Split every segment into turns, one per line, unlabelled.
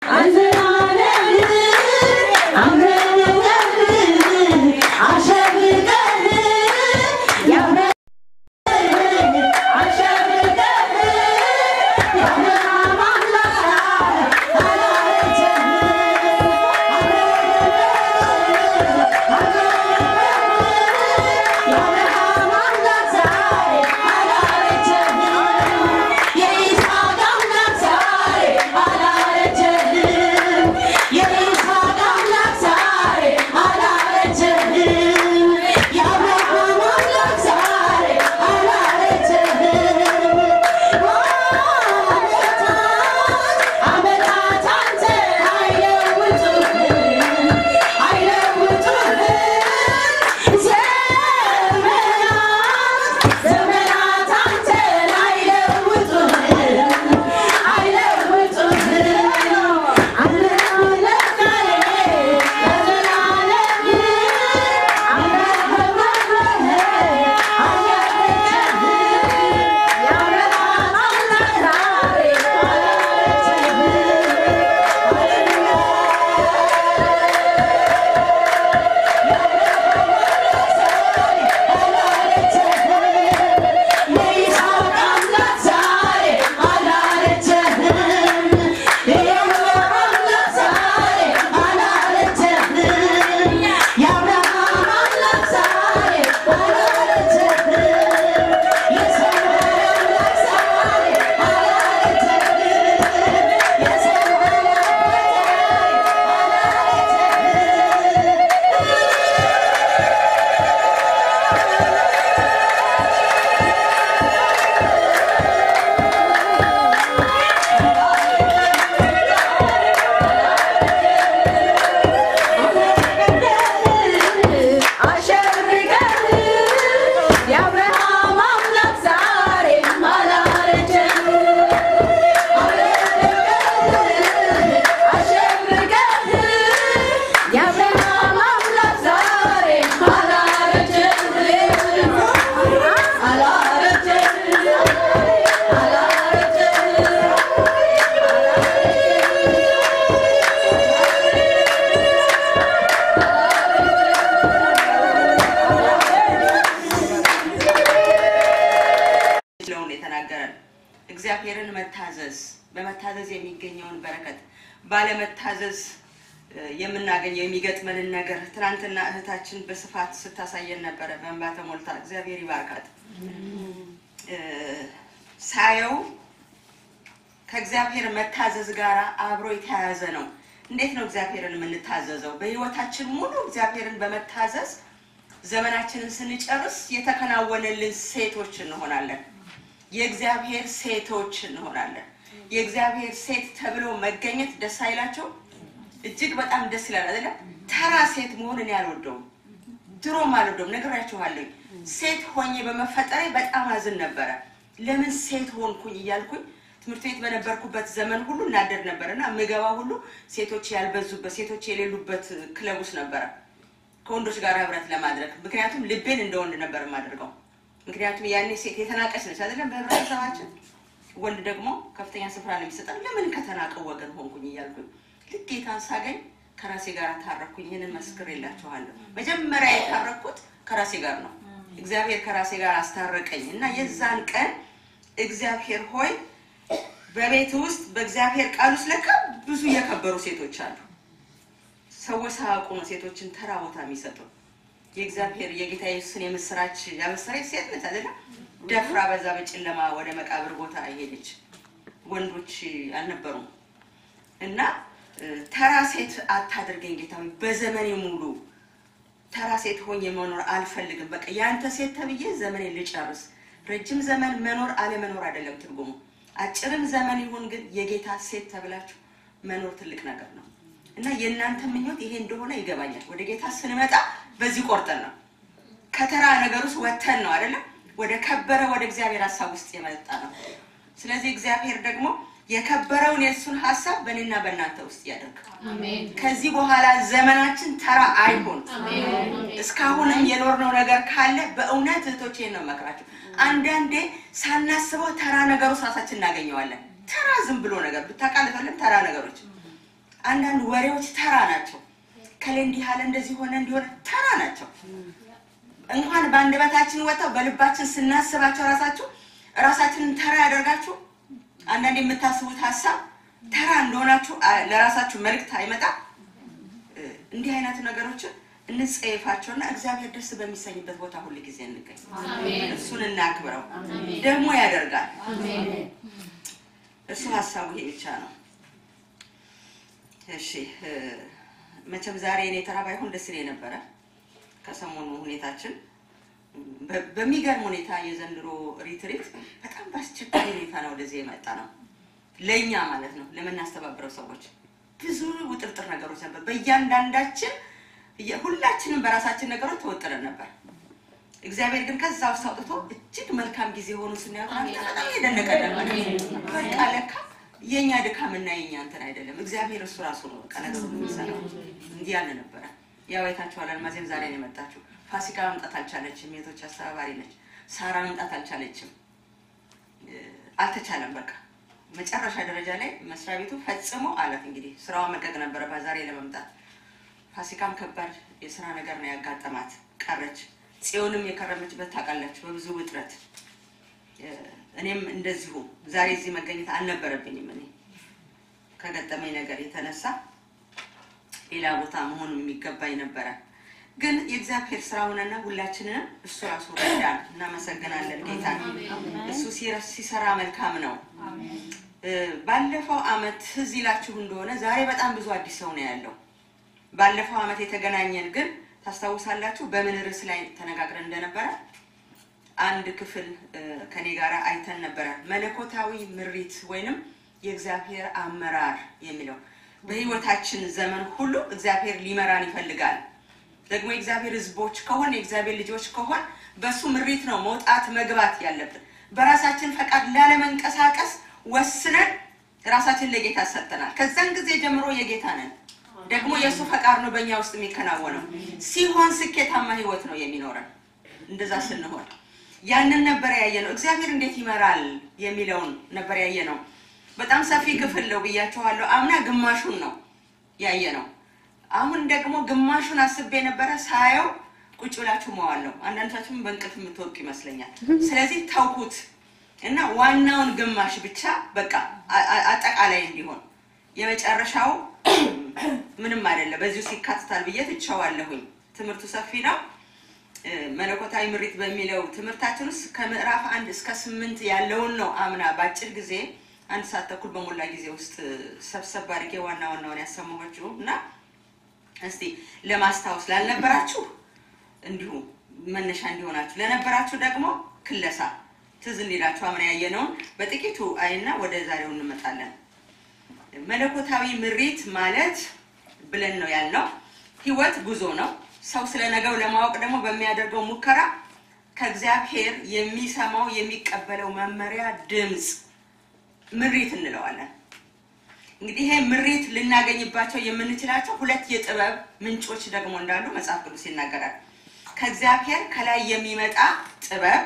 እግዚአብሔርን መታዘዝ በመታዘዝ የሚገኘውን በረከት ባለመታዘዝ እ፣ የምናገኘው የሚገጥመንን ነገር ትናንትና እህታችን በስፋት ስታሳየን ነበረ። በእንባ ተሞልታ እግዚአብሔር ይባርካት። እ፣ ሳየው ከእግዚአብሔር መታዘዝ ጋር አብሮ የተያያዘ ነው። እንዴት ነው እግዚአብሔርን የምንታዘዘው? በህይወታችን ሙሉ እግዚአብሔርን በመታዘዝ ዘመናችንን ስንጨርስ የተከናወነልን ሴቶች እንሆናለን። የእግዚአብሔር ሴቶች እንሆናለን። የእግዚአብሔር ሴት ተብሎ መገኘት ደስ አይላቸው? እጅግ በጣም ደስ ይላል አይደለ? ተራ ሴት መሆን እኔ አልወደውም፣ ድሮም አልወደውም። ነግራችኋለሁ። ሴት ሆኜ በመፈጠሬ በጣም አዝን ነበረ። ለምን ሴት ሆንኩኝ እያልኩኝ ትምህርት ቤት በነበርኩበት ዘመን ሁሉ እናደድ ነበር እና ምገባ ሁሉ ሴቶች ያልበዙበት ሴቶች የሌሉበት ክለብ ውስጥ ነበረ ከወንዶች ጋር ህብረት ለማድረግ ምክንያቱም ልቤን እንደ ወንድ ነበር የማደርገው። ምክንያቱም ያኔ ሴት የተናቀች ነች አይደለም በህብረተሰባችን። ወንድ ደግሞ ከፍተኛ ስፍራ ነው የሚሰጠን። ለምን ከተናቀው ወገን ሆንኩኝ እያልኩኝ ልክ ጌታን ሳገኝ ከራሴ ጋር ታረኩኝ። ይህንን መስክር የላችኋለሁ። መጀመሪያ የታረኩት ከራሴ ጋር ነው። እግዚአብሔር ከራሴ ጋር አስታረቀኝ እና የዛን ቀን እግዚአብሔር ሆይ በቤት ውስጥ በእግዚአብሔር ቃል ውስጥ ለካ ብዙ የከበሩ ሴቶች አሉ። ሰዎች ሳያውቁ ነው ሴቶችን ተራ ቦታ የሚሰጡ። የእግዚአብሔር የጌታ ኢየሱስን የምስራች ያበሰረች ሴት ነች አይደለም። ደፍራ በዛ በጨለማ ወደ መቃብር ቦታ ሄደች። ወንዶች አልነበሩም እና እ፣ ተራ ሴት አታድርገኝ ጌታ ሆይ፣ በዘመኔ ሙሉ ተራ ሴት ሆኜ መኖር አልፈልግም። በቃ ያንተ ሴት ተብዬ ዘመኔን ልጨርስ። ረጅም ዘመን መኖር አለመኖር አይደለም ትርጉሙ። አጭርም ዘመን ይሁን ግን የጌታ ሴት ተብላችሁ መኖር ትልቅ ነገር ነው እና የእናንተ ምኞት ይሄ እንደሆነ ይገባኛል። ወደ ጌታ ስንመጣ በዚህ ቆርጠን ነው ከተራ ነገር ውስጥ ወተን ነው አይደለም ወደ ከበረ ወደ እግዚአብሔር ሀሳብ ውስጥ የመጣ ነው። ስለዚህ እግዚአብሔር ደግሞ የከበረውን የእሱን ሀሳብ በእኔና በእናንተ ውስጥ ያደርግ። ከዚህ በኋላ ዘመናችን ተራ አይሆን። እስካሁንም የኖርነው ነገር ካለ በእውነት እህቶቼን ነው መክራችሁ። አንዳንዴ ሳናስበው ተራ ነገር ውስጥ ራሳችን እናገኘዋለን። ተራ ዝም ብሎ ነገር ብታቃልታለን ተራ ነገሮች አንዳንድ ወሬዎች ተራ ናቸው። ከሌ እንዲህ አለ እንደዚህ ሆነ እንዲሆነ ተራ ናቸው። እንኳን በአንደበታችን ወጥተው በልባችን ስናስባቸው ራሳችሁ ራሳችንን ተራ ያደርጋችሁ። አንዳንድ የምታስቡት ሀሳብ ተራ እንደሆናችሁ አ- ለራሳችሁ መልእክት አይመጣም። እ፣ እንዲህ አይነት ነገሮችን እንጸየፋቸውና እግዚአብሔር ደስ በሚሰኝበት ቦታ ሁል ጊዜ እንገኝ። እሱን እናክብረው። ደግሞ ያደርጋል። እሱ ሀሳቡ ይሄ ብቻ ነው። እሺ እ፣ መቼም ዛሬ እኔ ተራ ባይሆን ደስ ይለኝ ነበረ። ከሰሞኑ ሁኔታችን በ- በሚገርም ሁኔታ የዘንድሮ ሪትሪት በጣም በአስቸጋሪ ሁኔታ ነው ወደዚህ የመጣ ነው። ለእኛ ማለት ነው ለምናስተባብረው ሰዎች ብዙ ውጥርጥር ነገሮች ነበር። በእያንዳንዳችን እየ- ሁላችንም በራሳችን ነገሮች ተወጥረን ነበር። እግዚአብሔር ግን ከዛ ውስጥ አውጥቶ እጅግ መልካም ጊዜ ሆኑ ስናየው ትናንትና በጣም የደነቀ ነበር። በቃ ለካ የእኛ ድካምና የእኛ እንትን አይደለም፣ እግዚአብሔር እሱ ራሱ ነው በቃ ነገሩ የሚሰራው። እንዲህ ያለ ነበረ። ያው አይታችኋል። አልማዜም ዛሬ ነው የመጣችው። ፋሲካ መምጣት አልቻለችም። የቶች አስተባባሪ ነች። ሳራ መምጣት አልቻለችም። እ፣ አልተቻለም። በቃ መጨረሻ ደረጃ ላይ መስሪያ ቤቱ ፈጽሞ አላት እንግዲህ ስራዋ መልቀቅ ነበረባት ዛሬ ለመምጣት። ፋሲካም ከባድ የስራ ነገር ነው ያጋጠማት፣ ቀረች። ጽዮንም የከረመችበት ታውቃላችሁ፣ በብዙ ውጥረት እ፣ እኔም እንደዚሁ ዛሬ እዚህ መገኘት አልነበረብኝም። እኔ ከገጠመኝ ነገር የተነሳ ሌላ ቦታ መሆን የሚገባኝ ነበረ። ግን የእግዚአብሔር ስራ ሆነና ሁላችንንም እሱ ራሱ ረዳን። እናመሰግናለን ጌታ። እሱ ሲረ- ሲሰራ መልካም ነው። እ፣ ባለፈው አመት ትዝ ይላችሁ እንደሆነ ዛሬ በጣም ብዙ አዲስ ሰው ነው ያለው። ባለፈው አመት የተገናኘን ግን ታስታውሳላችሁ በምን ርዕስ ላይ ተነጋግረን እንደነበረ አንድ ክፍል እ፣ ከኔ ጋር አይተን ነበረ። መለኮታዊ ምሪት ወይንም የእግዚአብሔር አመራር የሚለው በህይወታችን ዘመን ሁሉ እግዚአብሔር ሊመራን ይፈልጋል። ደግሞ የእግዚአብሔር ህዝቦች ከሆን የእግዚአብሔር ልጆች ከሆን በእሱ ምሪት ነው መውጣት መግባት ያለብን። በራሳችን ፈቃድ ላለመንቀሳቀስ ወስነን ራሳችን ለጌታ ሰጥተናል። ከዛን ጊዜ ጀምሮ የጌታ ነን። ደግሞ የእሱ ፈቃድ ነው በእኛ ውስጥ የሚከናወነው። ሲሆን ስኬታማ ህይወት ነው የሚኖረን። እንደዛ ስንሆን ያንን ነበር ያየ ነው። እግዚአብሔር እንዴት ይመራል የሚለውን ነበር ያየ ነው። በጣም ሰፊ ክፍል ነው ብያችኋለሁ። አምና ግማሹን ነው ያየ ነው። አሁን ደግሞ ግማሹን አስቤ ነበረ ሳየው ቁጭ ብላችሁ መዋል ነው። አንዳንዶቻችሁም በእንቅልፍ የምትወጡ ይመስለኛል። ስለዚህ ተውኩት እና ዋናውን ግማሽ ብቻ በቃ አ- አ- አጠቃላይ እንዲሆን የመጨረሻው ምንም አይደለም በዚሁ ውስጥ ይካትታል ብዬ ትቸዋለሁኝ። ትምህርቱ ሰፊ ነው። እ፣ መለኮታዊ ምሪት በሚለው ትምህርታችን ውስጥ ከምዕራፍ አንድ እስከ ስምንት ያለውን ነው አምና በአጭር ጊዜ አንድ ሰዓት ተኩል በሞላ ጊዜ ውስጥ ሰብሰብ አድርጌ ዋና ዋናውን ያሰማኋችሁ እና እስቲ ለማስታወስ ላልነበራችሁ እንዲሁ መነሻ እንዲሆናችሁ ለነበራችሁ ደግሞ ክለሳ ትዝ እንዲላችሁ አምና ያየነውን በጥቂቱ አይና ወደ ዛሬው እንመጣለን። መለኮታዊ ምሪት ማለት ብለን ነው ያልነው ህይወት ጉዞ ነው። ሰው ስለ ነገው ለማወቅ ደግሞ በሚያደርገው ሙከራ ከእግዚአብሔር የሚሰማው የሚቀበለው መመሪያ ድምፅ ምሪት እንለዋለን። እንግዲህ ይሄ ምሪት ልናገኝባቸው የምንችላቸው ሁለት የጥበብ ምንጮች ደግሞ እንዳሉ መጽሐፍ ቅዱስ ይናገራል። ከእግዚአብሔር ከላይ የሚመጣ ጥበብ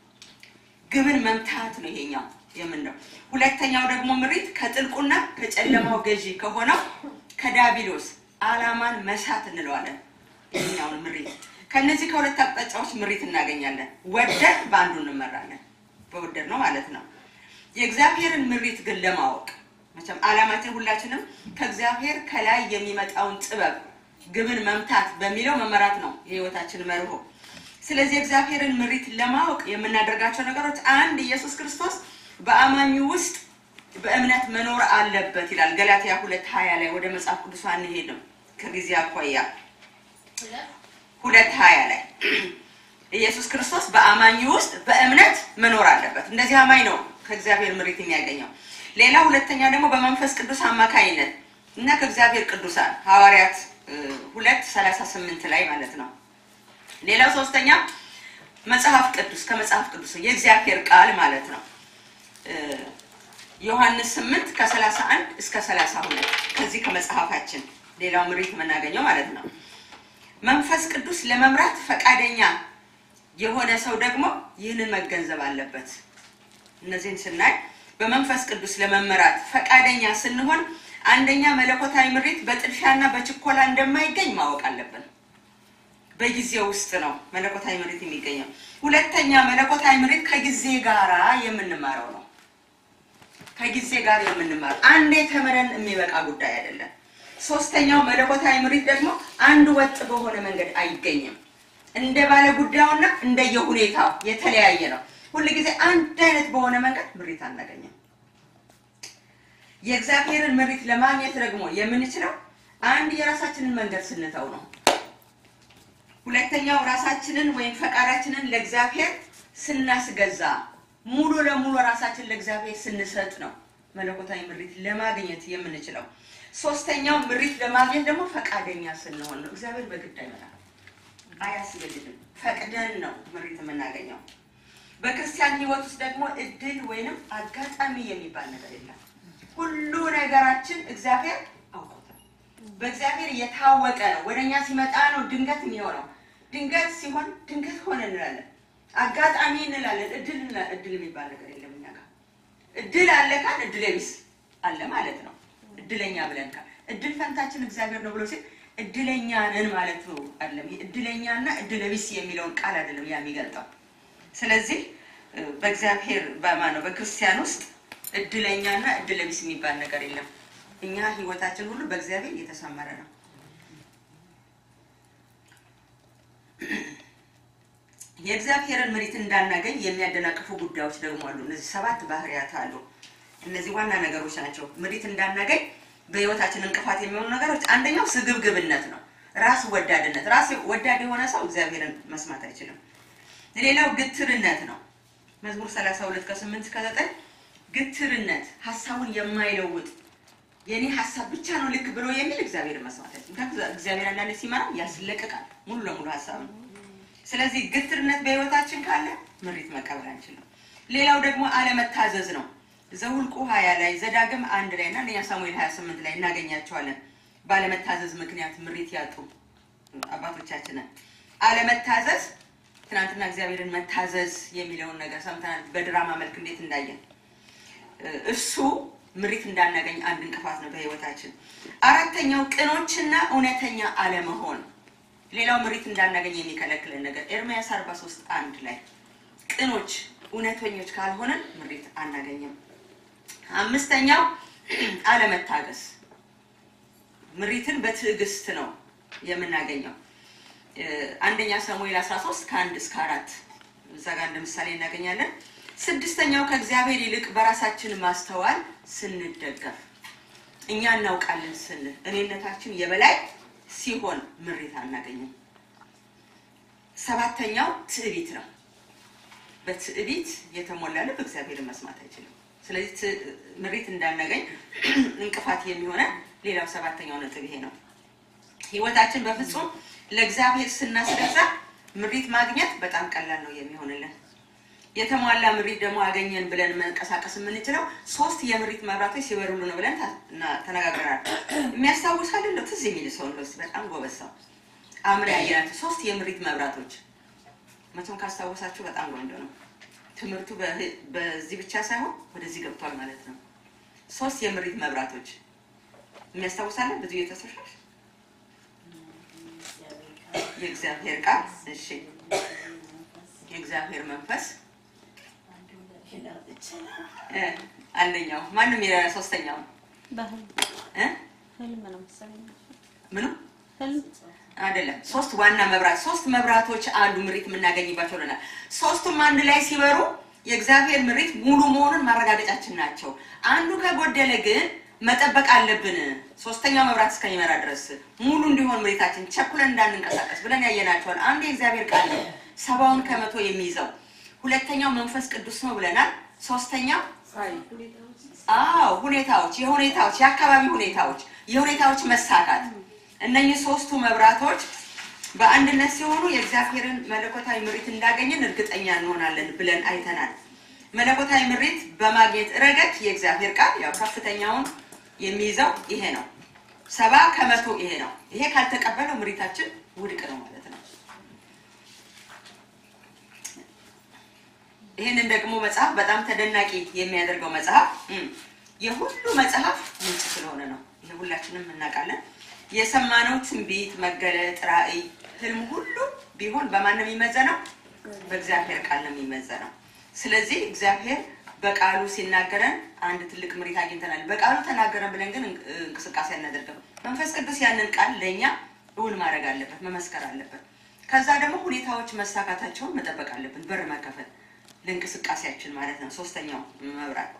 ግብን መምታት ነው ይሄኛው የምንለው። ሁለተኛው ደግሞ ምሪት ከጥልቁና ከጨለማው ገዢ ከሆነው ከዳቢሎስ አላማን መሳት እንለዋለን። ይሄኛውን ምሪት ከነዚህ ከሁለት አቅጣጫዎች ምሪት እናገኛለን። ወደድ በአንዱ እንመራለን፣ በወደድ ነው ማለት ነው። የእግዚአብሔርን ምሪት ግን ለማወቅ መቼም አላማችን ሁላችንም ከእግዚአብሔር ከላይ የሚመጣውን ጥበብ ግብን መምታት በሚለው መመራት ነው የህይወታችን መርሆ። ስለዚህ የእግዚአብሔርን ምሪት ለማወቅ የምናደርጋቸው ነገሮች አንድ ኢየሱስ ክርስቶስ በአማኙ ውስጥ በእምነት መኖር አለበት ይላል ገላትያ ሁለት ሀያ ላይ ወደ መጽሐፍ ቅዱስ አንሄድም ከጊዜ አኳያ ሁለት ሀያ ላይ ኢየሱስ ክርስቶስ በአማኙ ውስጥ በእምነት መኖር አለበት። እንደዚህ አማኝ ነው ከእግዚአብሔር ምሪት የሚያገኘው። ሌላ ሁለተኛ ደግሞ በመንፈስ ቅዱስ አማካይነት እና ከእግዚአብሔር ቅዱሳን ሐዋርያት እ፣ ሁለት ሰላሳ ስምንት ላይ ማለት ነው። ሌላው ሶስተኛ መጽሐፍ ቅዱስ ከመጽሐፍ ቅዱስ የእግዚአብሔር ቃል ማለት ነው። እ፣ ዮሐንስ ስምንት ከሰላሳ አንድ እስከ ሰላሳ ሁለት ከዚህ ከመጽሐፋችን ሌላው ምሪት የምናገኘው ማለት ነው። መንፈስ ቅዱስ ለመምራት ፈቃደኛ የሆነ ሰው ደግሞ ይህንን መገንዘብ አለበት። እነዚህን ስናይ በመንፈስ ቅዱስ ለመመራት ፈቃደኛ ስንሆን አንደኛ መለኮታዊ ምሪት በጥድፊያና በችኮላ እንደማይገኝ ማወቅ አለብን። በጊዜ ውስጥ ነው መለኮታዊ ምሪት የሚገኘው። ሁለተኛ መለኮታዊ ምሪት ከጊዜ ጋራ የምንማረው ነው። ከጊዜ ጋር የምንማረው አንዴ ተምረን የሚበቃ ጉዳይ አይደለም። ሶስተኛው መለኮታዊ ምሪት ደግሞ አንድ ወጥ በሆነ መንገድ አይገኝም። እንደ ባለ ጉዳዩና እንደየሁኔታው የተለያየ ነው። ሁልጊዜ አንድ አይነት በሆነ መንገድ ምሪት አናገኝም። የእግዚአብሔርን ምሪት ለማግኘት ደግሞ የምንችለው አንድ የራሳችንን መንገድ ስንተው ነው። ሁለተኛው ራሳችንን ወይም ፈቃዳችንን ለእግዚአብሔር ስናስገዛ ሙሉ ለሙሉ ራሳችን ለእግዚአብሔር ስንሰጥ ነው መለኮታዊ ምሪት ለማግኘት የምንችለው። ሶስተኛው ምሪት ለማግኘት ደግሞ ፈቃደኛ ስንሆን ነው። እግዚአብሔር በግድ አይመራም፣ አያስገድድም። ፈቅደን ነው ምሪት የምናገኘው። በክርስቲያን ሕይወት ውስጥ ደግሞ እድል ወይንም አጋጣሚ የሚባል ነገር የለም። ሁሉ ነገራችን እግዚአብሔር አውቆታል። በእግዚአብሔር የታወቀ ነው። ወደ እኛ ሲመጣ ነው ድንገት የሚሆነው። ድንገት ሲሆን ድንገት ሆነ እንላለን። አጋጣሚ እንላለን። እድል እንላ- እድል የሚባል ነገር የለም እኛ ጋር። እድል አለ ካል እድል ቢስ አለ ማለት ነው። እድለኛ ብለን ካል እድል ፈንታችን እግዚአብሔር ነው ብሎ ሲል እድለኛ ነን ማለት ነው አይደለም። እድለኛና እድለ ቢስ የሚለውን ቃል አይደለም ያ የሚገልጠው። ስለዚህ እ፣ በእግዚአብሔር በማን ነው በክርስቲያን ውስጥ እድለኛና እድለ ቢስ የሚባል ነገር የለም። እኛ ህይወታችን ሁሉ በእግዚአብሔር የተሰመረ ነው። የእግዚአብሔርን ምሪት እንዳናገኝ የሚያደናቅፉ ጉዳዮች ደግሞ አሉ። እነዚህ ሰባት ባህሪያት አሉ። እነዚህ ዋና ነገሮች ናቸው። ምሪት እንዳናገኝ በህይወታችን እንቅፋት የሚሆኑ ነገሮች አንደኛው ስግብግብነት ነው። ራስ ወዳድነት። ራስ ወዳድ የሆነ ሰው እግዚአብሔርን መስማት አይችልም። ሌላው ግትርነት ነው። መዝሙር 32 ከ8 እስከ 9 ግትርነት፣ ሀሳቡን የማይለውጥ የኔ ሀሳብ ብቻ ነው ልክ ብሎ የሚል እግዚአብሔርን መስማት አይችልም። ምክንያቱም እግዚአብሔር አንዳንዴ ሲመራ ያስለቅቃል ሙሉ ለሙሉ ሀሳብ ነው። ስለዚህ ግትርነት በህይወታችን ካለ ምሪት መቀበል አንችልም። ሌላው ደግሞ አለመታዘዝ ነው። ዘውልቁ ሀያ ላይ ዘዳግም አንድ ላይ እና አንደኛ ሳሙኤል ሀያ ስምንት ላይ እናገኛቸዋለን። ባለመታዘዝ ምክንያት ምሪት ያጡ አባቶቻችንን አለመታዘዝ ትናንትና እግዚአብሔርን መታዘዝ የሚለውን ነገር ሰምተናል። በድራማ መልክ እንዴት እንዳየን እሱ ምሪት እንዳናገኝ አንድ እንቅፋት ነው በህይወታችን። አራተኛው ቅኖችና እውነተኛ አለመሆን ሌላው ምሪት እንዳናገኝ የሚከለክለን ነገር ኤርምያስ 43 አንድ ላይ ቅኖች እውነተኞች ካልሆነን ምሪት አናገኝም። አምስተኛው አለመታገስ ምሪትን በትዕግስት ነው የምናገኘው። እ፣ አንደኛ ሳሙኤል 13 ከአንድ እስከ አራት እዛ ጋር እንደ ምሳሌ እናገኛለን። ስድስተኛው ከእግዚአብሔር ይልቅ በራሳችን ማስተዋል ስንደገፍ እኛ እናውቃለን ስንል እኔነታችን የበላይ ሲሆን ምሪት አናገኝም። ሰባተኛው ትዕቢት ነው። በትዕቢት የተሞላ ልብ እግዚአብሔርን መስማት አይችልም። ስለዚህ ት- ምሪት እንዳናገኝ እንቅፋት የሚሆነ ሌላው ሰባተኛው ነጥብ ይሄ ነው። ህይወታችን በፍጹም ለእግዚአብሔር ስናስገዛ ምሪት ማግኘት በጣም ቀላል ነው የሚሆንልን። የተሟላ ምሪት ደግሞ አገኘን ብለን መንቀሳቀስ የምንችለው ሶስት የምሪት መብራቶች ሲበሩሉ ነው ብለን ታ- እና- ተነጋግረናል። የሚያስታውስ አይደለም ትዝ የሚል ሰው ነው እስኪ በጣም ጎበዝ ሰው አምሬ ያየናቸው ሶስት የምሪት መብራቶች መቼም ካስታወሳችሁ በጣም ቆንጆ ነው። ትምህርቱ በህ- በዚህ ብቻ ሳይሆን ወደዚህ ገብቷል ማለት ነው። ሶስት የምሪት መብራቶች የሚያስታውሳለን ብዙ የተሰሻሽ የእግዚአብሔር ቃል እሺ፣ የእግዚአብሔር መንፈስ እ፣ አንደኛው ማንም የለ ሶስተኛው
በህልም
እ
ህልም ነው መሰለኝ።
ምኑ
ህልም
አይደለም። ሶስት ዋና መብራት ሶስት መብራቶች አሉ ምሪት የምናገኝባቸው ብለናል። ሶስቱም አንድ ላይ ሲበሩ የእግዚአብሔር ምሪት ሙሉ መሆኑን ማረጋገጫችን ናቸው። አንዱ ከጎደለ ግን መጠበቅ አለብን። ሶስተኛው መብራት እስከሚመራ ድረስ ሙሉ እንዲሆን ምሪታችን ቸኩለን እንዳንንቀሳቀስ ብለን ያየናቸዋል። አንዱ የእግዚአብሔር ቃል ነው፣ ሰባውን ከመቶ የሚይዘው። ሁለተኛው መንፈስ ቅዱስ ነው ብለናል። ሶስተኛው አዎ ሁኔታዎች፣ የሁኔታዎች የአካባቢ ሁኔታዎች፣ የሁኔታዎች መሳካት እነኚህ ሶስቱ መብራቶች በአንድነት ሲሆኑ የእግዚአብሔርን መለኮታዊ ምሪት እንዳገኘን እርግጠኛ እንሆናለን ብለን አይተናል። መለኮታዊ ምሪት በማግኘት ረገድ የእግዚአብሔር ቃል ያው ከፍተኛውን የሚይዘው ይሄ ነው። ሰባ ከመቶ ይሄ ነው። ይሄ ካልተቀበለው ምሪታችን ውድቅ ነው ማለት ነው። ይህንን ደግሞ መጽሐፍ በጣም ተደናቂ የሚያደርገው መጽሐፍ እም፣ የሁሉ መጽሐፍ ምንጭ ስለሆነ ነው። ሁላችንም እናውቃለን። የሰማነው ትንቢት፣ መገለጥ፣ ራእይ፣ ህልም ሁሉ ቢሆን በማን ነው የሚመዘነው? በእግዚአብሔር ቃል ነው የሚመዘነው። ስለዚህ እግዚአብሔር በቃሉ ሲናገረን አንድ ትልቅ ምሪት አግኝተናል። በቃሉ ተናገረን ብለን ግን እንቅ- እንቅስቃሴ አናደርግም። መንፈስ ቅዱስ ያንን ቃል ለእኛ እውን ማድረግ አለበት፣ መመስከር አለበት። ከዛ ደግሞ ሁኔታዎች መሳካታቸውን መጠበቅ አለብን። በር መከፈት ለእንቅስቃሴያችን ማለት ነው። ሶስተኛው መብራት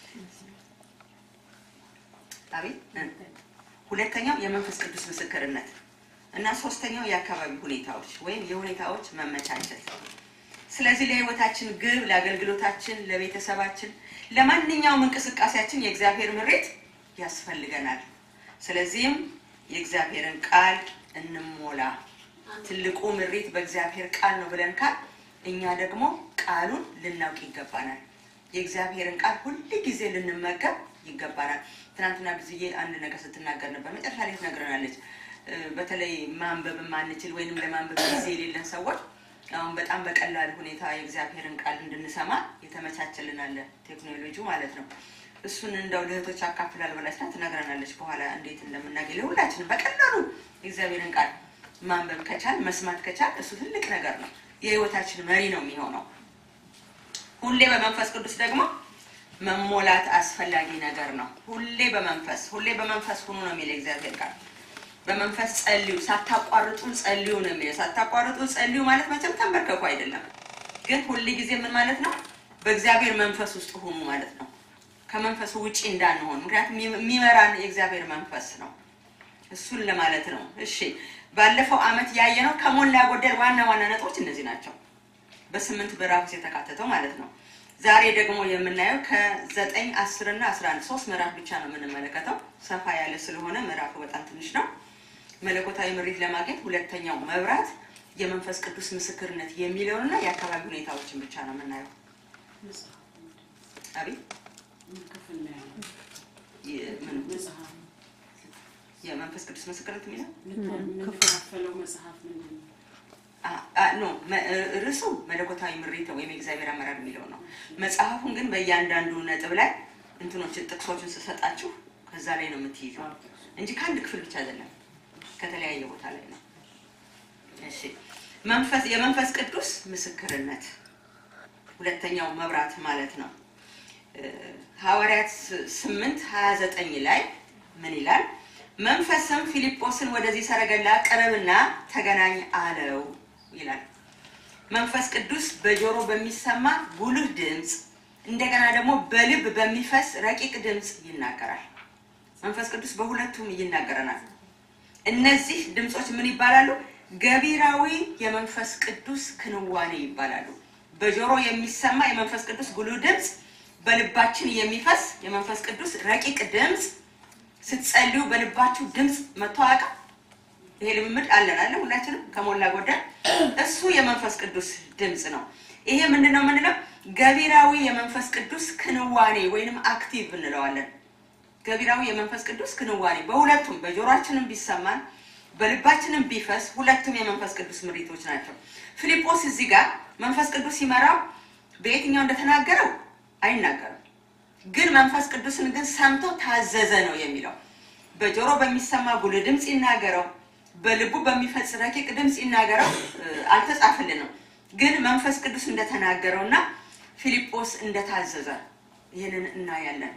አቤት እ። ሁለተኛው የመንፈስ ቅዱስ ምስክርነት እና ሶስተኛው የአካባቢ ሁኔታዎች ወይም የሁኔታዎች መመቻቸት። ስለዚህ ለህይወታችን ግብ፣ ለአገልግሎታችን፣ ለቤተሰባችን፣ ለማንኛውም እንቅስቃሴያችን የእግዚአብሔር ምሬት ያስፈልገናል። ስለዚህም የእግዚአብሔርን ቃል እንሞላ። ትልቁ ምሬት በእግዚአብሔር ቃል ነው ብለን ካል እኛ ደግሞ ቃሉን ልናውቅ ይገባናል። የእግዚአብሔርን ቃል ሁል ጊዜ ልንመገብ ይገባናል። ትናንትና ጊዜ አንድ ነገር ስትናገር ነበር። መጨረሻ ላይ ትነግረናለች። እ፣ በተለይ ማንበብ የማንችል ወይንም ለማንበብ ጊዜ የሌለን ሰዎች አሁን በጣም በቀላል ሁኔታ የእግዚአብሔርን ቃል እንድንሰማ የተመቻቸልን አለ ቴክኖሎጂ ማለት ነው። እሱን እንደው ለእህቶች አካፍላል ብላችና ትነግረናለች። በኋላ እንዴት እንደምናገኝ ለሁላችንም በቀላሉ የእግዚአብሔርን ቃል ማንበብ ከቻል መስማት ከቻል እሱ ትልቅ ነገር ነው። የህይወታችን መሪ ነው የሚሆነው። ሁሌ በመንፈስ ቅዱስ ደግሞ መሞላት አስፈላጊ ነገር ነው። ሁሌ በመንፈስ ሁሌ በመንፈስ ሁኑ ነው የሚለው እግዚአብሔር ቃል። በመንፈስ ጸልዩ፣ ሳታቋርጡ ጸልዩ ነው የሚለው። ሳታቋርጡ ጸልዩ ማለት መቼም ተንበርከኩ አይደለም፣ ግን ሁል ጊዜ ምን ማለት ነው? በእግዚአብሔር መንፈስ ውስጥ ሁኑ ማለት ነው። ከመንፈሱ ውጪ እንዳንሆን፣ ምክንያቱም የሚመራን የእግዚአብሔር መንፈስ ነው። እሱን ለማለት ነው። እሺ፣ ባለፈው አመት ያየነው ከሞላ ጎደል ዋና ዋና ነጥቦች እነዚህ ናቸው። በስምንት ምዕራፍ ውስጥ የተካተተው ማለት ነው። ዛሬ ደግሞ የምናየው ከዘጠኝ አስር እና አስራ አንድ ሶስት ምዕራፍ ብቻ ነው የምንመለከተው። ሰፋ ያለ ስለሆነ ምዕራፉ በጣም ትንሽ ነው። መለኮታዊ ምሪት ለማግኘት ሁለተኛው መብራት የመንፈስ ቅዱስ ምስክርነት የሚለውንና የአካባቢ ሁኔታዎችን ብቻ ነው የምናየው። አቤት የ- ምን- የመንፈስ ቅዱስ ምስክርነት የሚለው
የምንከፋፈለው መጽሐፍ ምንድን ነው?
አ- አ- ኖ መ- ርዕሱ መለኮታዊ ምሪት ወይም የእግዚአብሔር አመራር የሚለው ነው። መጽሐፉን ግን በእያንዳንዱ ነጥብ ላይ እንትኖችን ጥቅሶችን ስሰጣችሁ ከዛ ላይ ነው የምትይዘው እንጂ ከአንድ ክፍል ብቻ አይደለም፣ ከተለያየ ቦታ ላይ ነው። እሺ መንፈስ የመንፈስ ቅዱስ ምስክርነት ሁለተኛው መብራት ማለት ነው። እ፣ ሐዋርያት ስምንት ሀያ ዘጠኝ ላይ ምን ይላል? መንፈስም ፊልጶስን ወደዚህ ሰረገላ ቅረብና ተገናኝ አለው ይላል። መንፈስ ቅዱስ በጆሮ በሚሰማ ጉልህ ድምፅ እንደገና ደግሞ በልብ በሚፈስ ረቂቅ ድምፅ ይናገራል። መንፈስ ቅዱስ በሁለቱም ይናገረናል። እነዚህ ድምፆች ምን ይባላሉ? ገቢራዊ የመንፈስ ቅዱስ ክንዋኔ ይባላሉ። በጆሮ የሚሰማ የመንፈስ ቅዱስ ጉልህ ድምፅ፣ በልባችን የሚፈስ የመንፈስ ቅዱስ ረቂቅ ድምፅ። ስትጸልዩ በልባችሁ ድምፅ መጥቶ አያውቅም? ይሄ ልምምድ አለን አለ ሁላችንም ከሞላ ጎደል እሱ የመንፈስ ቅዱስ ድምፅ ነው። ይሄ ምንድን ነው የምንለው? ገቢራዊ የመንፈስ ቅዱስ ክንዋኔ ወይንም አክቲቭ እንለዋለን። ገቢራዊ የመንፈስ ቅዱስ ክንዋኔ በሁለቱም በጆሮአችንም ቢሰማን በልባችንም ቢፈስ ሁለቱም የመንፈስ ቅዱስ ምሪቶች ናቸው። ፊልጶስ እዚህ ጋር መንፈስ ቅዱስ ሲመራው በየትኛው እንደተናገረው አይናገርም፣ ግን መንፈስ ቅዱስን ግን ሰምቶ ታዘዘ ነው የሚለው። በጆሮ በሚሰማ ጉልህ ድምፅ ይናገረው፣ በልቡ በሚፈጽ ረቂቅ ድምፅ ይናገረው እ፣ አልተጻፈልንም፣ ግን መንፈስ ቅዱስ እንደተናገረው እና ፊልጶስ እንደታዘዘ ይህንን እናያለን።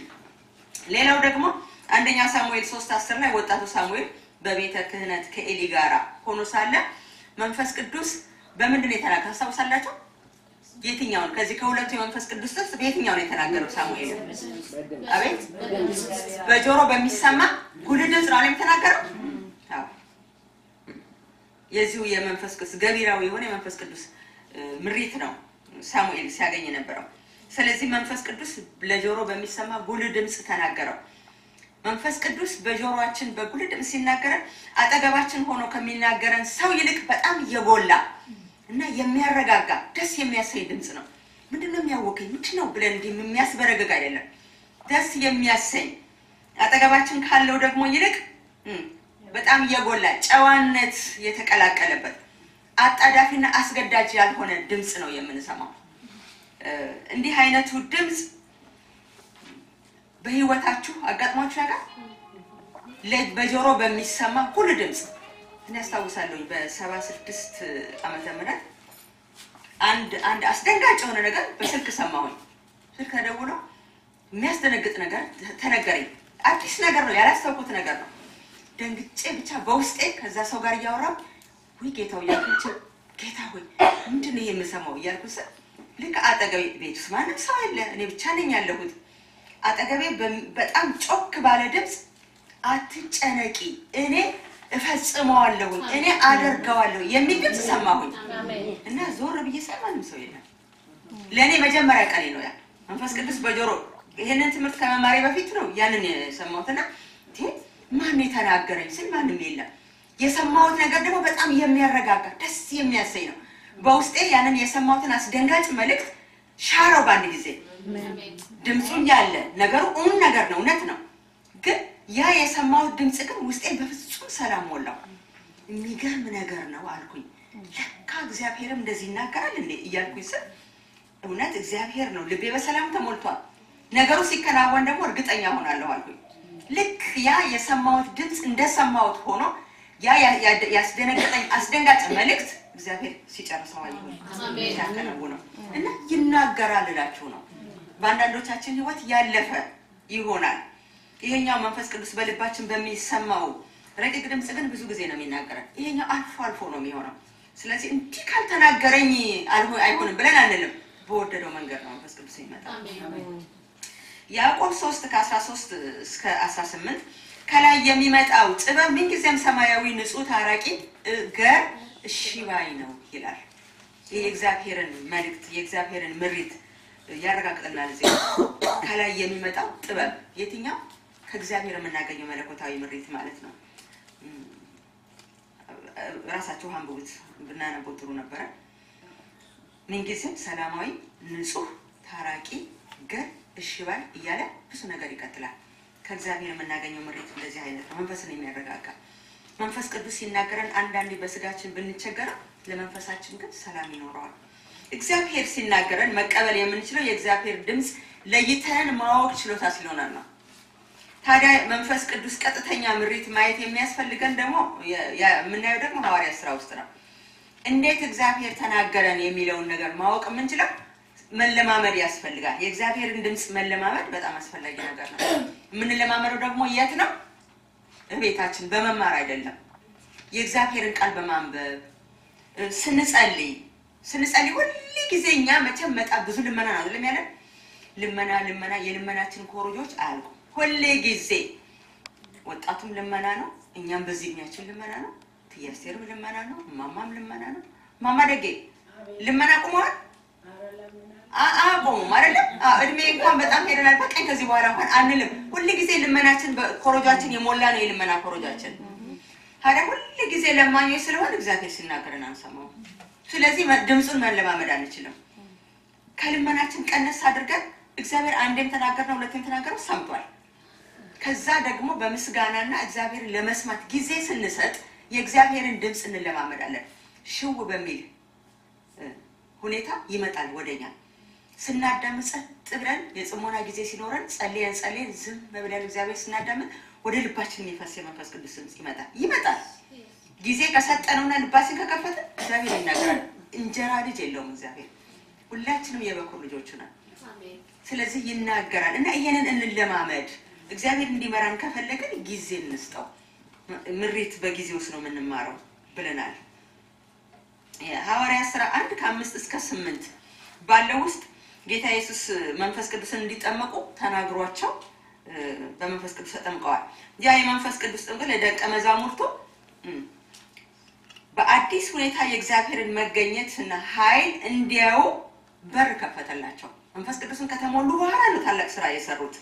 ሌላው ደግሞ አንደኛ ሳሙኤል ሶስት አስር ላይ ወጣቱ ሳሙኤል በቤተ ክህነት ከኤሊ ጋራ ሆኖ ሳለ መንፈስ ቅዱስ በምንድን ነው የተናገረው? ታስታውሳላችሁ? የትኛውን ከዚህ ከሁለቱ የመንፈስ ቅዱስ ጥቅስ በየትኛው ነው የተናገረው ሳሙኤል? አቤት በጆሮ በሚሰማ ጉልህ ድምፅ ነው አለም የተናገረው። አዎ። የዚሁ የመንፈስ ቅዱስ ገቢራዊ የሆነ የመንፈስ ቅዱስ እ፣ ምሪት ነው ሳሙኤል ሲያገኝ የነበረው። ስለዚህ መንፈስ ቅዱስ ለጆሮ በሚሰማ ጉልህ ድምፅ ተናገረው። መንፈስ ቅዱስ በጆሮአችን በጉልህ ድምፅ ሲናገረን አጠገባችን ሆኖ ከሚናገረን ሰው ይልቅ በጣም የጎላ እና የሚያረጋጋ ደስ የሚያሰኝ ድምፅ ነው። ምንድነው የሚያወቀኝ ምንድን ነው ብለን እንዲህ የሚያስበረግግ አይደለም። ደስ የሚያሰኝ አጠገባችን ካለው ደግሞ ይልቅ እም፣ በጣም የጎላ ጨዋነት የተቀላቀለበት አጣዳፊና አስገዳጅ ያልሆነ ድምፅ ነው የምንሰማው። እ፣ እንዲህ አይነቱ ድምፅ በህይወታችሁ አጋጥሟችሁ ያውቃል? ለ- በጆሮ በሚሰማ ሁሉ ድምፅ እኔ ያስታውሳለሁኝ በሰባ ስድስት ዓመተ ምህረት አንድ አንድ አስደንጋጭ የሆነ ነገር በስልክ ሰማሁኝ። ስልክ ተደውሎ የሚያስደነግጥ ነገር ተነገረኝ። አዲስ ነገር ነው፣ ያላስተውኩት ነገር ነው። ደንግጬ ብቻ በውስጤ ከዛ ሰው ጋር እያወራሁ ውይ ጌታው እያልኩ ጌታ ሆይ ምንድን ነው ይሄ የምሰማው እያልኩ ስል ልክ አጠገቤ ቤት ውስጥ ማንም ሰው የለ፣ እኔ ብቻ ነኝ ያለሁት። አጠገቤ በም- በጣም ጮክ ባለ ድምፅ አትጨነቂ፣ እኔ እፈጽመዋለሁኝ፣ እኔ አደርገዋለሁ የሚል ድምፅ ሰማሁኝ እና ዞር ብዬ ሳይ ማንም ሰው የለም። ለእኔ መጀመሪያ ቀኔ ነው ያ መንፈስ ቅዱስ በጆሮ ይህንን ትምህርት ከመማሪ በፊት ነው ያንን የሰማሁትና እንዴ ማን የተናገረኝ ስል ማንም የለም። የሰማሁት ነገር ደግሞ በጣም የሚያረጋጋ ደስ የሚያሰኝ ነው። በውስጤ ያንን የሰማሁትን አስደንጋጭ መልእክት ሻረው በአንድ ጊዜ ድምፁ ያለ ነገሩ እውን ነገር ነው፣ እውነት ነው። ግን ያ የሰማሁት ድምፅ ግን ውስጤን በፍጹም ሰላም ሞላው። የሚገርም ነገር ነው አልኩኝ። ለካ እግዚአብሔርም እንደዚህ ይናገራል እንዴ እያልኩኝ ስል እውነት እግዚአብሔር ነው። ልቤ በሰላም ተሞልቷል። ነገሩ ሲከናወን ደግሞ እርግጠኛ ሆናለሁ አልኩኝ። ልክ ያ የሰማሁት ድምፅ እንደሰማሁት ሆኖ ያ ያ- ያ- ያስደነገጠኝ አስደንጋጭ መልእክት እግዚአብሔር ሲጨርሰው አየሁኝ፣ ሲያከናውነው እና ይናገራል እላችሁ ነው። በአንዳንዶቻችን ህይወት ያለፈ ይሆናል። ይሄኛው መንፈስ ቅዱስ በልባችን በሚሰማው ረቂቅ ድምፅ ግን ብዙ ጊዜ ነው የሚናገረን። ይሄኛው አልፎ አልፎ ነው የሚሆነው። ስለዚህ እንዲህ ካልተናገረኝ አልሆ- አይሆንም ብለን አንልም። በወደደው መንገድ ነው መንፈስ ቅዱስ የሚመጣ። ያዕቆብ 3 ከ13 እስከ 18 ከላይ የሚመጣው ጥበብ ምንጊዜም ሰማያዊ ንጹሕ ታራቂ እ፣ ገር እሺ ባይ ነው ይላል። ይህ የእግዚአብሔርን መልእክት የእግዚአብሔርን ምሪት ያረጋግጥናል። እዚህ ከላይ የሚመጣው ጥበብ የትኛው? ከእግዚአብሔር የምናገኘው መለኮታዊ ምሪት ማለት ነው። እም፣ ራሳችሁ አንብቡት ብናነበው ጥሩ ነበረ። ምንጊዜም ሰላማዊ ንጹሕ ታራቂ ገር እሺ ባይ እያለ ብዙ ነገር ይቀጥላል። ከእግዚአብሔር የምናገኘው ምሪት እንደዚህ አይነት ነው። መንፈስን የሚያረጋጋ መንፈስ ቅዱስ ሲናገረን አንዳንዴ በስጋችን ብንቸገረው ለመንፈሳችን ግን ሰላም ይኖረዋል። እግዚአብሔር ሲናገረን መቀበል የምንችለው የእግዚአብሔር ድምፅ ለይተን ማወቅ ችሎታ ሲኖረን ነው። ታዲያ መንፈስ ቅዱስ ቀጥተኛ ምሪት ማየት የሚያስፈልገን ደግሞ የ- የ- የምናየው ደግሞ ሐዋርያ ስራ ውስጥ ነው። እንዴት እግዚአብሔር ተናገረን የሚለውን ነገር ማወቅ የምንችለው መለማመድ ያስፈልጋል። የእግዚአብሔርን ድምፅ መለማመድ በጣም አስፈላጊ ነገር ነው። የምንለማመደው ደግሞ የት ነው? እቤታችን በመማር አይደለም። የእግዚአብሔርን ቃል በማንበብ እ፣ ስንጸልይ ስንጸልይ ሁል ጊዜ እኛ መቼም መጣ ብዙ ልመና ነው አይደለም ያለን ልመና ልመና የልመናችን ኮረጆች አያልቁም። ሁሌ ጊዜ ወጣቱም ልመና ነው፣ እኛም በዚህ እድሜያችን ልመና ነው። ትያስቴርም ልመና ነው፣ ማማም ልመና ነው። ማማ ደጌ ልመና ቁመዋል አ- አቆሙም አይደለም። አዎ፣ እድሜ እንኳን በጣም ሄደናል። በቀኝ ከዚህ በኋላ እንኳን አንልም። ሁል ጊዜ ልመናችን ኮረጃችን የሞላ ነው፣ የልመና ኮረጃችን። ታዲያ ሁል ጊዜ ለማኞች ስለሆን እግዚአብሔር ሲናገረን አንሰማው። ስለዚህ መ- ድምፁን መለማመድ አንችልም። ከልመናችን ቀነስ አድርገን እግዚአብሔር አንዴም ተናገርነው ሁለቴም ተናገረው ሰምቷል። ከዛ ደግሞ በምስጋናና እግዚአብሔርን ለመስማት ጊዜ ስንሰጥ የእግዚአብሔርን ድምፅ እንለማመዳለን። ሽው በሚል እ፣ ሁኔታ ይመጣል ወደኛ። ስናዳምጥ ጸጥ ብለን የጽሞና ጊዜ ሲኖረን ጸልየን ጸልየን ዝም ብለን እግዚአብሔር ስናዳምጥ ወደ ልባችን የሚፈስ የመንፈስ ቅዱስ ድምፅ ይመጣል ይመጣል። ጊዜ ከሰጠነውና ልባችን ከከፈተ እግዚአብሔር ይናገራል። እንጀራ ልጅ የለውም እግዚአብሔር። ሁላችንም የበኩር ልጆቹ ነን። ስለዚህ ይናገራል እና ይሄንን እንለማመድ። እግዚአብሔር እንዲመራን ከፈለግን ጊዜ እንስጠው። ምሪት በጊዜ ውስጥ ነው የምንማረው ብለናል። የሐዋርያት ስራ አንድ ከአምስት እስከ ስምንት ባለው ውስጥ ጌታ ኢየሱስ መንፈስ ቅዱስን እንዲጠመቁ ተናግሯቸው እ፣ በመንፈስ ቅዱስ ተጠምቀዋል። ያ የመንፈስ ቅዱስ ጥምቀት ለደቀ መዛሙርቱ እም፣ በአዲስ ሁኔታ የእግዚአብሔርን መገኘት እና ኃይል እንዲያዩ በር ከፈተላቸው። መንፈስ ቅዱስን ከተሞሉ በኋላ ነው ታላቅ ስራ የሰሩት።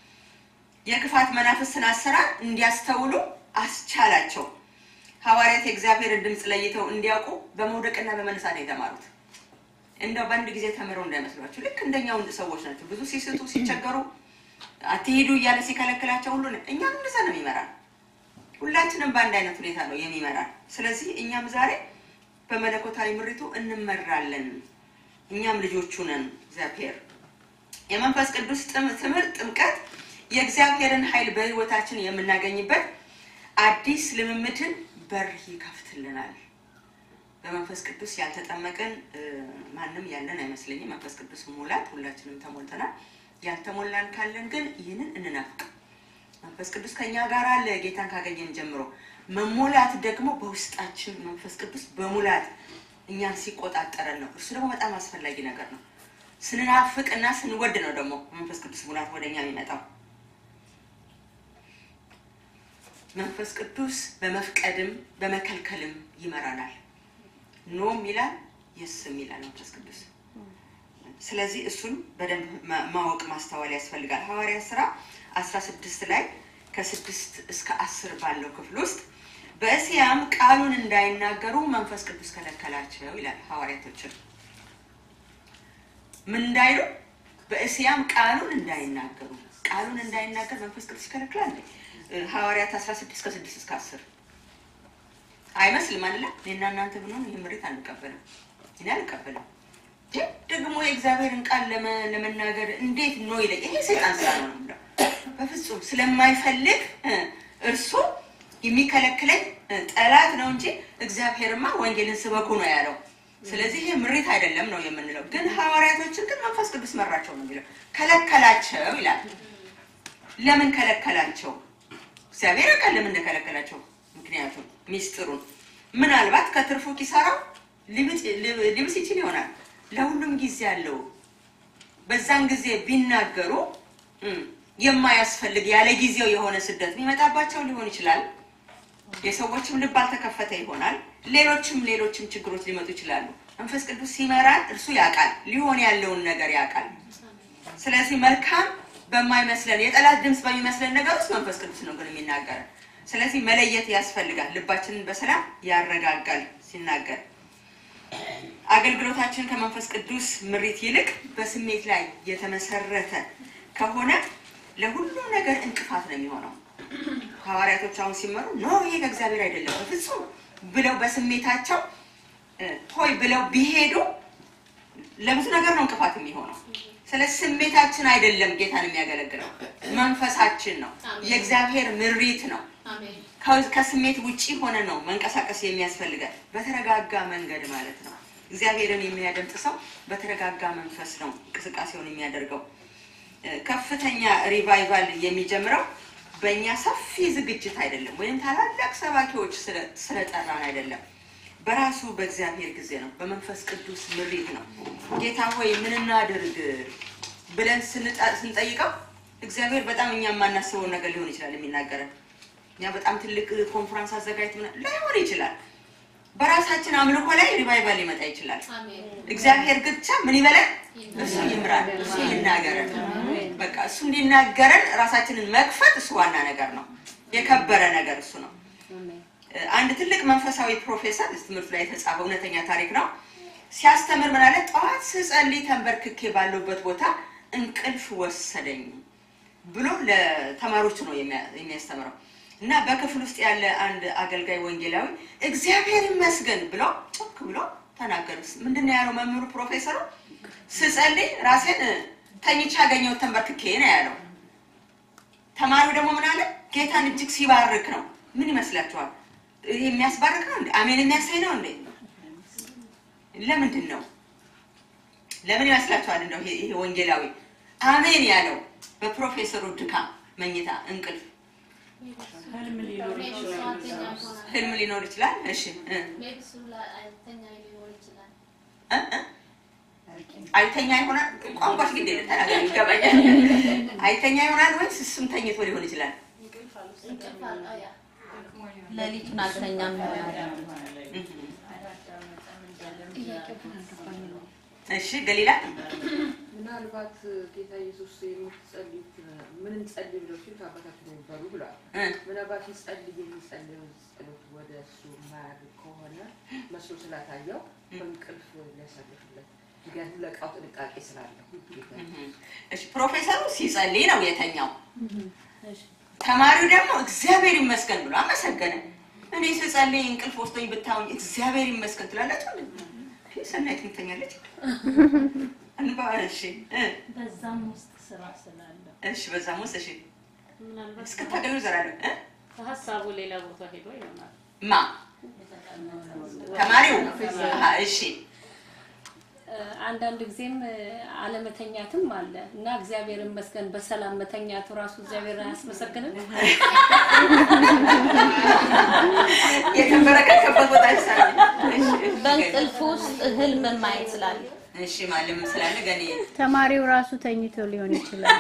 የክፋት መናፍስትን አሰራር እንዲያስተውሉ አስቻላቸው። ሐዋርያት የእግዚአብሔርን ድምፅ ለይተው እንዲያውቁ በመውደቅና በመነሳት ነው የተማሩት። እንደው በአንድ ጊዜ ተምረው እንዳይመስሏቸው ልክ እንደኛው ሰዎች ናቸው። ብዙ ሲስቱ ሲቸገሩ አትሄዱ እያለ ሲከለክላቸው ሁሉ እኛም እንደዛ ነው የሚመራን። ሁላችንም በአንድ አይነት ሁኔታ ነው የሚመራን። ስለዚህ እኛም ዛሬ በመለኮታዊ ምሪቱ እንመራለን። እኛም ልጆቹ ነን። እግዚአብሔር የመንፈስ ቅዱስ ጥም- ትምህርት ጥምቀት የእግዚአብሔርን ኃይል በህይወታችን የምናገኝበት አዲስ ልምምድን በር ይከፍትልናል። በመንፈስ ቅዱስ ያልተጠመቅን እ፣ ማንም ያለን አይመስለኝም። መንፈስ ቅዱስ ሙላት ሁላችንም ተሞልተናል። ያልተሞላን ካለን ግን ይህንን እንናፍቅ። መንፈስ ቅዱስ ከኛ ጋር አለ ጌታን ካገኘን ጀምሮ። መሞላት ደግሞ በውስጣችን መንፈስ ቅዱስ በሙላት እኛን ሲቆጣጠረን ነው። እርሱ ደግሞ በጣም አስፈላጊ ነገር ነው። ስንናፍቅ እና ስንወድ ነው ደግሞ መንፈስ ቅዱስ ሙላት ወደ እኛ የሚመጣው። መንፈስ ቅዱስ በመፍቀድም በመከልከልም ይመራናል። ኖም ይላል የስም ይላል መንፈስ ቅዱስ። ስለዚህ እሱን በደንብ ማ- ማወቅ ማስተዋል ያስፈልጋል። ሐዋርያ ስራ 16 ላይ ከስድስት እስከ አስር ባለው ክፍል ውስጥ በእስያም ቃሉን እንዳይናገሩ መንፈስ ቅዱስ ከለከላቸው ይላል። ሐዋርያቶችን ምን እንዳይሉ በእስያም ቃሉን እንዳይናገሩ ቃሉን እንዳይናገር መንፈስ ቅዱስ ይከለክላል። እ፣ ሐዋርያት 16 ከ6 እስከ 10 አይመስልም አይደለ? እኔና እናንተ ብንሆን ይህ ምሬት አንቀበልም። እኔ አልቀበልም። ግን ደግሞ የእግዚአብሔርን ቃል ለመ- ለመናገር እንዴት ነው ይለ ይሄ ሰይጣን ስራ ነው ነው የምለው። በፍጹም ስለማይፈልግ እ፣ እርሱ የሚከለክለኝ እ፣ ጠላት ነው እንጂ እግዚአብሔርማ ወንጌልን ስበኩ ነው ያለው። ስለዚህ ይሄ ምሬት አይደለም ነው የምንለው። ግን ሐዋርያቶችን ግን መንፈስ ቅዱስ መራቸው ነው የሚለው። ከለከላቸው ይላል። ለምን ከለከላቸው? እግዚአብሔር ያውቃል ለምን እንደከለከላቸው። ምክንያቱም ሚስጥሩን ምናልባት ከትርፉ ኪሳራው ሊብስ ሊብስ ይችል ይሆናል። ለሁሉም ጊዜ አለው። በዛን ጊዜ ቢናገሩ እም፣ የማያስፈልግ ያለ ጊዜው የሆነ ስደት የሚመጣባቸው ሊሆን ይችላል። የሰዎችም ልብ አልተከፈተ ይሆናል። ሌሎችም ሌሎችም ችግሮች ሊመጡ ይችላሉ። መንፈስ ቅዱስ ሲመራን እርሱ ያውቃል፣ ሊሆን ያለውን ነገር ያውቃል። ስለዚህ መልካም በማይመስለን የጠላት ድምፅ በሚመስለን ነገር ውስጥ መንፈስ ቅዱስ ነው ግን የሚናገረን። ስለዚህ መለየት ያስፈልጋል። ልባችንን በሰላም ያረጋጋል ሲናገር። አገልግሎታችን ከመንፈስ ቅዱስ ምሪት ይልቅ በስሜት ላይ የተመሰረተ ከሆነ ለሁሉም ነገር እንቅፋት ነው የሚሆነው። ሐዋርያቶች አሁን ሲመሩ ኖ ይሄ ከእግዚአብሔር አይደለም በፍጹም ብለው በስሜታቸው እ፣ ሆይ ብለው ቢሄዱ ለብዙ ነገር ነው እንቅፋት የሚሆነው። ስለ ስሜታችን አይደለም ጌታን የሚያገለግለው መንፈሳችን ነው፣ የእግዚአብሔር ምሪት ነው። ከ- ከስሜት ውጪ ሆነ ነው መንቀሳቀስ የሚያስፈልገን በተረጋጋ መንገድ ማለት ነው። እግዚአብሔርን የሚያደምጥ ሰው በተረጋጋ መንፈስ ነው እንቅስቃሴውን የሚያደርገው። እ፣ ከፍተኛ ሪቫይቫል የሚጀምረው በእኛ ሰፊ ዝግጅት አይደለም፣ ወይም ታላላቅ ሰባኪዎች ስለ- ስለጠራን አይደለም። በራሱ በእግዚአብሔር ጊዜ ነው፣ በመንፈስ ቅዱስ ምሪት ነው። ጌታ ሆይ ምን እናድርግ ብለን ስንጠ- ስንጠይቀው እግዚአብሔር በጣም እኛ የማናስበውን ነገር ሊሆን ይችላል የሚናገረን። እኛ በጣም ትልቅ ኮንፈረንስ አዘጋጅት ላይሆን ይችላል። በራሳችን አምልኮ ላይ ሪቫይቫል ሊመጣ ይችላል። እግዚአብሔር ግን ብቻ ምን ይበለን? እሱ ይምራል፣ እሱ ይናገረን። በቃ እሱ እንዲናገረን ራሳችንን መክፈት እሱ ዋና ነገር ነው። የከበረ ነገር እሱ ነው። አንድ ትልቅ መንፈሳዊ ፕሮፌሰር እዚህ ትምህርት ላይ የተጻፈ እውነተኛ ታሪክ ነው። ሲያስተምር ምን አለ? ጠዋት ስጸልይ ተንበርክኬ ባለሁበት ቦታ እንቅልፍ ወሰደኝ ብሎ ለተማሪዎቹ ነው የሚያ- የሚያስተምረው እና በክፍል ውስጥ ያለ አንድ አገልጋይ ወንጌላዊ እግዚአብሔር ይመስገን ብሎ ጮክ ብሎ ተናገሩ። ምንድን ነው ያለው መምህሩ ፕሮፌሰሩ? ስጸልይ ራሴን ተኝቼ ያገኘሁት ተንበርክኬ ነው ያለው። ተማሪው ደግሞ ምን አለ? ጌታን እጅግ ሲባርክ ነው። ምን ይመስላችኋል? ይሄ የሚያስባርክ ነው እንዴ? አሜን የሚያሳይ ነው እንዴ? ለምንድን ነው? ለምን ይመስላችኋል? እንደው ይሄ ይሄ ወንጌላዊ አሜን ያለው በፕሮፌሰሩ ድካም፣ መኝታ፣ እንቅልፍ፣
ህልም ሊኖር ይችላል።
ህልም ሊኖር ይችላል። እሺ እ እ እ አይተኛ ይሆናል። ቋንቋሽ ግድ የለም ተናገሪ፣ ይገባኛል። አይተኛ ይሆናል ወይስ እሱም ተኝቶ ሊሆን ይችላል?
ሌሊቱን አልተኛም ይሆናል።
እህ። እሺ ገሊላ
ምናልባት ጌታ ኢየሱስ የምትጸልዩት ምን እንጸልይ ብለው ሲሉ አባታችን ነበሩ ብለዋል።
እ
ምናልባት ይጸልይ የሚጸልየው ጸሎት ወደ እሱ ማያድግ ከሆነ መስሎ ስላታየው በእንቅልፍ ሊያሳልፍለት ምክንያቱም ለእቃው ጥንቃቄ ስላለው ጌታ
እሺ ፕሮፌሰሩ ሲጸልይ ነው የተኛው። ተማሪው ደግሞ እግዚአብሔር ይመስገን ብሎ አመሰገነ። እኔ ስጸልይ እንቅልፍ ወስዶኝ ብታውኝ እግዚአብሔር ይመስገን ትላላችሁ። ይህ ሰናይት ትተኛለች። እንባ እሺ እ
በዛም ውስጥ ስራ ስላለው
እሺ በዛም ውስጥ እሺ
ምናልባት
እስክታገኙ ዘላለም እ?
ሀሳቡ ሌላ ቦታ ሄዶ ይሆናል።
ማ ተማሪው አሀ፣ እሺ
አንዳንድ ጊዜም አለመተኛትም አለ እና እግዚአብሔር ይመስገን በሰላም መተኛቱ ራሱ እግዚአብሔር አያስመሰግንም?
የተንበረከከበት ቦታ ይሳል
በእንቅልፍ ውስጥ ህልም ማየት ስላለ
እሺ ማለም ስላለ ገኔ
ተማሪው ራሱ ተኝቶ ሊሆን ይችላል።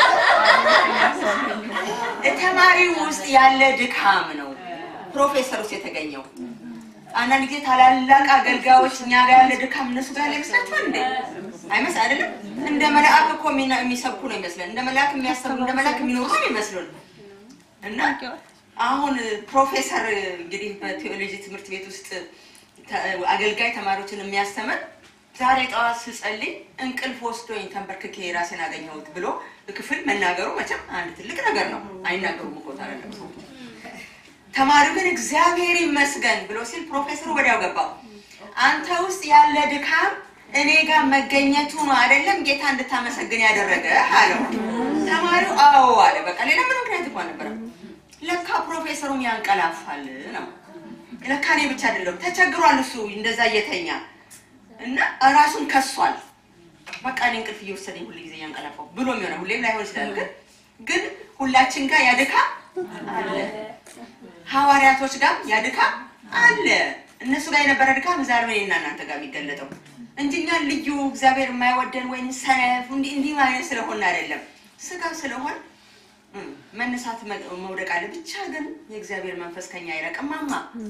ተማሪው ውስጥ ያለ ድካም ነው ፕሮፌሰር ውስጥ የተገኘው። አንዳንድ ጊዜ ታላላቅ አገልጋዮች እኛ ጋር ያለ ድካም እነሱ ጋር ያለ ይመስላችኋል እንዴ? አይመስ አይደለም። እንደ መልአክ እኮ የሚና- የሚሰብኩ ነው ይመስለን። እንደ መልአክ የሚያስተምሩ እንደ መልአክ የሚኖሩ ነው ይመስሉን እና አሁን ፕሮፌሰር እንግዲህ በቴዎሎጂ ትምህርት ቤት ውስጥ ተ- አገልጋይ ተማሪዎችን የሚያስተምር ዛሬ ጠዋት ስጸልይ እንቅልፍ ወስዶኝ ተንበርክኬ ራሴን አገኘሁት ብሎ ክፍል መናገሩ መቼም አንድ ትልቅ ነገር ነው። አይናገሩም እኮ ታላላቅ ሰዎች። ተማሪው ግን እግዚአብሔር ይመስገን ብሎ ሲል ፕሮፌሰሩ ወዲያው ገባው። አንተ ውስጥ ያለ ድካም እኔ ጋር መገኘቱ ነው አይደለም ጌታ እንድታመሰግን ያደረገ አለው። ተማሪው አዎ አለ። በቃ ሌላ ምን ምክንያት እንኳን ነበረም። ለካ ፕሮፌሰሩም ያንቀላፋል ነው። ለካ እኔ ብቻ አይደለም ተቸግሯል እሱ እንደዛ እየተኛ እና ራሱን ከሷል። በቃ እኔ እንቅልፍ እየወሰደኝ ሁሉ ጊዜ እያንቀላፋው ብሎ የሚሆነ ሁሌም ላይሆን ይችላል። ግን ግን ሁላችን ጋር ያ ድካም አለ። ሐዋርያቶች ጋር ያ ድካም አለ። እነሱ ጋር የነበረ ድካም ዛሬ ነው እኔና እናንተ ጋር የሚገለጠው እንጂ እኛ ልዩ እግዚአብሔር የማይወደን ወይም ሰነፍ እንዲህ እንዲህ ማለት ስለሆነ አይደለም። ስጋ ስለሆን እም፣ መነሳት መ- መውደቅ አለ። ብቻ ግን የእግዚአብሔር መንፈስ ከኛ አይረቅም። ማማ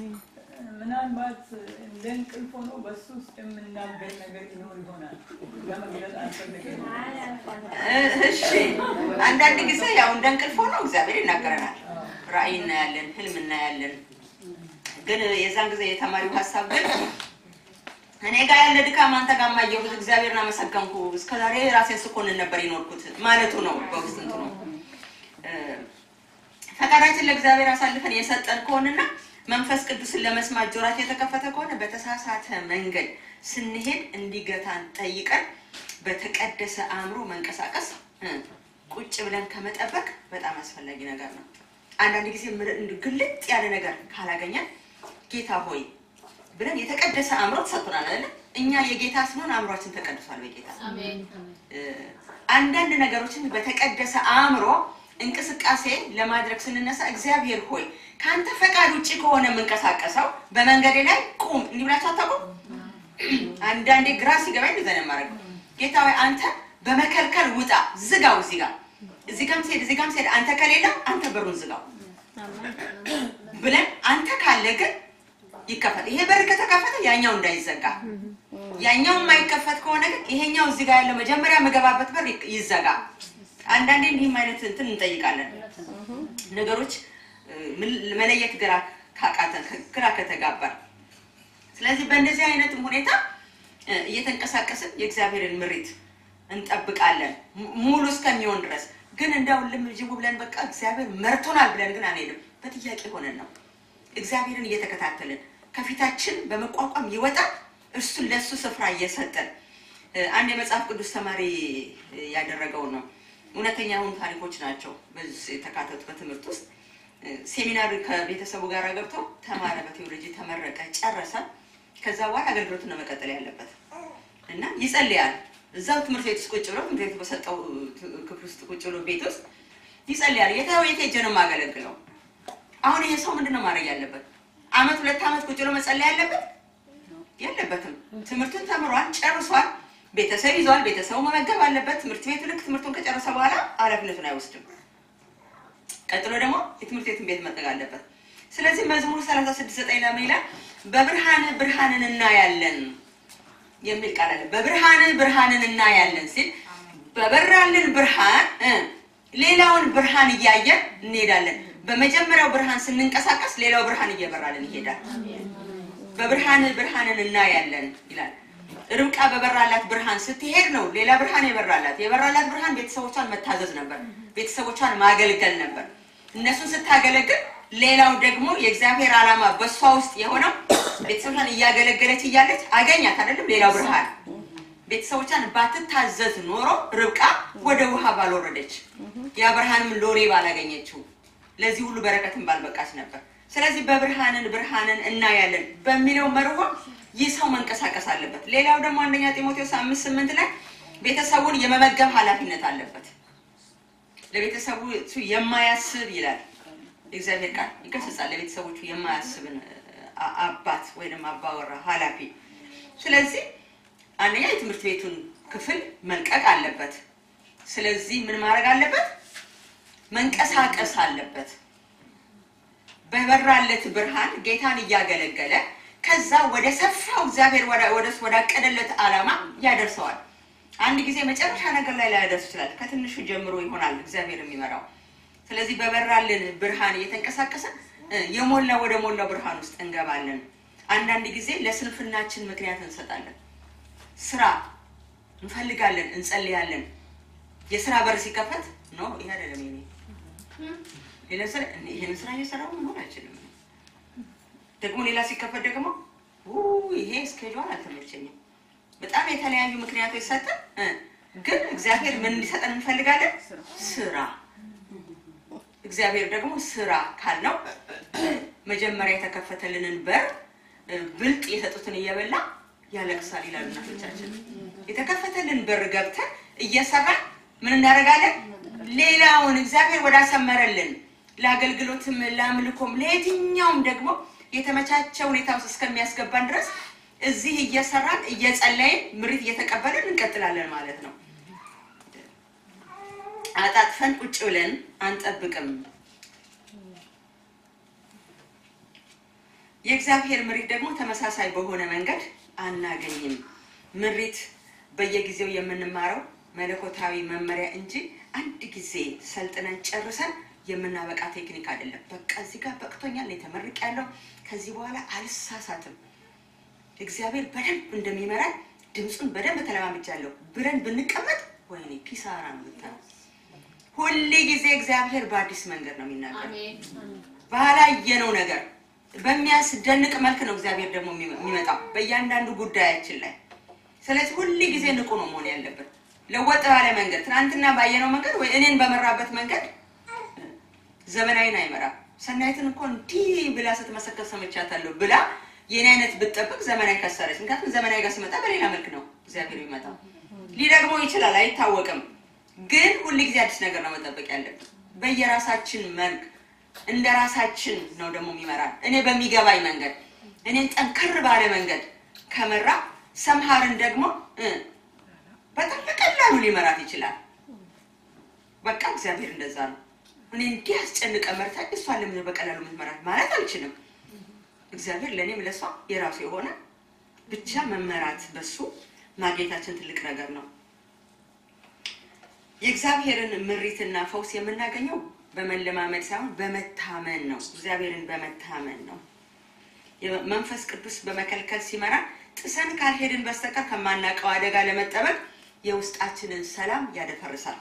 ምናልባት እንደ እንቅልፍ ሆኖ በሱ ውስጥ የምናገር ነገር ይኖር ይሆናል። ለመግለጽ አልፈልግም።
እ- እሺ አንዳንድ ጊዜ ያው እንደ እንቅልፍ ሆኖ እግዚአብሔር ይናገረናል። ራእይ እናያለን፣ ህልም እናያለን። ግን የዛን ጊዜ የተማሪው ሀሳብ ግን እኔ ጋር ያለ ድካም አንተ ጋር ማየሁት እግዚአብሔርን አመሰገንኩ፣ እስከዛሬ ራሴን ስኮንን ነበር የኖርኩት ማለቱ ነው። በውስጥ እንትኑ እ፣ ፈቃዳችን ለእግዚአብሔር አሳልፈን የሰጠን ከሆነና መንፈስ ቅዱስን ለመስማት ጆሯችን የተከፈተ ከሆነ በተሳሳተ መንገድ ስንሄድ እንዲገታን ጠይቀን በተቀደሰ አእምሮ መንቀሳቀስ እ፣ ቁጭ ብለን ከመጠበቅ በጣም አስፈላጊ ነገር ነው። አንዳንድ ጊዜ ምር- እንዲሁ ግልጥ ያለ ነገር ካላገኘን ጌታ ሆይ ብለን የተቀደሰ አእምሮ ተሰጥቶናል አይደለ? እኛ የጌታ ስንሆን አእምሯችን ተቀድሷል በጌታ እ፣ አንዳንድ ነገሮችን በተቀደሰ አእምሮ እንቅስቃሴ ለማድረግ ስንነሳ እግዚአብሔር ሆይ ከአንተ ፈቃድ ውጭ ከሆነ የምንቀሳቀሰው በመንገዴ ላይ ቁም እንዲህ ብላችሁ አታውቁም? አንዳንዴ ግራ ሲገባኝ እንደዛ ነው የማደርገው። ጌታ ሆይ አንተ በመከልከል ውጣ፣ ዝጋው። እዚህ ጋር እዚህ ጋርም ስሄድ እዚህ ጋርም ስሄድ አንተ ከሌለ አንተ በሩን ዝጋው ብለን አንተ ካለ ግን ይከፈት። ይሄ በር ከተከፈተ ያኛው እንዳይዘጋ፣ ያኛው የማይከፈት ከሆነ ግን ይሄኛው እዚህ ጋር ያለው መጀመሪያ የምገባበት በር ይክ- ይዘጋ። አንዳንዴ እንዲህም አይነት እንትን እንጠይቃለን። ነገሮች እ፣ ምን- መለየት ግራ ካቃተን ግራ ከተጋባን ስለዚህ በእንደዚህ አይነትም ሁኔታ እ፣ እየተንቀሳቀስን የእግዚአብሔርን ምሪት እንጠብቃለን ሙ- ሙሉ እስከሚሆን ድረስ። ግን እንዳው ልም ጅቡ ብለን በቃ እግዚአብሔር መርቶናል ብለን ግን አንሄድም። በጥያቄ ሆነን ነው እግዚአብሔርን እየተከታተልን ከፊታችን በመቋቋም ይወጣል። እርሱን ለእሱ ስፍራ እየሰጠን እ፣ አንድ የመጽሐፍ ቅዱስ ተማሪ እ፣ ያደረገው ነው። እውነተኛ የሆኑ ታሪኮች ናቸው በዚህ የተካተቱ በትምህርት ውስጥ እ፣ ሴሚናር ከቤተሰቡ ጋር ገብቶ ተማረ፣ በቴዎሎጂ ተመረቀ፣ ጨረሰ። ከዛ በኋላ አገልግሎቱን ነው መቀጠል ያለበት እና ይጸልያል። እዛው ትምህርት ቤት ውስጥ ቁጭ ብሎ ትምህርት ቤቱ በሰጠው እ፣ ክፍል ውስጥ ቁጭ ብሎ ቤት ውስጥ ይጸልያል። የታ የት ሄጄ ነው የማገለግለው? አሁን ይሄ ሰው ምንድን ነው ማድረግ ያለበት? አመት ሁለት አመት ቁጭ ብሎ መጸለይ ያለበት የለበትም። ትምህርቱን ተምሯል፣ ጨርሷል። ቤተሰብ ይዟል። ቤተሰቡ መመገብ አለበት። ትምህርት ቤቱ ልክ ትምህርቱን ከጨረሰ በኋላ ኃላፊነቱን አይወስድም። ቀጥሎ ደግሞ የትምህርት ቤቱን ቤት መጠቅ አለበት። ስለዚህ መዝሙር 36 ዘጠኝ ለምን ይላል? በብርሃን ብርሃንን እናያለን የሚል ቃል አለ። በብርሃን ብርሃንን እናያለን ሲል በበራልን ብርሃን እ ሌላውን ብርሃን እያየን እንሄዳለን። በመጀመሪያው ብርሃን ስንንቀሳቀስ ሌላው ብርሃን እየበራልን ይሄዳል። በብርሃን ብርሃንን እናያለን ይላል። ርብቃ በበራላት ብርሃን ስትሄድ ነው ሌላ ብርሃን የበራላት። የበራላት ብርሃን ቤተሰቦቿን መታዘዝ ነበር፣ ቤተሰቦቿን ማገልገል ነበር። እነሱን ስታገለግል፣ ሌላው ደግሞ የእግዚአብሔር ዓላማ በእሷ ውስጥ የሆነው ቤተሰቦቿን እያገለገለች እያለች አገኛት አይደለም ሌላው ብርሃን ቤተሰቦቿን ባትታዘዝ ኖሮ ርብቃ ወደ ውሃ ባልወረደች የአብርሃንም ሎሌ ባላገኘችው ለዚህ ሁሉ በረከትን ባልበቃች ነበር። ስለዚህ በብርሃንን ብርሃንን እናያለን በሚለው መርሆ ይህ ሰው መንቀሳቀስ አለበት። ሌላው ደግሞ አንደኛ ጢሞቴዎስ አምስት ስምንት ላይ ቤተሰቡን የመመገብ ኃላፊነት አለበት። ለቤተሰቡ የማያስብ ይላል የእግዚአብሔር ቃል ይገስጻል። ለቤተሰቦቹ የማያስብን አ- አባት ወይም አባወራ ኃላፊ። ስለዚህ አንደኛ የትምህርት ቤቱን ክፍል መልቀቅ አለበት። ስለዚህ ምን ማድረግ አለበት? መንቀሳቀስ አለበት። በበራለት ብርሃን ጌታን እያገለገለ ከዛ ወደ ሰፋው እግዚአብሔር ወደ- ወደ ወዳቀደለት ዓላማ ያደርሰዋል። አንድ ጊዜ መጨረሻ ነገር ላይ ላያደርስ ይችላል። ከትንሹ ጀምሮ ይሆናል እግዚአብሔር የሚመራው። ስለዚህ በበራልን ብርሃን እየተንቀሳቀሰ እ፣ የሞላ ወደ ሞላው ብርሃን ውስጥ እንገባለን። አንዳንድ ጊዜ ለስንፍናችን ምክንያት እንሰጣለን። ስራ እንፈልጋለን፣ እንጸልያለን። የስራ በር ሲከፈት ኖ ይሄ አይደለም የኔ ሌላ ስራ እኔ ይሄንን ስራ እየሰራሁ መሆን አይችልም። ደግሞ ሌላ ሲከፈት ደግሞ ው ይሄ እስኬጁል አልተመቸኝም። በጣም የተለያዩ ምክንያቶች ሰጠን እ፣ ግን እግዚአብሔር ምን እንዲሰጠን እንፈልጋለን? ስራ እግዚአብሔር ደግሞ ስራ ካልነው መጀመሪያ የተከፈተልንን በር እ፣ ብልጥ የሰጡትን እየበላ ያለቅሳል ይላሉ እናቶቻችን። የተከፈተልን በር ገብተን እየሰራን ምን እናደርጋለን? ሌላውን እግዚአብሔር ወዳሰመረልን ለአገልግሎትም፣ ለአምልኮም፣ ለየትኛውም ደግሞ የተመቻቸ ሁኔታ ውስጥ እስከሚያስገባን ድረስ እዚህ እየሰራን እየጸለይን ምሪት እየተቀበልን እንቀጥላለን ማለት ነው። አጣጥፈን ቁጭ ብለን አንጠብቅም። የእግዚአብሔር ምሪት ደግሞ ተመሳሳይ በሆነ መንገድ አናገኝም። ምሪት በየጊዜው የምንማረው መለኮታዊ መመሪያ እንጂ አንድ ጊዜ ሰልጥነን ጨርሰን የምናበቃ ቴክኒክ አይደለም። በቃ እዚህ ጋር በቅቶኛል፣ የተመርቅ ያለው ከዚህ በኋላ አልሳሳትም። እግዚአብሔር በደንብ እንደሚመራን ድምፁን በደንብ ተለማምጃለሁ ብለን ብንቀመጥ ወይኔ ኪሳራ ነው የምታየው። ሁሌ ጊዜ እግዚአብሔር በአዲስ መንገድ ነው የሚናገር ባላየነው ነገር በሚያስደንቅ መልክ ነው እግዚአብሔር ደግሞ የሚመ- የሚመጣው በእያንዳንዱ ጉዳያችን ላይ። ስለዚህ ሁል ጊዜ ንቁ ነው መሆን ያለብን። ለወጥ ባለ መንገድ ትናንትና ባየነው መንገድ ወይ እኔን በመራበት መንገድ ዘመናዊን አይመራም። ሰናይትን እኮ እንዲህ ብላ ስትመሰከር ሰምቻታለሁ ብላ የኔ አይነት ብትጠብቅ ዘመናዊ ከሰረች። ምክንያቱም ዘመናዊ ጋር ሲመጣ በሌላ መልክ ነው እግዚአብሔር የሚመጣው። ሊደግሞ ይችላል አይታወቅም። ግን ሁል ጊዜ አዲስ ነገር ነው መጠበቅ ያለብን በየራሳችን መልክ እንደ ራሳችን ነው ደግሞ የሚመራን። እኔ በሚገባኝ መንገድ እኔን ጠንከር ባለ መንገድ ከመራ ሰምሃርን ደግሞ እ በጣም በቀላሉ ሊመራት ይችላል። በቃ እግዚአብሔር እንደዛ ነው። እኔ እንዲህ አስጨንቀ መርታ እሷን ለምን በቀላሉ የምትመራት ማለት አልችልም። እግዚአብሔር ለእኔም ለእሷ የራሱ የሆነ ብቻ መመራት በሱ ማግኘታችን ትልቅ ነገር ነው። የእግዚአብሔርን ምሪትና ፈውስ የምናገኘው በመለማመድ ሳይሆን በመታመን ነው። እግዚአብሔርን በመታመን ነው። መንፈስ ቅዱስ በመከልከል ሲመራ ጥሰን ካልሄድን በስተቀር ከማናውቀው አደጋ ለመጠበቅ የውስጣችንን ሰላም ያደፈርሳል።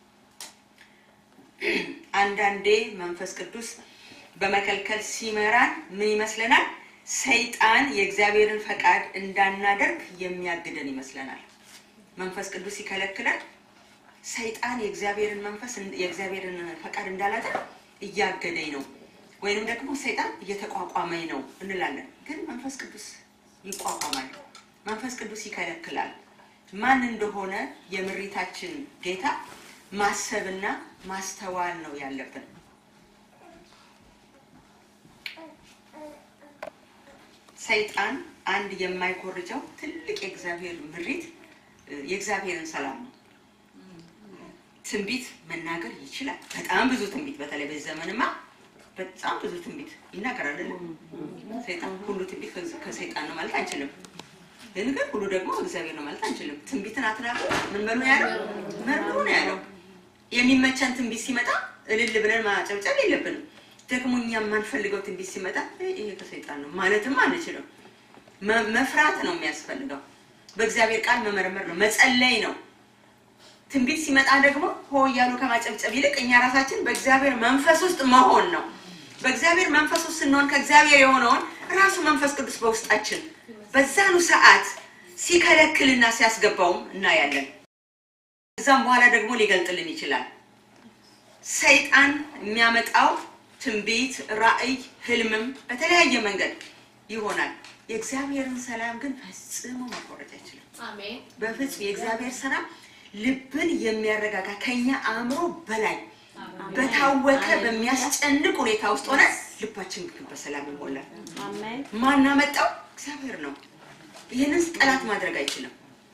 አንዳንዴ መንፈስ ቅዱስ በመከልከል ሲመራን ምን ይመስለናል? ሰይጣን የእግዚአብሔርን ፈቃድ እንዳናደርግ የሚያግደን ይመስለናል። መንፈስ ቅዱስ ሲከለክለን ሰይጣን የእግዚአብሔርን መንፈስ የእግዚአብሔርን ፈቃድ እንዳላደርግ እያገደኝ ነው ወይንም ደግሞ ሰይጣን እየተቋቋመኝ ነው እንላለን። ግን መንፈስ ቅዱስ ይቋቋማል። መንፈስ ቅዱስ ይከለክላል። ማን እንደሆነ የምሪታችን ጌታ ማሰብና ማስተዋል ነው ያለብን። ሰይጣን አንድ የማይኮርጀው ትልቅ የእግዚአብሔር ምሪት የእግዚአብሔርን ሰላም ነው። ትንቢት መናገር ይችላል። በጣም ብዙ ትንቢት፣ በተለይ በዚህ ዘመንማ በጣም ብዙ ትንቢት ይናገራል አይደለም? ሰይጣን ሁሉ ትንቢት ከሰይጣን ነው ማለት አንችልም። ግን ግን ሁሉ ደግሞ እግዚአብሔር ነው ማለት አንችልም። ትንቢትን አትናቁ ምን በሉ ነው ያለው? መርምሩ ነው ያለው። የሚመቸን ትንቢት ሲመጣ እልል ብለን ማጨብጨብ የለብንም። ደግሞ እኛ የማንፈልገው ትንቢት ሲመጣ ይሄ ከሰይጣን ነው ማለትም አንችልም። መፍራት ነው የሚያስፈልገው። በእግዚአብሔር ቃል መመርመር ነው፣ መጸለይ ነው። ትንቢት ሲመጣ ደግሞ ሆ እያሉ ከማጨብጨብ ይልቅ እኛ ራሳችን በእግዚአብሔር መንፈስ ውስጥ መሆን ነው። በእግዚአብሔር መንፈስ ውስጥ ስንሆን ከእግዚአብሔር የሆነውን ራሱ መንፈስ ቅዱስ በውስጣችን በዛኑ ሰዓት ሲከለክልና ሲያስገባውም እናያለን። ከዛም በኋላ ደግሞ ሊገልጥልን ይችላል። ሰይጣን የሚያመጣው ትንቢት፣ ራእይ፣ ህልምም በተለያየ መንገድ ይሆናል። የእግዚአብሔርን ሰላም ግን ፈጽሞ ማቋረጥ አይችልም።
አሜን
በፍጹም የእግዚአብሔር ሰላም ልብን የሚያረጋጋ ከኛ አእምሮ በላይ በታወከ በሚያስጨንቅ ሁኔታ ውስጥ ሆነ ልባችን ግን በሰላም ይሞላል።
አሜን
ማናመጣው እግዚአብሔር ነው። ይህንን ጠላት ማድረግ አይችልም።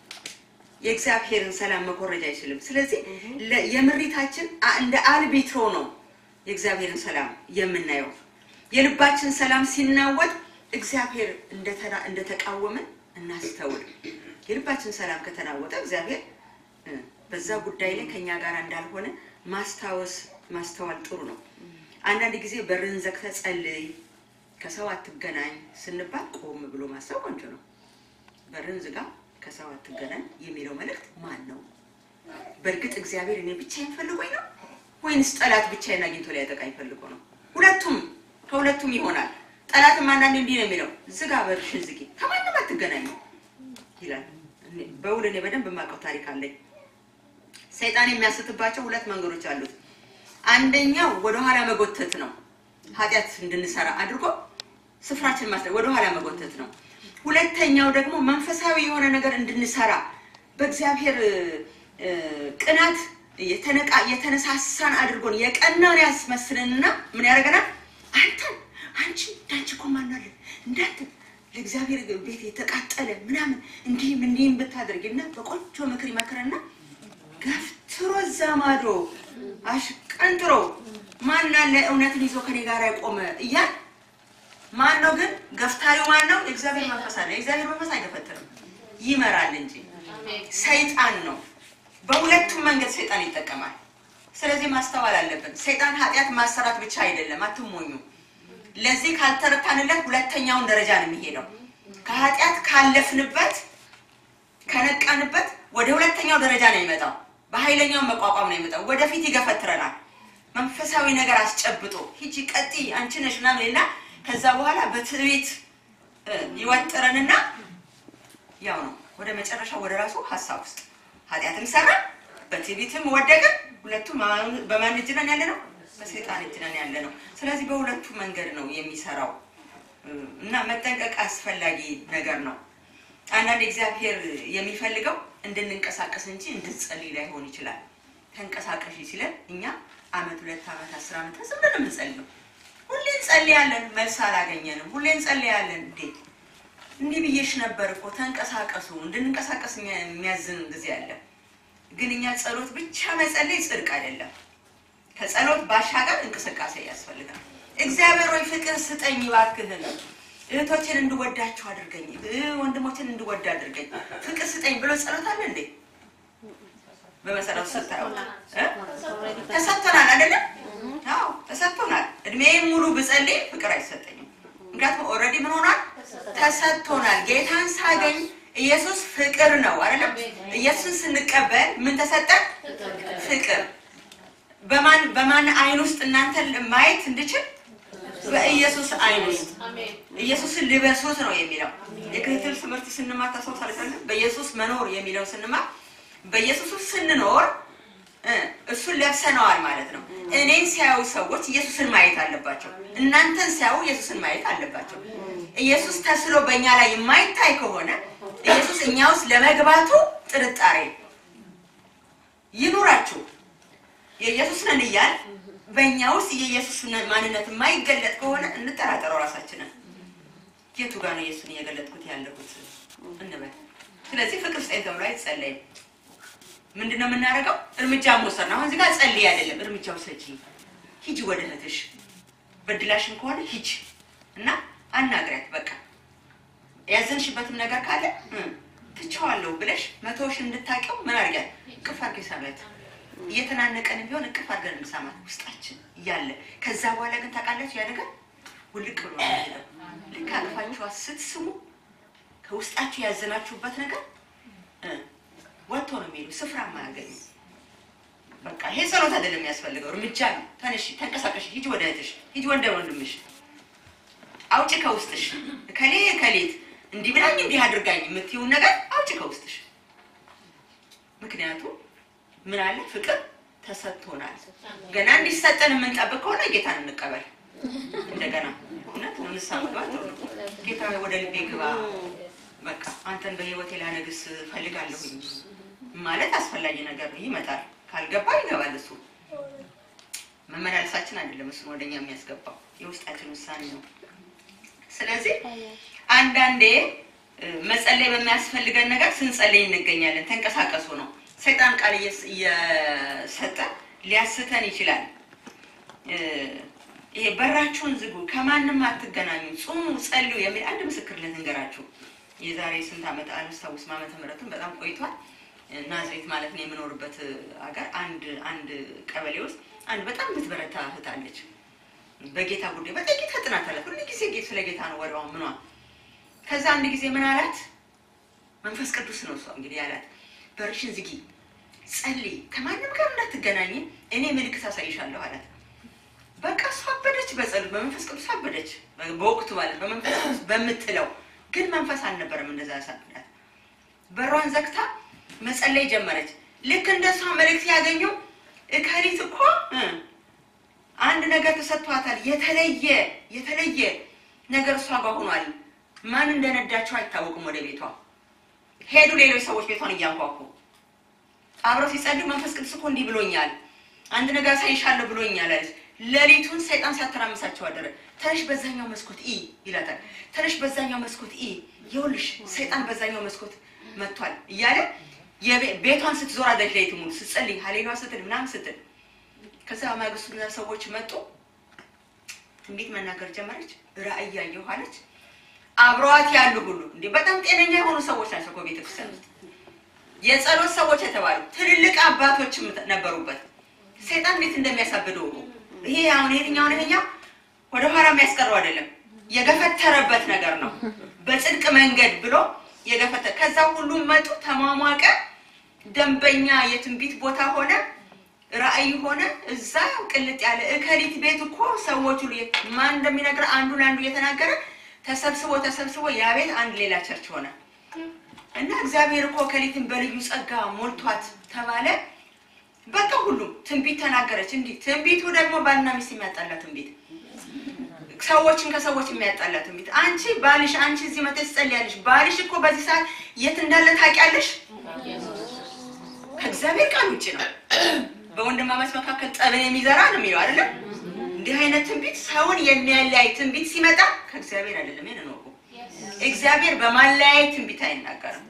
የእግዚአብሔርን ሰላም መኮረጅ አይችልም። ስለዚህ ለ- የምሪታችን አ- እንደ አልቢትሮ ነው የእግዚአብሔርን ሰላም የምናየው። የልባችን ሰላም ሲናወጥ እግዚአብሔር እንደተራ- እንደተቃወመን እናስተውል። የልባችን ሰላም ከተናወጠ እግዚአብሔር እ፣ በዛ ጉዳይ ላይ ከኛ ጋር እንዳልሆነ ማስታወስ ማስተዋል ጥሩ ነው። አንዳንድ ጊዜ በርን ዘግተህ ጸልይ፣ ከሰው አትገናኝ ስንባል ቆም ብሎ ማሰብ ቆንጆ ነው። በርን ዝጋ፣ ከሰው አትገናኝ የሚለው መልእክት ማን ነው? በእርግጥ እግዚአብሔር እኔ ብቻዬን ፈልጎኝ ነው ወይንስ ጠላት ብቻዬን አግኝቶ ሊያጠቃኝ ፈልጎ ነው? ሁለቱም ከሁለቱም ይሆናል። ጠላትም አንዳንዴ እንዲህ ነው የሚለው ዝጋ፣ በርሽን ዝጊ፣ ከማንም አትገናኙ ይላል። እኔ- በውል እኔ በደንብ የማውቀው ታሪክ አለኝ። ሰይጣን የሚያስትባቸው ሁለት መንገዶች አሉት። አንደኛው ወደኋላ መጎተት ነው። ኃጢአት እንድንሰራ አድርጎ ስፍራችን ማስለ ወደኋላ መጎተት ነው። ሁለተኛው ደግሞ መንፈሳዊ የሆነ ነገር እንድንሰራ በእግዚአብሔር እ፣ ቅናት የተነቃ የተነሳሳን አድርጎን የቀናን ያስመስልንና ምን ያደርገናል? አንተን አንቺ እንዳንቺ እኮ ማናለ እንዳንተ ለእግዚአብሔር ቤት የተቃጠለ ምናምን እንዲህም እንዲህም ብታደርጊና በቆንጆ ምክር ይመክረና ገፍትሮ እዛ ማዶ አሽቀንጥሮ ማን አለ እውነትን ይዞ ከኔ ጋር ያቆመ እያል ማን ነው ግን ገፍታሪው ማን ነው? የእግዚአብሔር መንፈስ አለ። የእግዚአብሔር መንፈስ አይገፈትርም፣ ይመራል እንጂ ሰይጣን ነው። በሁለቱም መንገድ ሰይጣን ይጠቀማል። ስለዚህ ማስተዋል አለብን። ሰይጣን ኃጢአት ማሰራት ብቻ አይደለም፣ አትሞኙ። ለዚህ ካልተረታንለት ሁለተኛውን ደረጃ ነው የሚሄደው። ከኃጢአት ካለፍንበት ከነቃንበት ወደ ሁለተኛው ደረጃ ነው የሚመጣው። በኃይለኛው መቋቋም ነው የሚመጣው። ወደፊት ይገፈትረናል። መንፈሳዊ ነገር አስጨብጦ ሂጂ ቀጢ አንቺ ነሽ ምናምን እና ከዛ በኋላ በትዕቢት እ፣ ይወጥረንና ያው ነው ወደ መጨረሻው ወደ ራሱ ሀሳብ ውስጥ ኃጢአትም ሰራ በትዕቢትም ወደቀ። ሁለቱም በማን- በማን እጅ ነን ያለ ነው? በሰይጣን እጅ ነን ያለ ነው። ስለዚህ በሁለቱ መንገድ ነው የሚሰራው እ፣ እና መጠንቀቅ አስፈላጊ ነገር ነው። አንዳንድ እግዚአብሔር የሚፈልገው እንድንንቀሳቀስ እንጂ እንድንጸልይ ላይሆን ይችላል። ተንቀሳቀሽ ሲለን እኛ አመት ሁለት አመት አስር አመት ዝም ብለን የምንጸልየው ሁሌ እንጸልያለን፣ መልስ አላገኘንም። ሁሌ እንጸልያለን። እንዴ እንዲህ ብዬሽ ነበር እኮ ተንቀሳቀሱ። እንድንንቀሳቀስ የሚያ- የሚያዝን ጊዜ አለ። ግን እኛ ጸሎት ብቻ መጸለይ ጽድቅ አይደለም። ከጸሎት ባሻገር እንቅስቃሴ ያስፈልጋል። እግዚአብሔር ወይ ፍቅር ስጠኝ እባክህን፣ እህቶችን እንድወዳቸው አድርገኝ፣ እ ወንድሞችን እንድወድ አድርገኝ፣ ፍቅር ስጠኝ ብሎ ጸሎት አለ እንዴ? በመሰረቱ ስታየው እ? ተሰጥቶናል አይደለም? አዎ ተሰጥቶናል። እድሜን ሙሉ ብጸልይ ፍቅር አይሰጠኝም። ምክንያቱም ኦልሬዲ ምን ሆኗል? ተሰጥቶናል። ጌታን ሳገኝ ኢየሱስ ፍቅር ነው አይደለም? ኢየሱስን ስንቀበል ምን ተሰጠን? ፍቅር። በማን በማን አይን ውስጥ እናንተን ማየት እንድችል በኢየሱስ አይን ውስጥ ኢየሱስን ልበሱት ነው የሚለው። የክትትል ትምህርት ስንማር ታስታውሳላችሁ? በኢየሱስ መኖር የሚለው ስንማር በኢየሱስ ውስጥ ስንኖር እ እሱን ለብሰነዋል ማለት ነው። እኔን ሲያዩ ሰዎች ኢየሱስን ማየት አለባቸው። እናንተን ሲያዩ ኢየሱስን ማየት አለባቸው። ኢየሱስ ተስሎ በእኛ ላይ የማይታይ ከሆነ ኢየሱስ እኛ ውስጥ ለመግባቱ ጥርጣሬ ይኑራችሁ። የኢየሱስ ነን እያል በእኛ ውስጥ የኢየሱስ ማንነት የማይገለጥ ከሆነ እንጠራጠረው ራሳችንን። የቱ ጋር ነው ኢየሱስን እየገለጥኩት ያለሁት እንበል። ስለዚህ ፍቅር ስጠኝ ተብሎ አይጸለይም። ምንድን ነው የምናደርገው? እርምጃ መውሰድ ነው። አሁን እዚህ ጋር ጸልይ አይደለም፣ እርምጃ ውሰጂ። ሂጂ ወደ እህትሽ፣ በድላሽም ከሆነ ሂጂ እና አናግሪያት። በቃ ያዘንሽበትም ነገር ካለ እ ትቼዋለሁ ብለሽ መቶሽ እንድታውቂው ምን አድርጊያት? እቅፍ አድርጌ ሳሚያት። እየተናነቀን ቢሆን እቅፍ አድርገን እንሳማት ውስጣችን እያለ ከዛ በኋላ ግን ታውቃላችሁ ያ ነገር ውልቅ ብሎ ነው የሚሄደው። ልክ አቅፋችኋት ስትስሙ ከውስጣችሁ ያዘናችሁበት ነገር እ ወጥቶ ነው የሚሄዱ ስፍራ ማያገኙ። በቃ ይሄ ጸሎት አይደለም የሚያስፈልገው፣ እርምጃ ነው። ተነሺ፣ ተንቀሳቀሽ፣ ሂጂ ወደ እህትሽ፣ ሂጂ ወደ ወንድምሽ፣ አውጪ ከውስጥሽ ከሌ ከሌት እንዲህ ብላኝ እንዲህ አድርጋኝ የምትይውን ነገር ከውስጥሽ። ምክንያቱም ምን አለ ፍቅር ተሰጥቶናል። ገና እንዲሰጠን የምንጠብቅ ከሆነ ጌታን እንቀበል። እንደገና እውነት ንስሐ መግባት ጥሩ ነው። ጌታ ሆይ ወደ ልቤ ግባ፣ በቃ አንተን በህይወቴ ላነግስ ፈልጋለሁኝ ማለት አስፈላጊ ነገር ይመጣል። ካልገባ ይገባል። እሱ መመላለሳችን አይደለም እሱን ወደኛ የሚያስገባው የውስጣችን ውሳኔ ነው። ስለዚህ አንዳንዴ እ፣ መጸለይ በሚያስፈልገን ነገር ስንጸልይ እንገኛለን። ተንቀሳቀሱ ነው። ሰይጣን ቃል እየስ- እየሰጠ ሊያስተን ይችላል። እ፣ ይሄ በራችሁን ዝጉ፣ ከማንም አትገናኙ፣ ጹሙ፣ ጸልዩ የሚል አንድ ምስክር ልንገራችሁ። የዛሬ ስንት ዓመት አላስታውስም፣ ዓመተ ምሕረቱን በጣም ቆይቷል። ናዝሬት ማለት ነው የምኖርበት ሀገር አንድ አንድ ቀበሌ ውስጥ አንድ በጣም ብትበረታ እህት አለች። በጌታ ጉዳይ በጣም ጌታ ጥናት አላት። ሁሉ ጊዜ ጌ- ስለ ጌታ ነው ወሬዋ ምኗ። ከዛ አንድ ጊዜ ምን አላት? መንፈስ ቅዱስ ነው እሷ እንግዲህ ያላት፣ በርሽን ዝጊ፣ ጸልይ፣ ከማንም ጋር እንዳትገናኝ፣ እኔ ምልክት አሳይሻለሁ አላት። በቃ እሷ አበደች፣ በጸሎት በመንፈስ ቅዱስ አበደች። በወቅቱ ማለት በመንፈስ ቅዱስ በምትለው ግን መንፈስ አልነበረም እንደዛ ያሳብዳት። በሯን ዘግታ መጸለይ ጀመረች። ልክ እንደሷ መልእክት ያገኘው እከሊት እኮ እ አንድ ነገር ተሰጥቷታል። የተለየ የተለየ ነገር እሷ ጋር ሆኗል። ማን እንደነዳቸው አይታወቅም። ወደ ቤቷ ሄዱ። ሌሎች ሰዎች ቤቷን እያንኳኩ አብረው ሲጸልዩ መንፈስ ቅዱስ እኮ እንዲህ ብሎኛል፣ አንድ ነገር ሳይሻለሁ ብሎኛል አለች። ሌሊቱን ሰይጣን ሲያተራምሳቸው አደረ። ተነሽ በዛኛው መስኮት ኢ ይላታል። ተነሽ በዛኛው መስኮት ኢ፣ ይኸውልሽ ሰይጣን በዛኛው መስኮት መጥቷል እያለ የቤ- ቤቷን ስትዞር አለች። ሌሊት ሙሉ ስትጸልይ ሀሌሉያ ስትል ምናምን ስትል ከዛ ማግስቱ እነዛ ሰዎች መጡ። ትንቢት መናገር ጀመረች። ራእይ ያየሁ አለች። አብረዋት ያሉ ሁሉ እንዴ በጣም ጤነኛ የሆኑ ሰዎች ናቸው እኮ ቤተክርስቲያን ውስጥ የጸሎት ሰዎች የተባሉ ትልልቅ አባቶችም ነበሩበት። ሰይጣን እንዴት እንደሚያሳብደው እኮ ይሄ አሁን የትኛውን ይሄኛው ወደ ኋላ የሚያስቀረው አይደለም፣ የገፈተረበት ነገር ነው። በጽድቅ መንገድ ብሎ የገፈተ ከዛ ሁሉም መጡ፣ ተሟሟቀ፣ ደንበኛ የትንቢት ቦታ ሆነ፣ ራእይ ሆነ። እዛ ቅልጥ ያለ እከሊት ቤት እኮ ሰዎች ሁሉ ማን እንደሚነግር አንዱ ለአንዱ እየተናገረ ተሰብስቦ ተሰብስቦ ያ ቤት አንድ ሌላ ቸርች ሆነ። እና እግዚአብሔር እኮ ከሊትን በልዩ ጸጋ ሞልቷት ተባለ። በቃ ሁሉም ትንቢት ተናገረች። እንዲህ ትንቢቱ ደግሞ ባልና ሚስት የሚያጣላ ትንቢት፣ ሰዎችን ከሰዎች የሚያጣላ ትንቢት። አንቺ ባልሽ አንቺ እዚህ መተሽ ትጸልያለሽ፣ ባልሽ እኮ በዚህ ሰዓት የት እንዳለ ታውቂያለሽ? ከእግዚአብሔር ቃል ውጭ ነው። በወንድማማች መካከል ጠብን የሚዘራ ነው የሚለው አይደለም። እንዲህ አይነት ትንቢት ሰውን የሚያለያይ ትንቢት ሲመጣ ከእግዚአብሔር አይደለም። ይሄን ነው እግዚአብሔር በማለያየት ትንቢት አይናገርም።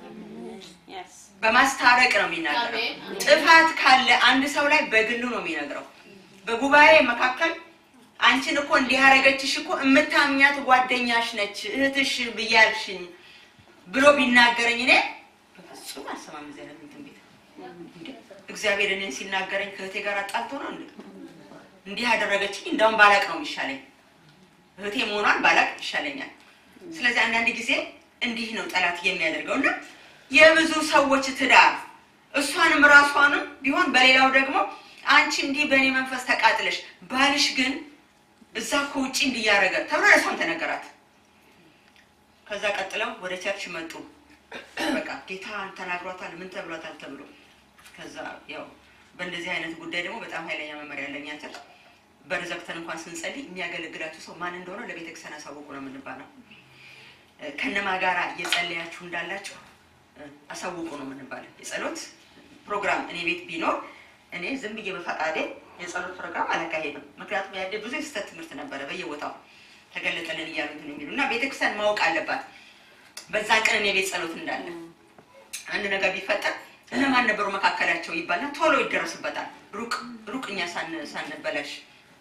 በማስታረቅ ነው የሚናገረው። ጥፋት ካለ አንድ ሰው ላይ በግሉ ነው የሚነግረው። በጉባኤ መካከል አንቺን እኮ እንዲህ ያደረገችሽ እኮ የምታምኛት ጓደኛሽ ነች እህትሽ ብያልሽኝ ብሎ ቢናገረኝ እኔ በፍጹም አልሰማም። እዚህ አይነት ትንቢት እንዴ! እግዚአብሔር እኔን ሲናገረኝ ከእህቴ ጋር አጣልቶ ነው እንዴ? እንዲህ ያደረገችኝ እንደውም ባላቅ ነው የሚሻለኝ። እህቴ መሆኗን ባላቅ ይሻለኛል። ስለዚህ አንዳንድ ጊዜ እንዲህ ነው ጠላት የሚያደርገው እና የብዙ ሰዎች ትዳር እሷንም ራሷንም ቢሆን በሌላው ደግሞ አንቺ እንዲህ በእኔ መንፈስ ተቃጥለሽ ባልሽ ግን እዛ ከውጭ እንዲያረገ ተብሎ ለሷም ተነገራት። ከዛ ቀጥለው ወደ ቸርች መጡ። በቃ ጌታ ተናግሯታል፣ ምን ተብሏታል ተብሎ ከዛ ያው በእንደዚህ አይነት ጉዳይ ደግሞ በጣም ኃይለኛ መመሪያ ያለኛ ቸርች በር ዘግተን እንኳን ስንጸልይ የሚያገለግላችሁ ሰው ማን እንደሆነ ለቤተክርስቲያን አሳውቁ ነው የምንባለው። ከነማ ጋራ እየጸለያችሁ እንዳላችሁ አሳውቁ ነው የምንባለው። የጸሎት ፕሮግራም እኔ ቤት ቢኖር እኔ ዝም ብዬ በፈቃዴ የጸሎት ፕሮግራም አላካሄድም። ምክንያቱም ያለ ብዙ የስህተት ትምህርት ነበረ በየቦታው ተገለጠልን እያሉትን የሚሉ እና ቤተክርስቲያን ማወቅ አለባት በዛን ቀን እኔ ቤት ጸሎት እንዳለ አንድ ነገር ቢፈጠር እነማን ነበሩ መካከላቸው ይባልና ቶሎ ይደረስበታል። ሩቅ ሩቅ እኛ ሳን- ሳንበላሽ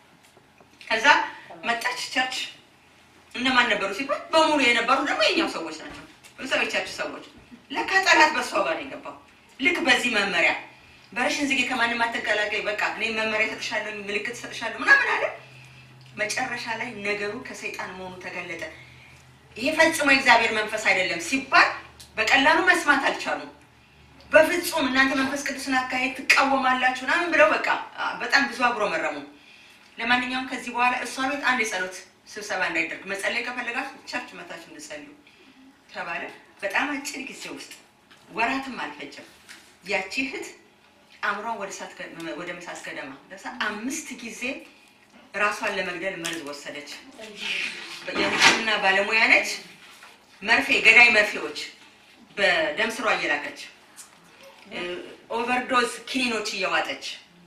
ከዛ መጣች ቸርች እነማን ነበሩ ሲባል በሙሉ የነበሩ ደግሞ የኛው ሰዎች ናቸው። በዛው የቸርች ሰዎች ለካ ጠላት በሷ ጋር ነው የገባው። ልክ በዚህ መመሪያ በርሽን ዝጌ ከማንም አትቀላቀይ፣ በቃ እኔ መመሪያ ሰጥሻለሁ፣ ምልክት ሰጥሻለሁ ምናምን አለ። መጨረሻ ላይ ነገሩ ከሰይጣን መሆኑ ተገለጠ። ይሄ ፈጽሞ የእግዚአብሔር መንፈስ አይደለም ሲባል በቀላሉ መስማት አልቻሉም። በፍጹም እናንተ መንፈስ ቅዱስን አካሄድ ትቃወማላችሁ ምናምን ብለው በቃ አ፣ በጣም ብዙ አጉረመረሙ። ለማንኛውም ከዚህ በኋላ እሷ ቤት አንድ የጸሎት ስብሰባ እንዳይደርግ መጸለይ ከፈለጋችሁ ቸርች መታችሁ እንድጸልዩ ተባለ። በጣም አጭር ጊዜ ውስጥ ወራትም አልፈጀም። ያቺ እህት አእምሯን ወደ እሳት ገ- ወደ መሳት ገደማ ደርሳ አምስት ጊዜ ራሷን ለመግደል መርዝ ወሰደች። የሕክምና ባለሙያ ነች። መርፌ ገዳይ መርፌዎች በደም ስሯ እየላከች እ፣ ኦቨርዶዝ ኪኒኖች እየዋጠች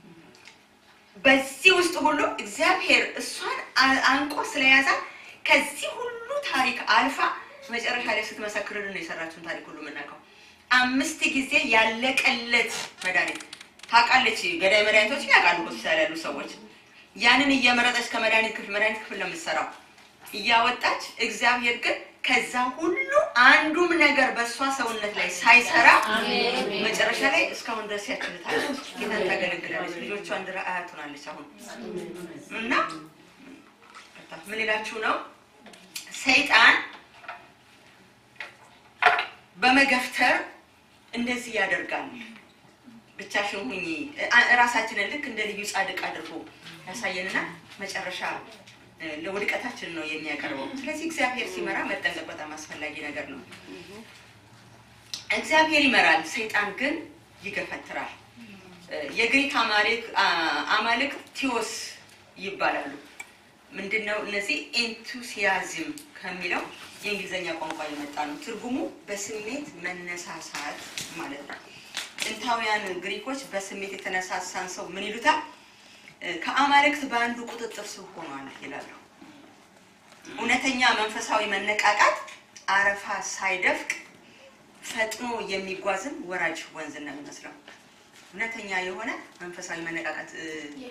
በዚህ ውስጥ ሁሉ እግዚአብሔር እሷን አ- አንቆ ስለያዛት ከዚህ ሁሉ ታሪክ አልፋ መጨረሻ ላይ ስትመሰክርልን ነው የሰራችውን ታሪክ ሁሉ የምናውቀው። አምስት ጊዜ ያለቀለት መድኃኒት ታውቃለች። ገዳይ መድኃኒቶችን ያውቃሉ ሆስፒታል ያሉ ሰዎች። ያንን እየመረጠች ከመድኃኒት ክፍል መድኃኒት ክፍል ነው የምትሰራው እያወጣች። እግዚአብሔር ግን ከዛ ሁሉ አንዱም ነገር በእሷ ሰውነት ላይ ሳይሰራ መጨረሻ ላይ እስካሁን ድረስ ያችልታለች። ጌታን ታገለግላለች። ልጆቿ እንድራ አያት ሆናለች አሁን እና ምን ይላችሁ ነው ሰይጣን በመገፍተር እንደዚህ ያደርጋል። ብቻሽን ሁኚ እ- ራሳችንን ልክ እንደ ልዩ ጻድቅ አድርጎ ያሳየንና መጨረሻ እ፣ ለውድቀታችን ነው የሚያቀርበው። ስለዚህ እግዚአብሔር ሲመራ መጠንቀቅ በጣም አስፈላጊ ነገር ነው። እግዚአብሔር ይመራል፣ ሰይጣን ግን ይገፈትራል። እ፣ የግሪክ አማልክ አ- አማልክት ቲዮስ ይባላሉ። ምንድነው እነዚህ? ኤንቱሲያዝም ከሚለው የእንግሊዝኛ ቋንቋ የመጣ ነው። ትርጉሙ በስሜት መነሳሳት ማለት ነው። ጥንታውያን ግሪኮች በስሜት የተነሳሳን ሰው ምን ይሉታል? እ፣ ከአማልክት በአንዱ ቁጥጥር ስር ሆኗል ይላሉ። እውነተኛ መንፈሳዊ መነቃቃት አረፋ ሳይደፍቅ ፈጥኖ የሚጓዝን ወራጅ ወንዝ ነው የሚመስለው። እውነተኛ የሆነ መንፈሳዊ መነቃቃት እ፣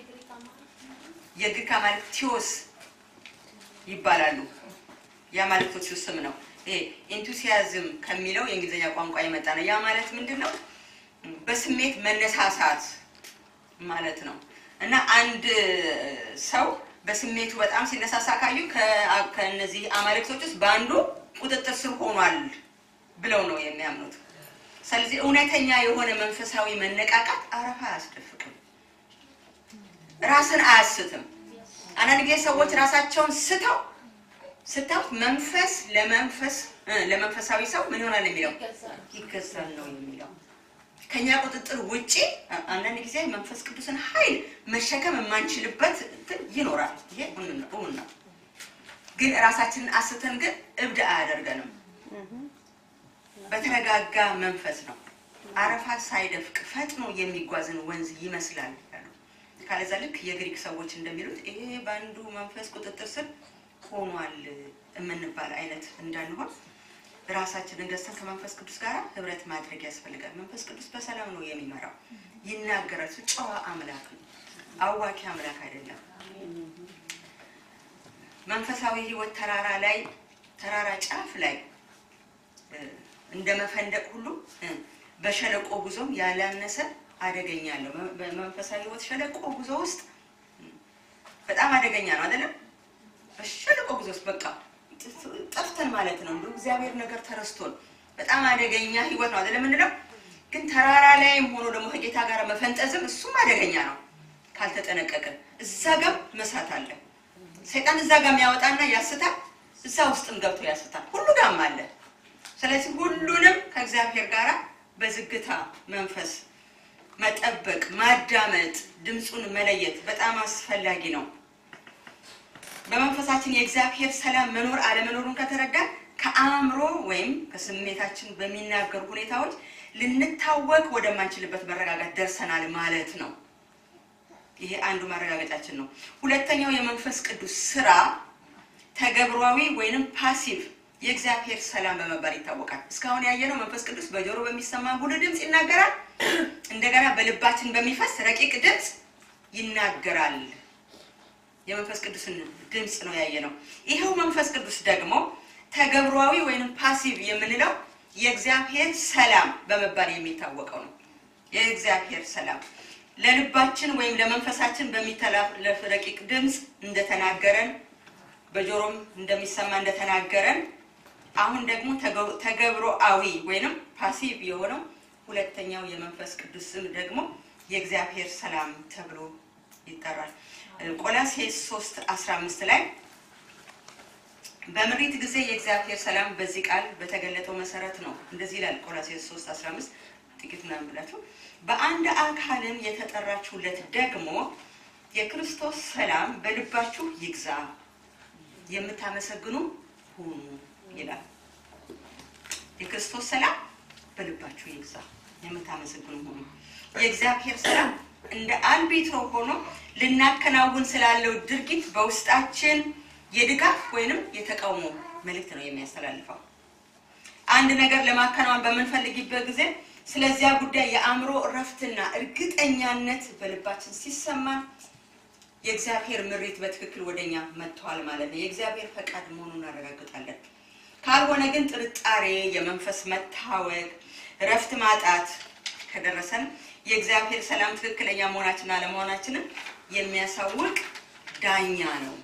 የግሪክ አማልክት ቲዮስ ይባላሉ። የአማልክቶቹ ስም ነው። ይሄ ኢንቱሲያዝም ከሚለው የእንግሊዝኛ ቋንቋ የመጣ ነው። ያ ማለት ምንድን ነው? በስሜት መነሳሳት ማለት ነው። እና አንድ ሰው በስሜቱ በጣም ሲነሳሳ ካዩ ከ- ከእነዚህ አማልክቶች ውስጥ በአንዱ ቁጥጥር ስር ሆኗል ብለው ነው የሚያምኑት። ስለዚህ እውነተኛ የሆነ መንፈሳዊ መነቃቃት አረፋ አያስደፍቅም፣ ራስን አያስትም። አንዳንድ ጊዜ ሰዎች ራሳቸውን ስተው ስታውት መንፈስ ለመንፈስ እ፣ ለመንፈሳዊ ሰው ምን ይሆናል የሚለው ይገዛል ነው የሚለው ከኛ ቁጥጥር ውጪ አ- አንዳንድ ጊዜ መንፈስ ቅዱስን ኃይል መሸከም የማንችልበት እንትን ይኖራል። ይሄ እውን ነው እውን ነው። ግን ራሳችንን አስተን ግን እብድ አያደርገንም። በተረጋጋ መንፈስ ነው። አረፋ ሳይደፍቅ ፈጥኖ የሚጓዝን ወንዝ ይመስላል ያሉ። ካለዛ ልክ የግሪክ ሰዎች እንደሚሉት ይሄ በአንዱ መንፈስ ቁጥጥር ስር ሆኗል የምንባል አይነት እንዳንሆን ራሳችንን ገዝተን ከመንፈስ ቅዱስ ጋር ህብረት ማድረግ ያስፈልጋል። መንፈስ ቅዱስ በሰላም ነው የሚመራው፣ ይናገራል። እሱ ጨዋ አምላክ ነው፣ አዋኪ አምላክ አይደለም። መንፈሳዊ ህይወት ተራራ ላይ ተራራ ጫፍ ላይ እ፣ እንደ መፈንደቅ ሁሉ እ፣ በሸለቆ ጉዞም ያላነሰ አደገኛ አለው። መ- በመንፈሳዊ ህይወት ሸለቆ ጉዞ ውስጥ እ፣ በጣም አደገኛ ነው አይደለም? በሸለቆ ጉዞ ውስጥ በቃ ጠፍተን ማለት ነው። እንደው እግዚአብሔር ነገር ተረስቶን በጣም አደገኛ ህይወት ነው አይደለም የምንለው። ግን ተራራ ላይም ሆኖ ደግሞ ከጌታ ጋር መፈንጠዝም እሱም አደገኛ ነው ካልተጠነቀቅን። እዛ ጋር መሳት አለ። ሰይጣን እዛ ጋር የሚያወጣና ያስታል፣ እዛ ውስጥም ገብቶ ያስታል። ሁሉ ጋርም አለ። ስለዚህ ሁሉንም ከእግዚአብሔር ጋር በዝግታ መንፈስ መጠበቅ፣ ማዳመጥ፣ ድምፁን መለየት በጣም አስፈላጊ ነው። በመንፈሳችን የእግዚአብሔር ሰላም መኖር አለመኖሩን ከተረዳን ከአእምሮ ወይም ከስሜታችን በሚናገሩ ሁኔታዎች ልንታወቅ ወደማንችልበት መረጋጋት ደርሰናል ማለት ነው። ይሄ አንዱ ማረጋገጫችን ነው። ሁለተኛው የመንፈስ ቅዱስ ስራ ተገብሯዊ ወይንም ፓሲቭ የእግዚአብሔር ሰላም በመባል ይታወቃል። እስካሁን ያየነው መንፈስ ቅዱስ በጆሮ በሚሰማ ጉልህ ድምፅ ይናገራል። እንደገና በልባችን በሚፈስ ረቂቅ ድምፅ ይናገራል። የመንፈስ ቅዱስን ድምፅ ነው ያየነው። ይኸው መንፈስ ቅዱስ ደግሞ ተገብሯዊ ወይንም ፓሲቭ የምንለው የእግዚአብሔር ሰላም በመባል የሚታወቀው ነው። የእግዚአብሔር ሰላም ለልባችን ወይም ለመንፈሳችን በሚተላለፍ ረቂቅ ድምፅ እንደተናገረን በጆሮም እንደሚሰማ እንደተናገረን አሁን ደግሞ ተገ- ተገብሮአዊ ወይንም ፓሲቭ የሆነው ሁለተኛው የመንፈስ ቅዱስ ስም ደግሞ የእግዚአብሔር ሰላም ተብሎ ይጠራል። ቆላሴስ 3 15 ላይ በምሪት ጊዜ የእግዚአብሔር ሰላም በዚህ ቃል በተገለጠው መሰረት ነው። እንደዚህ ይላል ቆላስይስ 3 15 ጥቂት ምናምን ብላችሁ በአንድ አካልም የተጠራችሁለት ደግሞ የክርስቶስ ሰላም በልባችሁ ይግዛ፣ የምታመሰግኑ ሁኑ ይላል። የክርስቶስ ሰላም በልባችሁ ይግዛ፣ የምታመሰግኑ ሁኑ። የእግዚአብሔር ሰላም እንደ አልቤትሮ ሆኖ ልናከናውን ስላለው ድርጊት በውስጣችን የድጋፍ ወይንም የተቃውሞ መልእክት ነው የሚያስተላልፈው። አንድ ነገር ለማከናወን በምንፈልግበት ጊዜ ስለዚያ ጉዳይ የአእምሮ እረፍትና እርግጠኛነት በልባችን ሲሰማ የእግዚአብሔር ምሪት በትክክል ወደኛ መጥተዋል ማለት ነው። የእግዚአብሔር ፈቃድ መሆኑን እናረጋግጣለን። ካልሆነ ግን ጥርጣሬ፣ የመንፈስ መታወቅ፣ እረፍት ማጣት ከደረሰን የእግዚአብሔር ሰላም ትክክለኛ መሆናችንን አለመሆናችንን የሚያሳውቅ ዳኛ ነው።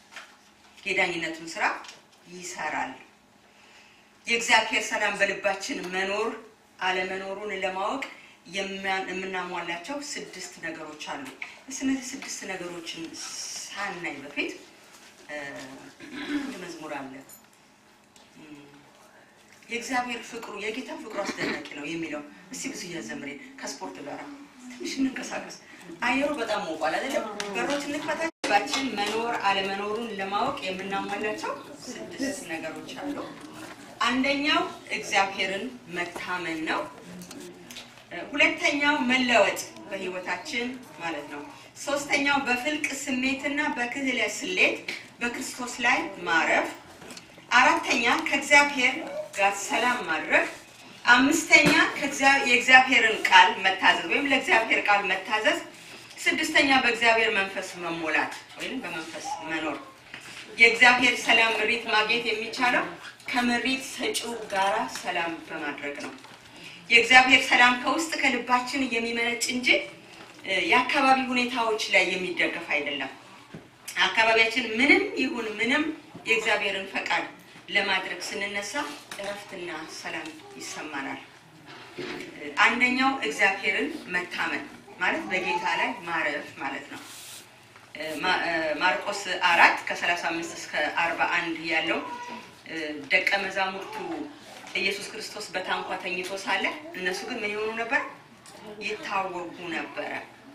የዳኝነቱን ስራ ይሰራል። የእግዚአብሔር ሰላም በልባችን መኖር አለመኖሩን ለማወቅ የሚያ- የምናሟላቸው ስድስት ነገሮች አሉ። እነዚህ ስድስት ነገሮችን ሳናይ በፊት እ፣ አንድ መዝሙር አለ እም፣ የእግዚአብሔር ፍቅሩ የጌታ ፍቅሩ አስደናቂ ነው የሚለው እስቲ ብዙ እያዘምሬን ከስፖርት ጋር ትንሽ እንንቀሳቀስ። አየሩ በጣም ሞቋል አይደለም? በሮች እንክፈታ። ባችን መኖር አለመኖሩን ለማወቅ የምናሟላቸው ስድስት ነገሮች አሉ። አንደኛው እግዚአብሔርን መታመን ነው። እ፣ ሁለተኛው መለወጥ በህይወታችን ማለት ነው። ሶስተኛው በፍልቅ ስሜትና በክህለ ስሌት በክርስቶስ ላይ ማረፍ። አራተኛ ከእግዚአብሔር ጋር ሰላም ማድረግ። አምስተኛ ከእግዚአ- የእግዚአብሔርን ቃል መታዘዝ ወይም ለእግዚአብሔር ቃል መታዘዝ። ስድስተኛ በእግዚአብሔር መንፈስ መሞላት ወይም በመንፈስ መኖር። የእግዚአብሔር ሰላም ምሪት ማግኘት የሚቻለው ከምሪት ሰጪው ጋራ ሰላም በማድረግ ነው። የእግዚአብሔር ሰላም ከውስጥ ከልባችን የሚመነጭ እንጂ እ፣ የአካባቢ ሁኔታዎች ላይ የሚደገፍ አይደለም። አካባቢያችን ምንም ይሁን ምንም የእግዚአብሔርን ፈቃድ ለማድረግ ስንነሳ እረፍትና ሰላም ይሰማናል። እ፣ አንደኛው እግዚአብሔርን መታመን ማለት በጌታ ላይ ማረፍ ማለት ነው። እ፣ ማ- እ፣ ማርቆስ አራት ከሰላሳ አምስት እስከ አርባ አንድ ያለው እ፣ ደቀ መዛሙርቱ ኢየሱስ ክርስቶስ በታንኳ ተኝቶ ሳለ እነሱ ግን ምን ይሆኑ ነበር? ይታወቁ ነበረ።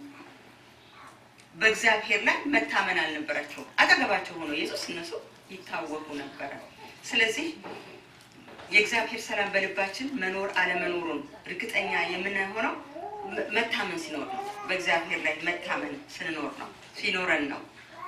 በእግዚአብሔር ላይ መታመን አልነበራቸውም። አጠገባቸው ሆኖ ኢየሱስ እነሱ ይታወቁ ነበረ። ስለዚህ የእግዚአብሔር ሰላም በልባችን መኖር አለመኖሩን እርግጠኛ የምንሆነው መ- መታመን ሲኖር ነው። በእግዚአብሔር ላይ መታመን ስንኖር ነው ሲኖረን ነው።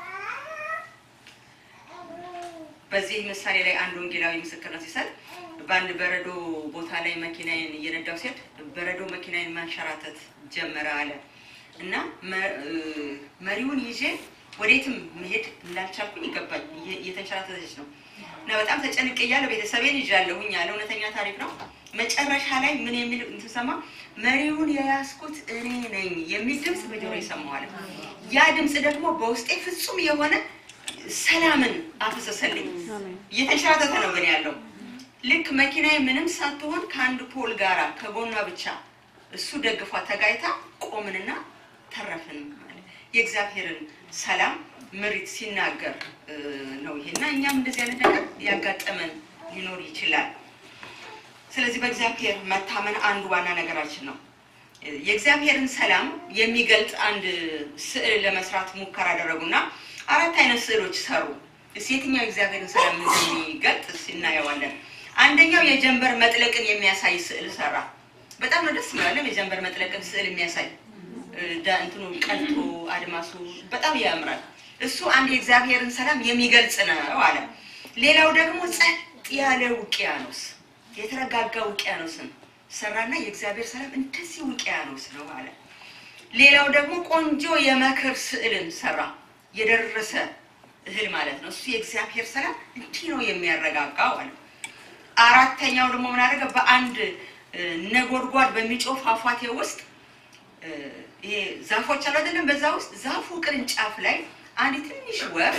በዚህ ምሳሌ ላይ አንድ ወንጌላዊ ምስክርነት ሲሰጥ በአንድ በረዶ ቦታ ላይ መኪናዬን እየነዳው ሲሄድ በረዶ መኪናዬን ማንሸራተት ጀመረ አለ እና መ- እ፣ መሪውን ይዤ ወዴትም መሄድ እንዳልቻልኩኝ ይገባኝ እየ- እየተንሸራተተች ነው እና በጣም ተጨንቄ እያለሁ ቤተሰቤን ይዣለሁኝ ያለ እውነተኛ ታሪክ ነው። መጨረሻ ላይ ምን የሚል እንትሰማ መሪውን የያዝኩት እኔ ነኝ የሚል ድምፅ በጆሮ ይሰማዋል። ያ ድምፅ ደግሞ በውስጤ ፍጹም የሆነ ሰላምን አፈሰሰልኝ። እየተንሸራተተ ነው ግን ያለው ልክ መኪናዬ ምንም ሳትሆን ከአንድ ፖል ጋራ ከጎኗ ብቻ እሱ ደግፏ ተጋይታ ቆምንና ተረፍን። ማለት የእግዚአብሔርን ሰላም ምሪት ሲናገር እ፣ ነው ይሄ እና እኛም እንደዚህ አይነት ነገር ያጋጠመን ሊኖር ይችላል። ስለዚህ በእግዚአብሔር መታመን አንዱ ዋና ነገራችን ነው። የእግዚአብሔርን ሰላም የሚገልጥ አንድ ስዕል ለመስራት ሙከራ አደረጉና አራት አይነት ስዕሎች ሰሩ። እስኪ የትኛው የእግዚአብሔርን ሰላም እንደሚገልጥ እስኪ እናየዋለን። አንደኛው የጀንበር መጥለቅን የሚያሳይ ስዕል ሰራ። በጣም ነው ደስ የሚላለም የጀንበር መጥለቅን ስዕል የሚያሳይ እ፣ ዳ- እንትኑ ቀልጦ አድማሱ በጣም ያምራል። እሱ አንድ የእግዚአብሔርን ሰላም የሚገልጽ ነው አለ። ሌላው ደግሞ ጸጥ ያለ ውቅያኖስ የተረጋጋ ውቅያኖስን ሰራና የእግዚአብሔር ሰላም እንደዚህ ውቅያኖስ ነው አለ። ሌላው ደግሞ ቆንጆ የመከር ስዕልን ሰራ። የደረሰ እህል ማለት ነው። እሱ የእግዚአብሔር ሰላም እንዲህ ነው የሚያረጋጋው አለ። አራተኛው ደግሞ ምን አደረገ? በአንድ እ፣ ነጎድጓድ በሚጮህ ፏፏቴ ውስጥ እ፣ ይሄ ዛፎች አሉ አይደለም? በዛ ውስጥ ዛፉ ቅርንጫፍ ላይ አንድ ትንሽ ወፍ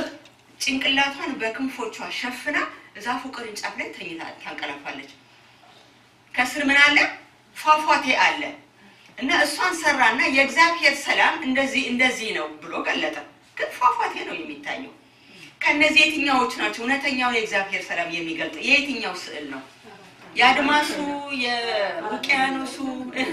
ጭንቅላቷን በክንፎቿ ሸፍና ዛፉ ቅርንጫፍ ላይ ተኝታ ታንቀላፋለች። ከስር ምን አለ? ፏፏቴ አለ እና እሷን ሰራና የእግዚአብሔር ሰላም እንደዚህ እንደዚህ ነው ብሎ ገለጠ። ግን ፏፏቴ ነው የሚታየው። ከእነዚህ የትኛዎቹ ናቸው እውነተኛውን የእግዚአብሔር ሰላም የሚገልጥ? የየትኛው ስዕል ነው? የአድማሱ፣ የውቅያኖሱ? እህ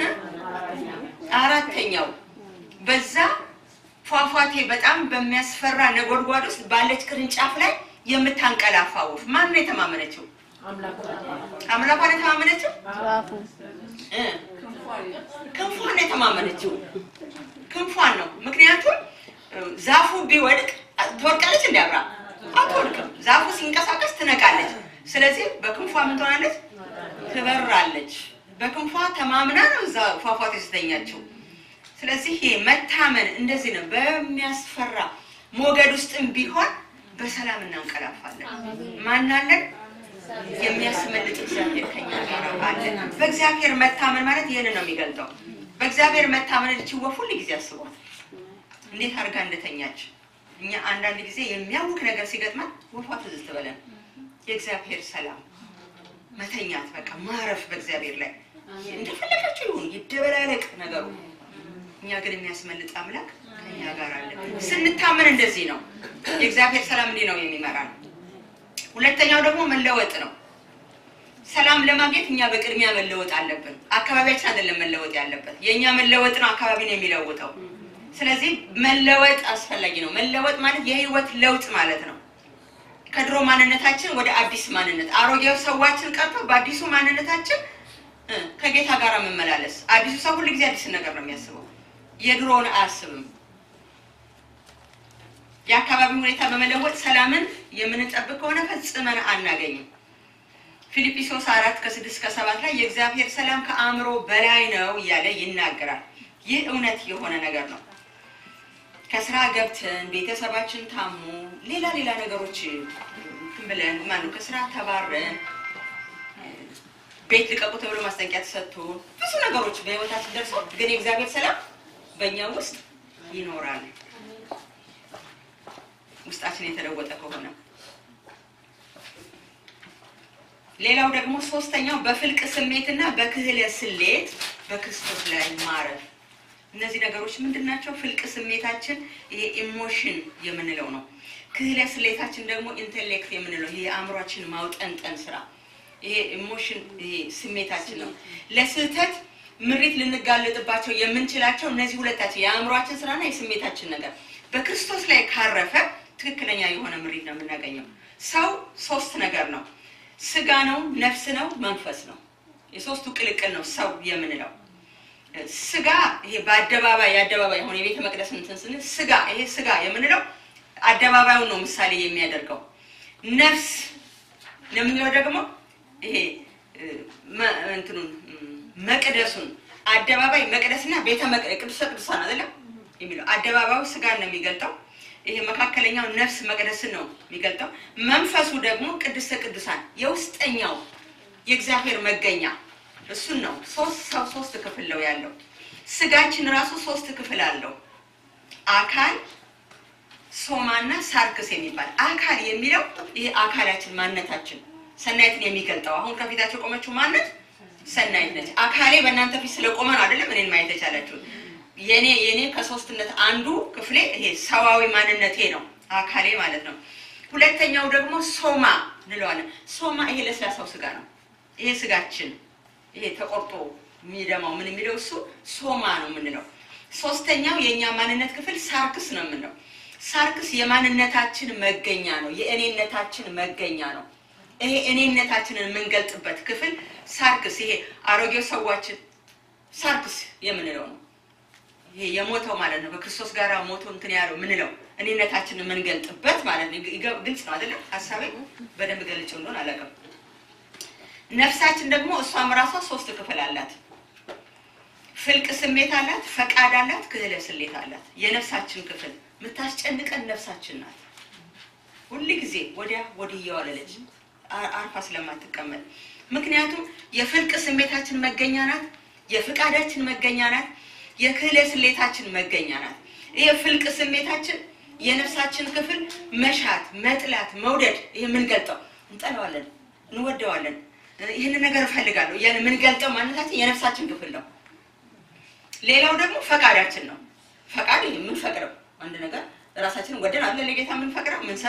አራተኛው በዛ ፏፏቴ በጣም በሚያስፈራ ነጎድጓድ ውስጥ ባለች ቅርንጫፍ ላይ የምታንቀላፋ ወፍ ማን ነው የተማመነችው? አምላኳን የተማመነችው
ዛፉ
እ ክንፏን ነው የተማመነችው። ክንፏን ነው። ምክንያቱም እ፣ ዛፉ ቢወድቅ ትወድቃለች፣ እንዲያብራ አትወድቅም። ዛፉ ሲንቀሳቀስ ትነቃለች። ስለዚህ በክንፏ ምን ትሆናለች? ትበራለች። በክንፏ ተማምና ነው እዛ ፏፏቴ ስተኛችው። ስለዚህ ይሄ መታመን እንደዚህ ነው። በሚያስፈራ ሞገድ ውስጥም ቢሆን በሰላም እናንቀላፋለን። ማናለን? የሚያስመልጥ እግዚአብሔር ከኛ ጋር አለ። በእግዚአብሔር መታመን ማለት ይህን ነው የሚገልጠው። በእግዚአብሔር መታመን ልች ወፍ ሁል ጊዜ አስቧት እንዴት አድርጋ እንደተኛች። እኛ አንዳንድ ጊዜ የሚያውክ ነገር ሲገጥመን ወፏ ትዝ ትበለን። የእግዚአብሔር ሰላም መተኛት፣ በቃ ማረፍ በእግዚአብሔር ላይ እንደፈለጋቸው ይሁን ይደበላለቅ ነገሩ። እኛ ግን የሚያስመልጥ አምላክ ከኛ ጋር አለ። ስንታመን እንደዚህ ነው። የእግዚአብሔር ሰላም እንዲህ ነው የሚመራን። ሁለተኛው ደግሞ መለወጥ ነው። ሰላም ለማግኘት እኛ በቅድሚያ መለወጥ አለብን። አካባቢያችን አይደለም መለወጥ ያለበት፣ የእኛ መለወጥ ነው አካባቢን የሚለውጠው። ስለዚህ መለወጥ አስፈላጊ ነው። መለወጥ ማለት የህይወት ለውጥ ማለት ነው። ከድሮ ማንነታችን ወደ አዲስ ማንነት፣ አሮጌው ሰዋችን ቀርቶ በአዲሱ ማንነታችን እ ከጌታ ጋር መመላለስ። አዲሱ ሰው ሁሉ ጊዜ አዲስ ነገር ነው የሚያስበው፣ የድሮውን አያስብም። የአካባቢ ሁኔታ በመለወጥ ሰላምን የምንጠብቅ ከሆነ ፈጽመን አናገኝም። ፊልጵስዩስ አራት ከስድስት ከሰባት ላይ የእግዚአብሔር ሰላም ከአእምሮ በላይ ነው እያለ ይናገራል። ይህ እውነት የሆነ ነገር ነው። ከስራ ገብተን ቤተሰባችን ታሞ ሌላ ሌላ ነገሮች እንትን ብለን ማነው ከስራ ተባረን ቤት ልቀቁ ተብሎ ማስጠንቀቂያ ተሰጥቶ ብዙ ነገሮች በህይወታችን ደርሰው ግን የእግዚአብሔር ሰላም በእኛ ውስጥ ይኖራል። ውስጣችን የተለወጠ ከሆነ ሌላው ደግሞ ሶስተኛው በፍልቅ ስሜትና በክህለ ስሌት በክርስቶስ ላይ ማረፍ። እነዚህ ነገሮች ምንድን ናቸው? ፍልቅ ስሜታችን ይሄ ኢሞሽን የምንለው ነው። ክህለ ስሌታችን ደግሞ ኢንቴሌክት የምንለው ይሄ የአእምሯችን ማውጠንጠን ስራ ይሄ ኢሞሽን ይሄ ስሜታችን ነው። ለስህተት ምሪት ልንጋለጥባቸው የምንችላቸው እነዚህ ሁለታችን የአእምሯችን ስራና የስሜታችን ነገር በክርስቶስ ላይ ካረፈ ትክክለኛ የሆነ ምሪት ነው የምናገኘው። ሰው ሶስት ነገር ነው። ስጋ ነው፣ ነፍስ ነው፣ መንፈስ ነው። የሶስቱ ቅልቅል ነው ሰው የምንለው። ስጋ ይሄ በአደባባይ የአደባባይ የሆነ የቤተ መቅደስ እንትን ስንል ስጋ ይሄ ስጋ የምንለው አደባባዩን ነው ምሳሌ የሚያደርገው። ነፍስ የምንለው ደግሞ ይሄ መ- እንትኑን መቅደሱን አደባባይ መቅደስና ቤተ መቅደስ ቅዱሰ ቅዱሳን አይደለም የሚለው አደባባዩ ስጋን ነው የሚገልጠው። ይሄ መካከለኛው ነፍስ መቅደስን ነው የሚገልጠው። መንፈሱ ደግሞ ቅድስተ ቅዱሳን የውስጠኛው የእግዚአብሔር መገኛ እሱን ነው። ሶስት ሰው ሶስት ክፍል ነው ያለው። ስጋችን ራሱ ሶስት ክፍል አለው። አካል፣ ሶማና ሳርክስ የሚባል አካል የሚለው ይሄ አካላችን ማንነታችን ሰናይትን የሚገልጠው አሁን ከፊታቸው የቆመችው ማነት ሰናይት ነች። አካሌ በእናንተ ፊት ስለቆመ ነው አይደለም እኔን ማየት የቻላችሁ። የኔ የኔ ከሶስትነት አንዱ ክፍሌ ይሄ ሰዋዊ ማንነቴ ነው አካሌ ማለት ነው። ሁለተኛው ደግሞ ሶማ እንለዋለን። ሶማ ይሄ ለስላሳው ስጋ ነው። ይሄ ስጋችን ይሄ ተቆርጦ የሚደማው ምን የሚለው እሱ ሶማ ነው የምንለው። ሶስተኛው የእኛ ማንነት ክፍል ሳርክስ ነው የምንለው። ሳርክስ የማንነታችን መገኛ ነው፣ የእኔነታችን መገኛ ነው። ይሄ እኔነታችንን የምንገልጥበት ክፍል ሳርክስ፣ ይሄ አሮጌው ሰዋችን ሳርክስ የምንለው ነው። ይሄ የሞተው ማለት ነው። በክርስቶስ ጋር ሞቶ እንትን ያለው ምንለው እኔነታችንን የምንገልጥበት ማለት ነው። ይገ- ግልጽ ነው አይደለም? ሀሳቤ በደንብ ገልጭ እንደሆን አላውቅም። ነፍሳችን ደግሞ እሷም ራሷ ሶስት ክፍል አላት። ፍልቅ ስሜት አላት፣ ፈቃድ አላት፣ ክህለ ስሌት አላት። የነፍሳችን ክፍል የምታስጨንቀን ነፍሳችን ናት። ሁል ጊዜ ወዲያ ወዲህ እየዋለለች አ- አርፋ ስለማትቀመጥ ምክንያቱም የፍልቅ ስሜታችን መገኛ ናት፣ የፍቃዳችን መገኛ ናት፣ የክህለ ስሌታችን መገኛ ናት። ይህ ፍልቅ ስሜታችን የነፍሳችን ክፍል መሻት፣ መጥላት፣ መውደድ ይህ የምንገልጠው እንጠላዋለን፣ እንወደዋለን፣ ይህንን ነገር እፈልጋለሁ እያለ የምንገልጠው ማንነታችን የነፍሳችን ክፍል ነው። ሌላው ደግሞ ፈቃዳችን ነው። ፈቃድ የምንፈቅደው አንድ ነገር ራሳችንን ወደን አለ ለጌታ የምንፈቅደው የምንሰጠው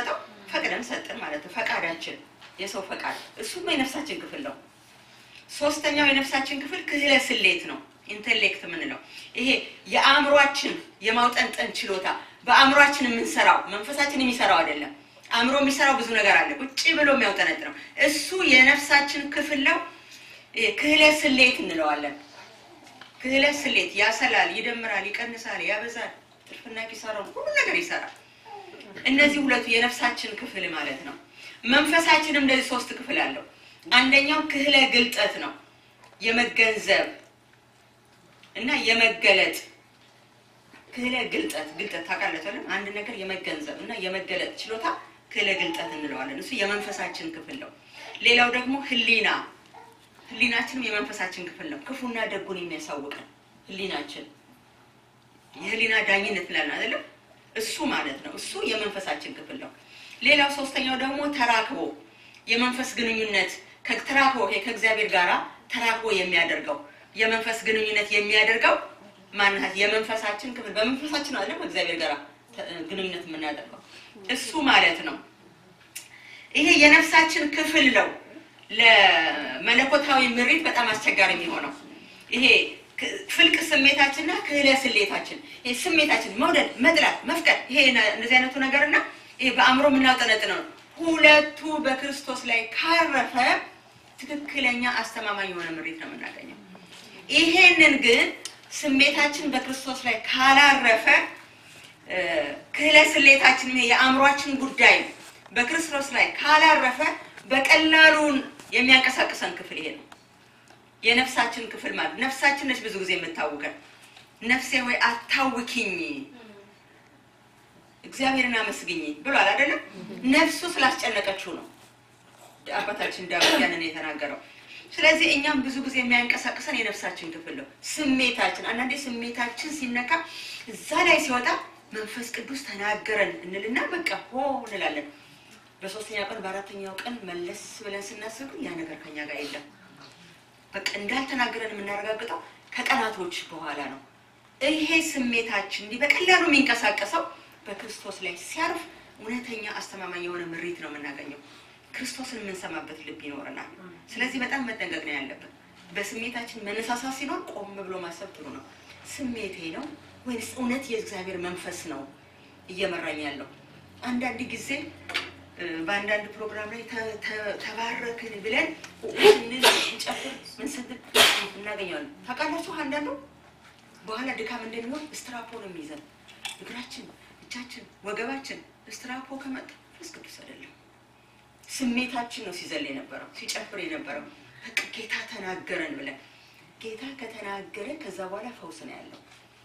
ፈቅደን ሰጥን ማለት ነው። ፈቃዳችን የሰው ፈቃድ እሱም የነፍሳችን ክፍል ነው። ሶስተኛው የነፍሳችን ክፍል ክህለ ስሌት ነው። ኢንቴሌክት የምንለው ይሄ የአእምሯችን የማውጠንጠን ችሎታ በአእምሯችን የምንሰራው መንፈሳችን የሚሰራው አይደለም። አእምሮ የሚሰራው ብዙ ነገር አለ፣ ቁጭ ብሎ የሚያውጠነጥ ነው። እሱ የነፍሳችን ክፍል ነው። ይሄ ክህለ ስሌት እንለዋለን። ክህለ ስሌት ያሰላል፣ ይደምራል፣ ይቀንሳል፣ ያበዛል፣ ትርፍና ኪሳራውን ሁሉ ነገር ይሰራል። እነዚህ ሁለቱ የነፍሳችን ክፍል ማለት ነው። መንፈሳችንም እንደዚህ ሶስት ክፍል አለው። አንደኛው ክህለ ግልጠት ነው፣ የመገንዘብ እና የመገለጥ ክህለ ግልጠት ግልጠት ታውቃለች አይደል? አንድ ነገር የመገንዘብ እና የመገለጥ ችሎታ ክህለ ግልጠት እንለዋለን። እሱ የመንፈሳችን ክፍል ነው። ሌላው ደግሞ ህሊና ህሊናችንም የመንፈሳችን ክፍል ነው። ክፉና ደጉን የሚያሳውቀን ህሊናችን የህሊና ዳኝነት እንላለን አይደለም? እሱ ማለት ነው። እሱ የመንፈሳችን ክፍል ነው። ሌላው ሶስተኛው ደግሞ ተራክቦ የመንፈስ ግንኙነት ከተራክቦ ይሄ ከእግዚአብሔር ጋራ ተራክቦ የሚያደርገው የመንፈስ ግንኙነት የሚያደርገው ማናት የመንፈሳችን ክፍል በመንፈሳችን ነው አይደለም እግዚአብሔር ጋራ ተ- ግንኙነት የምናደርገው እሱ ማለት ነው። ይሄ የነፍሳችን ክፍል ነው ለመለኮታዊ ምሪት በጣም አስቸጋሪ የሚሆነው ይሄ ክ- ፍልቅ ስሜታችንና ክህለ ስሌታችን ይሄ ስሜታችን መውደድ፣ መጥላት፣ መፍቀድ ይሄ ነ- እንደዚህ አይነቱ ነገርና ይሄ በአእምሮ የምናውጠነጥነው ነው። ሁለቱ በክርስቶስ ላይ ካረፈ ትክክለኛ አስተማማኝ የሆነ ምሪት ነው የምናገኘው። ይሄንን ግን ስሜታችን በክርስቶስ ላይ ካላረፈ እ፣ ክህለ ስሌታችን ይሄ የአእምሯችን ጉዳይ በክርስቶስ ላይ ካላረፈ በቀላሉን የሚያንቀሳቅሰን ክፍል ይሄ ነው። የነፍሳችን ክፍል ማለት ነፍሳችን ነች ብዙ ጊዜ የምታውቀን። ነፍሴ ወይ አታውኪኝ እግዚአብሔርን አመስግኝ ብሏል አይደለም? ነፍሱ ስላስጨነቀችው ነው አባታችን ዳዊት ያንን የተናገረው። ስለዚህ እኛም ብዙ ጊዜ የሚያንቀሳቅሰን የነፍሳችን ክፍል ነው። ስሜታችን አንዳንዴ ስሜታችን ሲነካ እዛ ላይ ሲወጣ መንፈስ ቅዱስ ተናገረን እንልና በቃ ሆ እንላለን። በሶስተኛው ቀን በአራተኛው ቀን መለስ ብለን ስናስብ ግን ያ ነገር ከኛ ጋር የለም። በቃ እንዳልተናገረን የምናረጋግጠው ከቀናቶች በኋላ ነው። ይሄ ስሜታችን እንዲህ በቀላሉ የሚንቀሳቀሰው በክርስቶስ ላይ ሲያርፍ እውነተኛ አስተማማኝ የሆነ ምሪት ነው የምናገኘው። ክርስቶስን የምንሰማበት ልብ ይኖረናል። ስለዚህ በጣም መጠንቀቅ ነው ያለብን። በስሜታችን መነሳሳት ሲኖር ቆም ብሎ ማሰብ ጥሩ ነው። ስሜቴ ነው ወይስ እውነት የእግዚአብሔር መንፈስ ነው እየመራኝ ያለው? አንዳንድ ጊዜ እ፣ በአንዳንድ ፕሮግራም ላይ ተ- ተ- ተባረክን ብለን ስንል እንጨፍር ምን ስንል እናገኘዋለን። ታውቃላችሁ አንዳንዱ በኋላ ድካም እንደሚሆን ስትራፖ ነው የሚይዘን እግራችን፣ እጃችን፣ ወገባችን ስትራፖ ከመጣ መንፈስ ቅዱስ አይደለም። ስሜታችን ነው ሲዘል የነበረው ሲጨፍር የነበረው በቃ ጌታ ተናገረን ብለን ጌታ ከተናገረ ከዛ በኋላ ፈውስ ነው ያለው።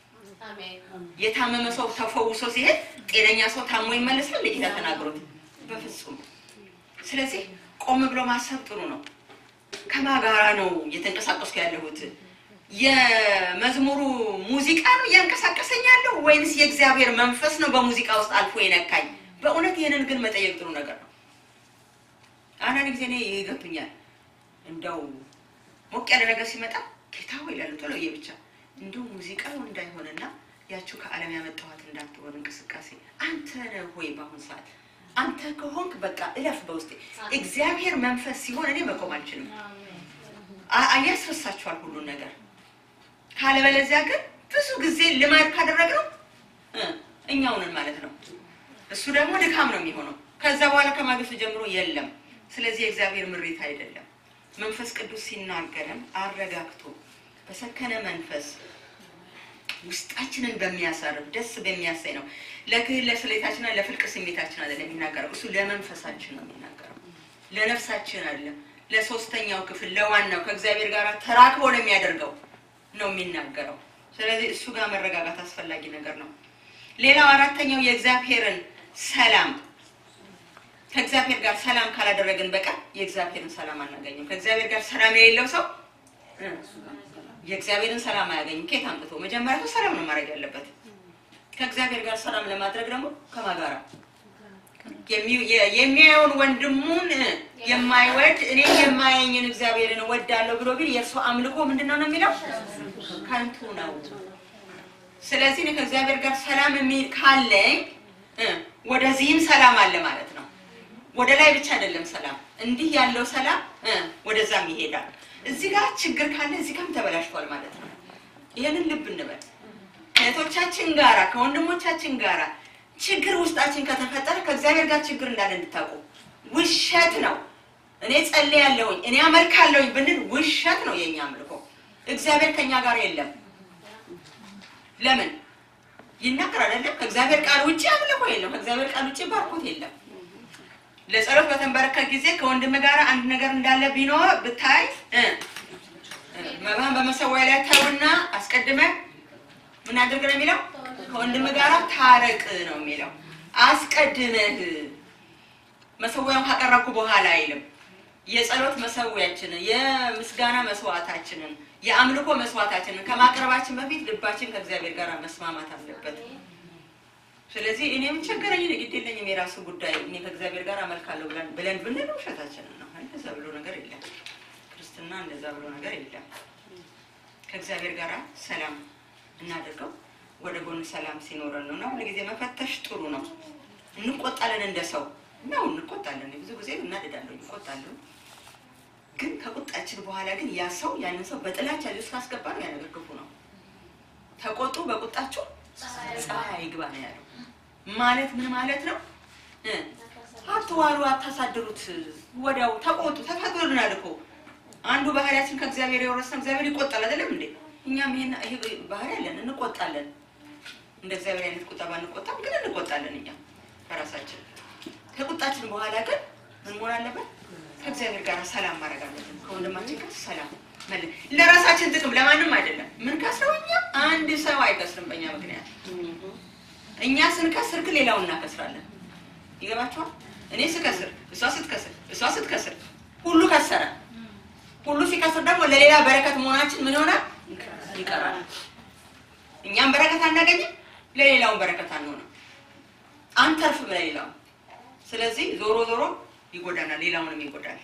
የታመመ ሰው ተፈውሶ ሲሄድ ጤነኛ ሰው ታሞ ይመለሳል። ጌታ ተናግሮት በፍጹም። ስለዚህ ቆም ብሎ ማሰብ ጥሩ ነው። ከማጋራ ነው እየተንቀሳቀስኩ ያለሁት? የመዝሙሩ ሙዚቃ ነው እያንቀሳቀሰኝ ያለው ወይንስ የእግዚአብሔር መንፈስ ነው በሙዚቃ ውስጥ አልፎ የነካኝ? በእውነት ይህንን ግን መጠየቅ ጥሩ ነገር ነው። አንዳንድ ጊዜ እኔ ይገብኛል እንደው ሞቅ ያለ ነገር ሲመጣ ጌታ ሆይ ይላሉ ቶሎ ብቻ እንዲሁ ሙዚቃው እንዳይሆንና ያችሁ ከዓለም ያመጣኋት እንዳትሆን እንቅስቃሴ አንተ ነህ ሆይ በአሁን ሰዓት አንተ ከሆንክ በቃ እለፍ በውስጤ እግዚአብሔር መንፈስ ሲሆን እኔ መቆም አልችልም አ- ያስረሳችኋል ሁሉን ነገር ካለበለዚያ ግን ብዙ ጊዜ ልማድ ካደረግነው እ እኛውንን ማለት ነው እሱ ደግሞ ድካም ነው የሚሆነው ከዛ በኋላ ከማግስቱ ጀምሮ የለም ስለዚህ የእግዚአብሔር ምሪት አይደለም መንፈስ ቅዱስ ሲናገረን አረጋግቶ በሰከነ መንፈስ ውስጣችንን በሚያሳርፍ ደስ በሚያሳይ ነው። ለክህል ለስሌታችንና ለፍልቅ ስሜታችን አይደለም የሚናገረው፣ እሱ ለመንፈሳችን ነው የሚናገረው፣ ለነፍሳችን አይደለም። ለሶስተኛው ክፍል ለዋናው ከእግዚአብሔር ጋር ተራክቦ ለሚያደርገው ነው የሚናገረው። ስለዚህ እሱ ጋር መረጋጋት አስፈላጊ ነገር ነው። ሌላው አራተኛው የእግዚአብሔርን ሰላም ከእግዚአብሔር ጋር ሰላም ካላደረግን በቀር የእግዚአብሔርን ሰላም አናገኝም። ከእግዚአብሔር ጋር ሰላም የሌለው ሰው እ የእግዚአብሔርን ሰላም አያገኝም። ከየት አምጥቶ? መጀመሪያ እሱ ሰላም ነው ማድረግ ያለበት። ከእግዚአብሔር ጋር ሰላም ለማድረግ ደግሞ ከማጋራ የሚ- የ- የሚያየውን ወንድሙን እ የማይወድ እኔ የማያየኝን እግዚአብሔርን እወዳለሁ ብሎ ቢል የእርሱ አምልኮ ምንድን ነው ነው የሚለው ከንቱ ነው። ስለዚህ እኔ ከእግዚአብሔር ጋር ሰላም የሚል ካለኝ እ ወደዚህም ሰላም አለ ማለት ነው። ወደ ላይ ብቻ አይደለም ሰላም፣ እንዲህ ያለው ሰላም እ ወደዛም ይሄዳል። እዚህ ጋር ችግር ካለ እዚህ ጋርም ተበላሽቷል ማለት ነው። ይህንን ልብ እንበል። ከእህቶቻችን ጋራ ከወንድሞቻችን ጋራ ችግር ውስጣችን ከተፈጠረ ከእግዚአብሔር ጋር ችግር እንዳለ እንድታውቁ ውሸት ነው። እኔ ጸልያለሁኝ እኔ አመልካለሁኝ ብንል ውሸት ነው የኛ አምልኮ። እግዚአብሔር ከኛ ጋር የለም። ለምን ይናገር አይደለም? ከእግዚአብሔር ቃል ውጭ አምልኮ የለም። ከእግዚአብሔር ቃል ውጭ ባርኮት የለም። ለጸሎት በተንበረከክ ጊዜ ከወንድም ጋር አንድ ነገር እንዳለ ቢኖር ብታይ እ እ መባህን በመሰዊያ ላይ ተውና አስቀድመ ምን አድርግ ነው የሚለው? ከወንድም ጋር ታረቅ ነው የሚለው። አስቀድመህ መሰዊያውን ካቀረብኩ በኋላ አይልም። የጸሎት መሰዊያችንን የምስጋና መስዋዕታችንን የአምልኮ መስዋዕታችንን ከማቅረባችን በፊት ልባችን ከእግዚአብሔር ጋር መስማማት አለበት። ስለዚህ እኔ ምን ቸገረኝ፣ እኔ ግድ የለኝም፣ የራሱ ጉዳይ፣ እኔ ከእግዚአብሔር ጋር አመልካለሁ ብለን ብለን ብንል ውሸታችንን ነው። እንደዛ ብሎ ነገር የለም። ክርስትና እንደዛ ብሎ ነገር የለም። ከእግዚአብሔር ጋር ሰላም እናደርገው ወደ ጎን ሰላም ሲኖረን ነው። እና ሁልጊዜ መፈተሽ ጥሩ ነው። እንቆጣለን፣ እንደ ሰው ነው እንቆጣለን። ብዙ ጊዜ እናደዳለሁ፣ እንቆጣለሁ። ግን ከቁጣችን በኋላ ግን ያ ሰው ያንን ሰው በጥላቻ ልብስ ካስገባ ነው ያ ነገር ክፉ ነው። ተቆጡ፣ በቁጣችሁ ፀሐይ ይግባ ነው ያለው። ማለት ምን ማለት ነው? እ አትዋሉ፣ አታሳድሩት። ወዲያው ተቆጡ፣ ተፈቅዶልናል እኮ አንዱ ባህሪያችን ከእግዚአብሔር የወረስነው እግዚአብሔር ይቆጣል አይደለም እንዴ? እኛም ይሄን ይሄ ባህሪ አለን፣ እንቆጣለን። እንደ እግዚአብሔር አይነት ቁጣ ባንቆጣም ግን እንቆጣለን። እኛ በራሳችን ከቁጣችን በኋላ ግን ምን መሆን አለበት? ከእግዚአብሔር ጋር ሰላም ማድረግ አለብን። ከወንድማችን ጋር ሰላም መለ- ለራሳችን ጥቅም ለማንም አይደለም። ምን ከስረው እኛ አንድ ሰው አይከስርም በእኛ ምክንያት። እኛ ስንከስር ግን ሌላውን እናከስራለን። ይገባችኋል? እኔ ስከስር፣ እሷ ስትከስር፣ እሷ ስትከስር፣ ሁሉ ከሰረ። ሁሉ ሲከስር ደግሞ ለሌላ በረከት መሆናችን ምን ይሆናል? ይቀራል። እኛም በረከት አናገኝም፣ ለሌላውን በረከት አንሆንም፣ አንተርፍም ለሌላው። ስለዚህ ዞሮ ዞሮ ይጎዳናል፣ ሌላውንም ይጎዳል።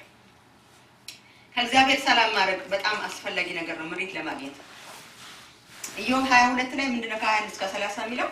ከእግዚአብሔር ሰላም ማድረግ በጣም አስፈላጊ ነገር ነው ምሪት ለማግኘት። ኢዮብ ሀያ ሁለት ላይ ምንድነው ከሀያ አንድ እስከ ሰላሳ የሚለው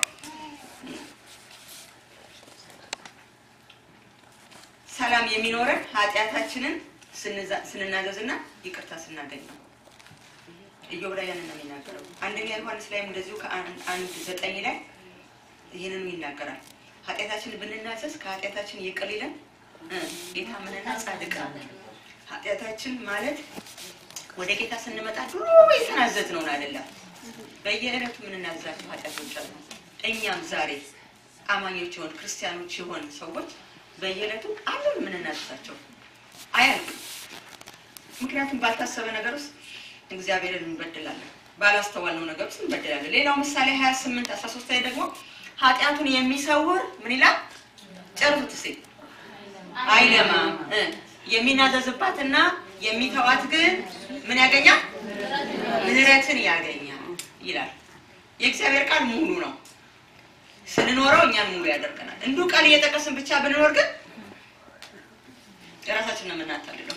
ሰላም የሚኖረን ኃጢአታችንን ስንዛ- ስንናዘዝና ይቅርታ ስናገኝ ነው። ኢዮብ ላይ ያንን ነው የሚናገረው። አንደኛ ዮሐንስ ላይም እንደዚሁ ከአንድ አንድ ዘጠኝ ላይ ይህንኑ ይናገራል። ኃጢአታችንን ብንናዘዝ ከኃጢአታችን ይቅር ይለን እ የታመነና ጻድቅ ነው። ኃጢአታችን ማለት ወደ ጌታ ስንመጣ ድሮ የተናዘዝ ነውን አይደለም። በየዕለቱ የምንናዘዛቸው ኃጢአቶች አሉ። እኛም ዛሬ አማኞች የሆን ክርስቲያኖች የሆን ሰዎች በየዕለቱ አለን የምንናዘዛቸው አያልቅም። ምክንያቱም ባልታሰበ ነገር ውስጥ እግዚአብሔርን እንበድላለን፣ ባላስተዋልነው ነገር ውስጥ እንበድላለን። ሌላው ምሳሌ 28 13 ላይ ደግሞ ኃጢአቱን የሚሰውር ምን ይላል? ጨርሱት እስኪ አይለማም እ የሚናዘዝባትና የሚተዋት ግን ምን ያገኛል? ምሕረትን ያገኛል ይላል። የእግዚአብሔር ቃል ሙሉ ነው። ስንኖረው እኛን ሙሉ ያደርገናል። እንዲሁ ቃል እየጠቀስን ብቻ ብንኖር ግን የራሳችን ነው የምናታልለው።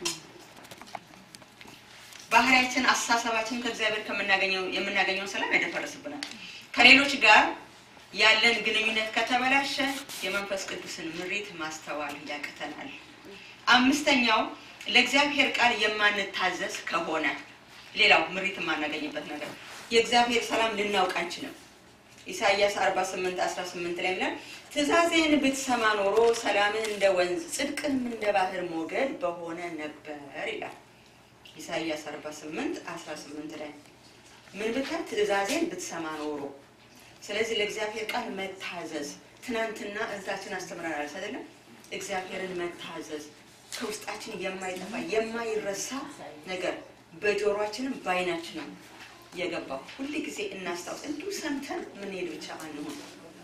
ባህሪያችን፣ አስተሳሰባችን ከእግዚአብሔር ከምናገኘው የምናገኘውን ሰላም ያደፈርስብናል። ከሌሎች ጋር ያለን ግንኙነት ከተበላሸ የመንፈስ ቅዱስን ምሪት ማስተዋል ያቅተናል። አምስተኛው ለእግዚአብሔር ቃል የማንታዘዝ ከሆነ ሌላው ምሪት የማናገኝበት ነገር የእግዚአብሔር ሰላም ልናውቅ አንችልም። ኢሳይያስ 48 18 ላይ ይላል ትእዛዜን ብትሰማ ኖሮ ሰላምህ እንደ ወንዝ ጽድቅንም እንደ ባህር ሞገድ በሆነ ነበር ይላል። ኢሳይያስ 48 18 ላይ ምን ብትል ትእዛዜን ብትሰማ ኖሮ ስለዚህ ለእግዚአብሔር ቃል መታዘዝ ትናንትና እህታችን አስተምረናል አይደለም እግዚአብሔርን መታዘዝ ከውስጣችን የማይጠፋ የማይረሳ ነገር በጆሮአችንም በአይናችንም የገባው ሁል ጊዜ እናስታውስ እንዲሁ ሰምተን ምንሄድ ብቻ አንሆን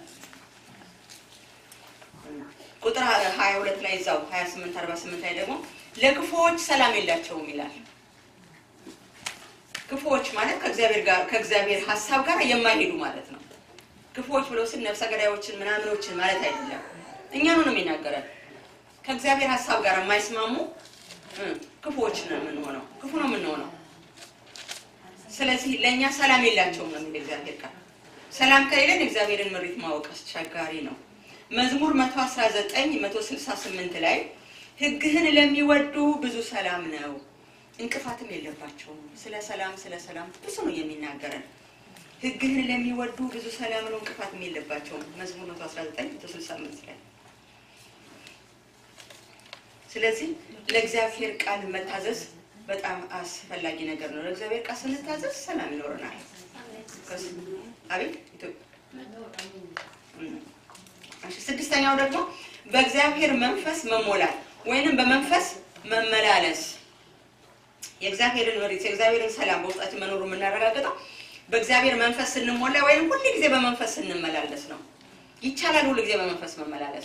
ቁጥር ሀያ ሁለት ላይ እዛው ሀያ ስምንት አርባ ስምንት ላይ ደግሞ ለክፉዎች ሰላም የላቸውም ይላል ክፉዎች ማለት ከእግዚአብሔር ጋር ከእግዚአብሔር ሀሳብ ጋር የማይሄዱ ማለት ነው ክፉዎች ብሎ ስል ነፍሰ ገዳዮችን ምናምኖችን ማለት አይደለም እኛኑ ነው የሚናገረን ከእግዚአብሔር ሀሳብ ጋር የማይስማሙ እ ክፉዎች ነው የምንሆነው ክፉ ነው የምንሆነው ስለዚህ ለእኛ ሰላም የላቸውም ነው የሚል እግዚአብሔር ቃል ሰላም ከሌለን እግዚአብሔርን ምሪት ማወቅ አስቸጋሪ ነው መዝሙር 119 168 ላይ ሕግህን ለሚወዱ ብዙ ሰላም ነው፣ እንቅፋትም የለባቸውም። ስለ ሰላም ስለ ሰላም ብዙ ነው የሚናገረን። ሕግህን ለሚወዱ ብዙ ሰላም ነው፣ እንቅፋትም የለባቸውም። መዝሙር 119 168 ላይ ስለዚህ ለእግዚአብሔር ቃል መታዘዝ በጣም አስፈላጊ ነገር ነው። ለእግዚአብሔር ቃል ስንታዘዝ ሰላም ይኖረናል። ከስ- አቤት ኢትዮጵያ እሺ፣ ስድስተኛው ደግሞ በእግዚአብሔር መንፈስ መሞላት ወይንም በመንፈስ መመላለስ የእግዚአብሔርን መሬት የእግዚአብሔርን ሰላም በውስጣችን መኖሩ የምናረጋግጠው በእግዚአብሔር መንፈስ ስንሞላ ወይም ሁል ጊዜ በመንፈስ ስንመላለስ ነው። ይቻላል ሁል ጊዜ በመንፈስ መመላለስ።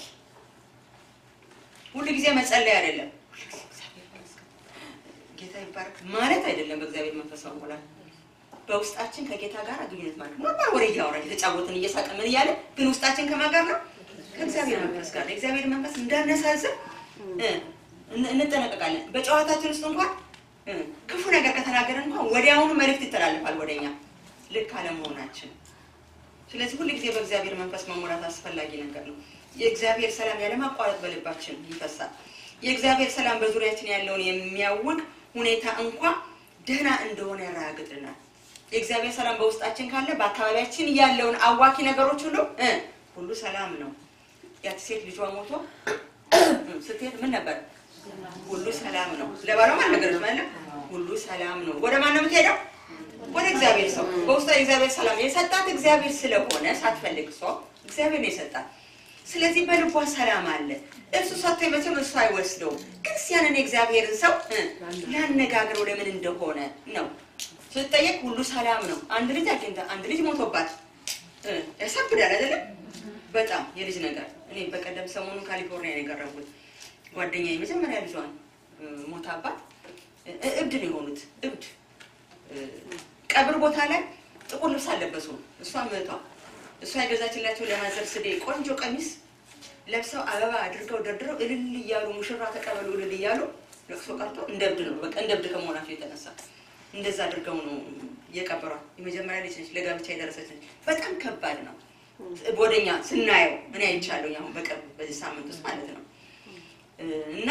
ሁል ጊዜ መጸለይ አይደለም። ሁልጊዜ እግዚአብሔር ይመስገን፣ ጌታ ይባረክ ማለት አይደለም። በእግዚአብሔር መንፈስ መሞላት በውስጣችን ከጌታ ጋር ግንኙነት ማለት ኖርማል ወሬ እያወራን የተጫወትን እየሳቅን ምን እያለ ግን ውስጣችን ከማን ጋር ነው? ከእግዚአብሔር መንፈስ ጋር ነው። የእግዚአብሔር መንፈስ እንዳነሳዝን እ እን- እንጠነቀቃለን። በጨዋታችን ውስጥ እንኳን እ ክፉ ነገር ከተናገርን እንኳን ወዲያውኑ መልእክት ይተላልፋል ወደኛ ልክ አለመሆናችን። ስለዚህ ሁል ጊዜ በእግዚአብሔር መንፈስ መሞላት አስፈላጊ ነገር ነው። የእግዚአብሔር ሰላም ያለማቋረጥ በልባችን ይፈሳል። የእግዚአብሔር ሰላም በዙሪያችን ያለውን የሚያውቅ ሁኔታ እንኳ ደህና እንደሆነ ያረጋግጥልናል። የእግዚአብሔር ሰላም በውስጣችን ካለ በአካባቢያችን ያለውን አዋኪ ነገሮች ሁሉ እ ሁሉ ሰላም ነው። ያቺ ሴት ልጇ ሞቶ እ ስትሄድ ምን ነበር? ሁሉ ሰላም ነው። ለባሏም አልነገረችም አይደል? ሁሉ ሰላም ነው። ወደ ማን ነው የምትሄደው? ወደ እግዚአብሔር ሰው። በውስጧ የእግዚአብሔር ሰላም የሰጣት እግዚአብሔር ስለሆነ ሳትፈልግ ሰው እግዚአብሔር ነው የሰጣት። ስለዚህ በልቧ ሰላም አለ። እርሱ ሰጥቶ መቼም እርሱ አይወስደውም። ግን ያንን የእግዚአብሔርን ሰው እ ሊያነጋግረው ለምን እንደሆነ ነው ስትጠየቅ ሁሉ ሰላም ነው። አንድ ልጅ አግኝታ አንድ ልጅ ሞቶባት እ ያሳብዳል አይደለም? በጣም የልጅ ነገር። እኔ በቀደም ሰሞኑን ካሊፎርኒያ ነው የቀረቡት ጓደኛ የመጀመሪያ ልጇን እ ሞታባት እ እብድ ነው የሆኑት እብድ እ ቀብር ቦታ ላይ ጥቁር ልብስ አለበሱ። እሷ ምቷ እሷ የገዛችላቸው ለማዘር ስዴ ቆንጆ ቀሚስ ለብሰው አበባ አድርገው ደርድረው እልል እያሉ ሙሽራ ተቀበሉ እልል እያሉ ለቅሶ ቀርቶ እንደ እብድ ነው በቃ እንደ እብድ ከመሆናቸው የተነሳ እንደዛ አድርገው ነው የቀበሯት። የመጀመሪያ ልጅ ነች፣ ለጋብቻ የደረሰች ነች። በጣም ከባድ ነው። ወደኛ ስናየው እኔ አይቻለሁ አሁን በቅርብ በዚህ ሳምንት ውስጥ ማለት ነው እና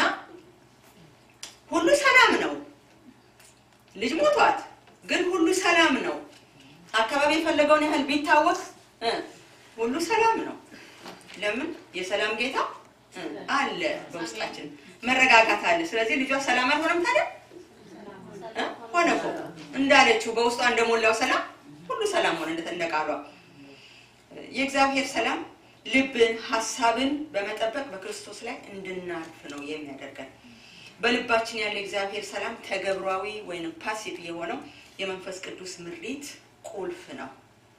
ሁሉ ሰላም ነው። ልጅ ሞቷት ግን ሁሉ ሰላም ነው። አካባቢ የፈለገውን ያህል ቢታወቅ እ ሁሉ ሰላም ነው። ለምን የሰላም ጌታ እ አለ በውስጣችን መረጋጋት አለ። ስለዚህ ልጇ ሰላም አልሆነም ታዲያ እ ሆነ እኮ እንዳለችው በውስጧ እንደሞላው ሰላም ሁሉ ሰላም ሆነ እንደ ቃሏ። የእግዚአብሔር ሰላም ልብን፣ ሀሳብን በመጠበቅ በክርስቶስ ላይ እንድናርፍ ነው የሚያደርገን። በልባችን ያለ የእግዚአብሔር ሰላም ተገብሯዊ ወይም ፓሲቭ የሆነው የመንፈስ ቅዱስ ምሪት ቁልፍ ነው።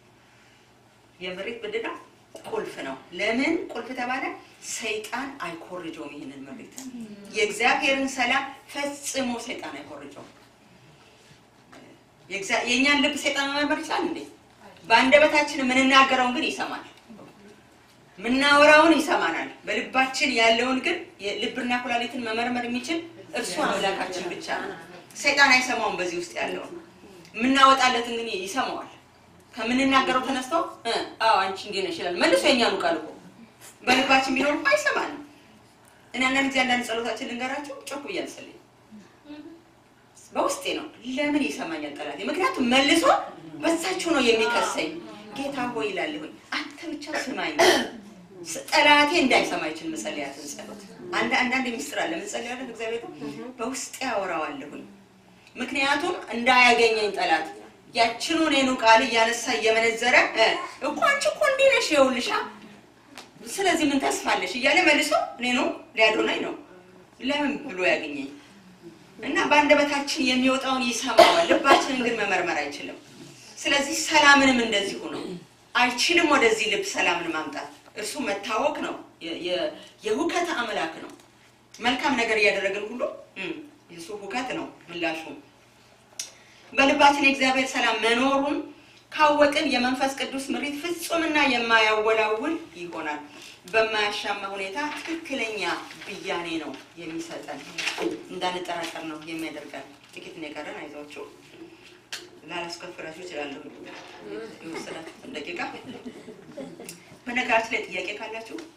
የምሪት ብድዳ ቁልፍ ነው። ለምን ቁልፍ ተባለ? ሰይጣን አይኮርጀውም ይህንን ምሪት። የእግዚአብሔርን ሰላም ፈጽሞ ሰይጣን አይኮርጀውም። የእግዚአ- የእኛን ልብ ሰይጣን መመርመር ይችላል እንዴ? በአንደበታችን የምንናገረውን ግን ይሰማል። ምናወራውን ይሰማናል። በልባችን ያለውን ግን የልብና ኩላሊትን መመርመር የሚችል እርሱ አምላካችን ብቻ ነው። ሰይጣን አይሰማውም። በዚህ ውስጥ ያለውን የምናወጣለትን ግን ይሰማዋል። ከምንናገረው ተነስቶ እ አዎ አንቺ እንዲህ ነሽ ይላል። መልሶ የኛኑ ቃል እኮ በልባችን ቢኖር እኮ አይሰማንም። እኔ አንዳንድ ጊዜ አንዳንድ ጸሎታችን ልንገራችሁ ጮክ ብዬ አልጸልይም። በውስጤ ነው። ለምን ይሰማኛል ጠላቴ? ምክንያቱም መልሶ በሳችሁ ነው የሚከሰኝ። ጌታ ሆይ ይላለሁኝ አንተ ብቻ ስማኝ። ስ- ጠላቴ እንዳይሰማ ይችል መጸለያትን ጸሎት አንድ አንዳንድ ሚስጥር አለ መጸለያለን እግዚአብሔር በውስጤ አወራዋለሁኝ። ምክንያቱም እንዳያገኘኝ ጠላት ያችኑ እኔኑ ቃል እያነሳ እየመነዘረ እ እኮ አንቺ እኮ እንዲህ ነሽ ይኸውልሻ፣ ስለዚህ ምን ተስፋለሽ እያለ መልሶ እኔኑ ሊያዶናኝ ነው። ለምን ብሎ ያገኘኝ እና በአንደበታችን የሚወጣውን ይሰማዋል። ልባችንን ግን መመርመር አይችልም። ስለዚህ ሰላምንም እንደዚሁ ነው። አይችልም ወደዚህ ልብ ሰላምን ማምጣት። እርሱ መታወቅ ነው። የ- የ- የሁከት አምላክ ነው። መልካም ነገር እያደረግን ሁሉ እም፣ የእሱ ሁከት ነው ምላሹ። በልባችን የእግዚአብሔር ሰላም መኖሩን ካወቅን የመንፈስ ቅዱስ ምሪት ፍጹምና የማያወላውል ይሆናል። በማያሻማ ሁኔታ ትክክለኛ ብያኔ ነው የሚሰጠን። እንዳንጠራጠር ነው የሚያደርገን። ጥቂት ነው የቀረን፣ አይዟችሁ። ላላስከፍላችሁ እችላለሁ። የወሰዳችሁትን ደቂቃ። በነገራችን ላይ ጥያቄ ካላችሁ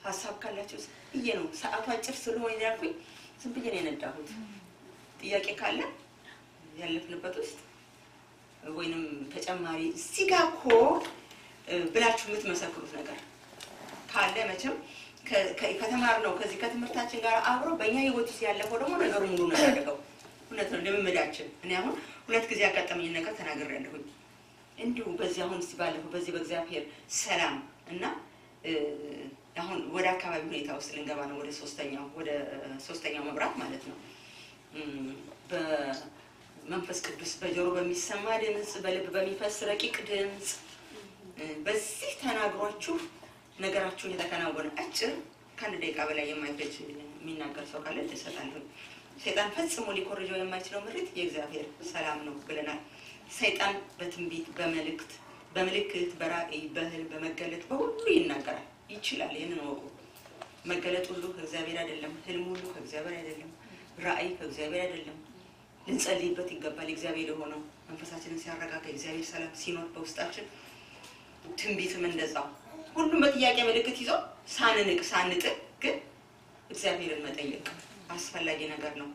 ሀሳብ ካላቸው ብዬ ነው ሰዓቱ አጭር ስለሆነ ያልኩኝ ዝም ብዬ ነው የነዳሁት። ጥያቄ ካለ ያለፍንበት ውስጥ ወይንም ተጨማሪ እዚህ ጋ እኮ እ፣ ብላችሁ የምትመሰክሩት ነገር ካለ መቼም ከ- ከ- ከተማርነው ከዚህ ከትምህርታችን ጋር አብሮ በእኛ ህይወት ውስጥ ያለፈው ደግሞ ነገሩ ሙሉ ነው ያደረገው። እውነት ነው ልምምዳችን። እኔ አሁን ሁለት ጊዜ ያጋጠመኝን ነገር ተናግሬያለሁኝ። እንዲሁ በዚህ አሁን እስቲ ባለፈው በዚህ በእግዚአብሔር ሰላም እና እ፣ አሁን ወደ አካባቢ ሁኔታ ውስጥ ልንገባ ነው። ወደ ሶስተኛው ወደ ሶስተኛው መብራት ማለት ነው። እም፣ በመንፈስ ቅዱስ በጆሮ በሚሰማ ድምፅ፣ በልብ በሚፈስ ረቂቅ ድምፅ እ፣ በዚህ ተናግሯችሁ ነገራችሁን የተከናወነ አጭር ከአንድ ደቂቃ በላይ የማይፈጅ የሚናገር ሰው ካለ እሰጣለሁ። ሰይጣን ፈጽሞ ሊኮርጀው የማይችለው ምሪት የእግዚአብሔር ሰላም ነው ብለናል። ሰይጣን በትንቢት በመልእክት በምልክት በራእይ በህልም በመገለጥ በሁሉ ይናገራል ይችላል። ይህንን ወቁ። መገለጥ ሁሉ ከእግዚአብሔር አይደለም። ህልም ሁሉ ከእግዚአብሔር አይደለም። ራእይ ከእግዚአብሔር አይደለም። ልንጸልይበት ይገባል። እግዚአብሔር የሆነው መንፈሳችንን ሲያረጋጋ እግዚአብሔር ሰላም ሲኖር በውስጣችን ትንቢትም እንደዛው ሁሉም በጥያቄ ምልክት ይዞ ሳንንቅ ሳንጥል ግን እግዚአብሔርን መጠየቅ አስፈላጊ ነገር ነው።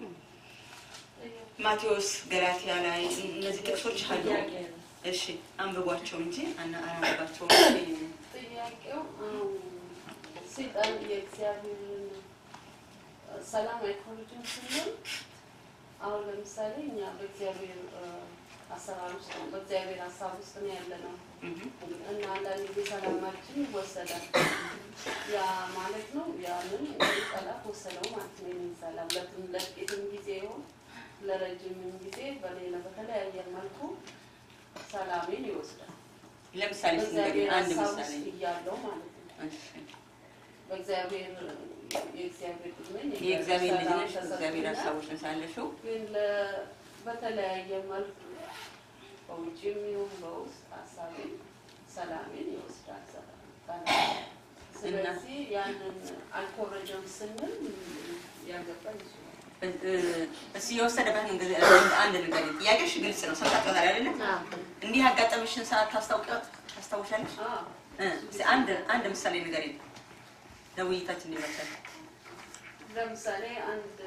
ማቴዎስ ገላትያ ላይ እነዚህ ጥቅሶች አሉ። እሺ አንብቧቸው እንጂ አና- አናነባቸውም።
ጥያቄው አሁን ሰይጣን የእግዚአብሔርን ሰላም አይኮርጅም ስንል አሁን ለምሳሌ እኛ በእግዚአብሔር እ፣ አሰራር ውስጥ ነው፣ በእግዚአብሔር ሀሳብ ውስጥ ነው ያለ ነው
እህ፣
እና አንዳንድ ጊዜ ሰላማችን ይወሰዳል። ያ ማለት ነው ያንን እንግዲህ ጠላት ወሰደው ማለት ነው። ይህንን ሰላም ለትም ለጥቂትም ጊዜ ይሁን ለረጅምም ጊዜ በሌላ በተለያየ መልኩ ሰላሜን ይወስዳል።
ለምሳሌ ስንገኝ
በእግዚአብሔር
አንድ
ሀሳብ
ምሳሌ
ውስጥ እያለው ማለት ነው።
እሺ።
በእግዚአብሔር የእግዚአብሔር ልጅ ነኝ።
የእግዚአብሔር ልጅ
ሰላም
ነሽ፣ እግዚአብሔር
ተሰጥቶኛል።
ሀሳቦች ሳለሽው
ግን ለ- በተለያየ መልኩ በውጭም ይሁን በውስጥ ሀሳቤን ሰላሜን ይወስዳል። ሰላም ጠላት። ስለዚህ ያንን አልኮረጀም ስንል ያገባል ይችላል።
እስኪ የወሰደበትን ጊዜ አንድ ነገር ጥያቄሽ ግልጽ ነው። ሰምታችኋል አይደለም? እንዲህ ያጋጠመሽን ሰዓት ታስታውቂያ ታስታውሻለሽ?
አዎ።
እ፣ እስኪ አንድ አንድ ምሳሌ ንገሪኝ ለውይይታችን እንዲመቻል።
ለምሳሌ አንድ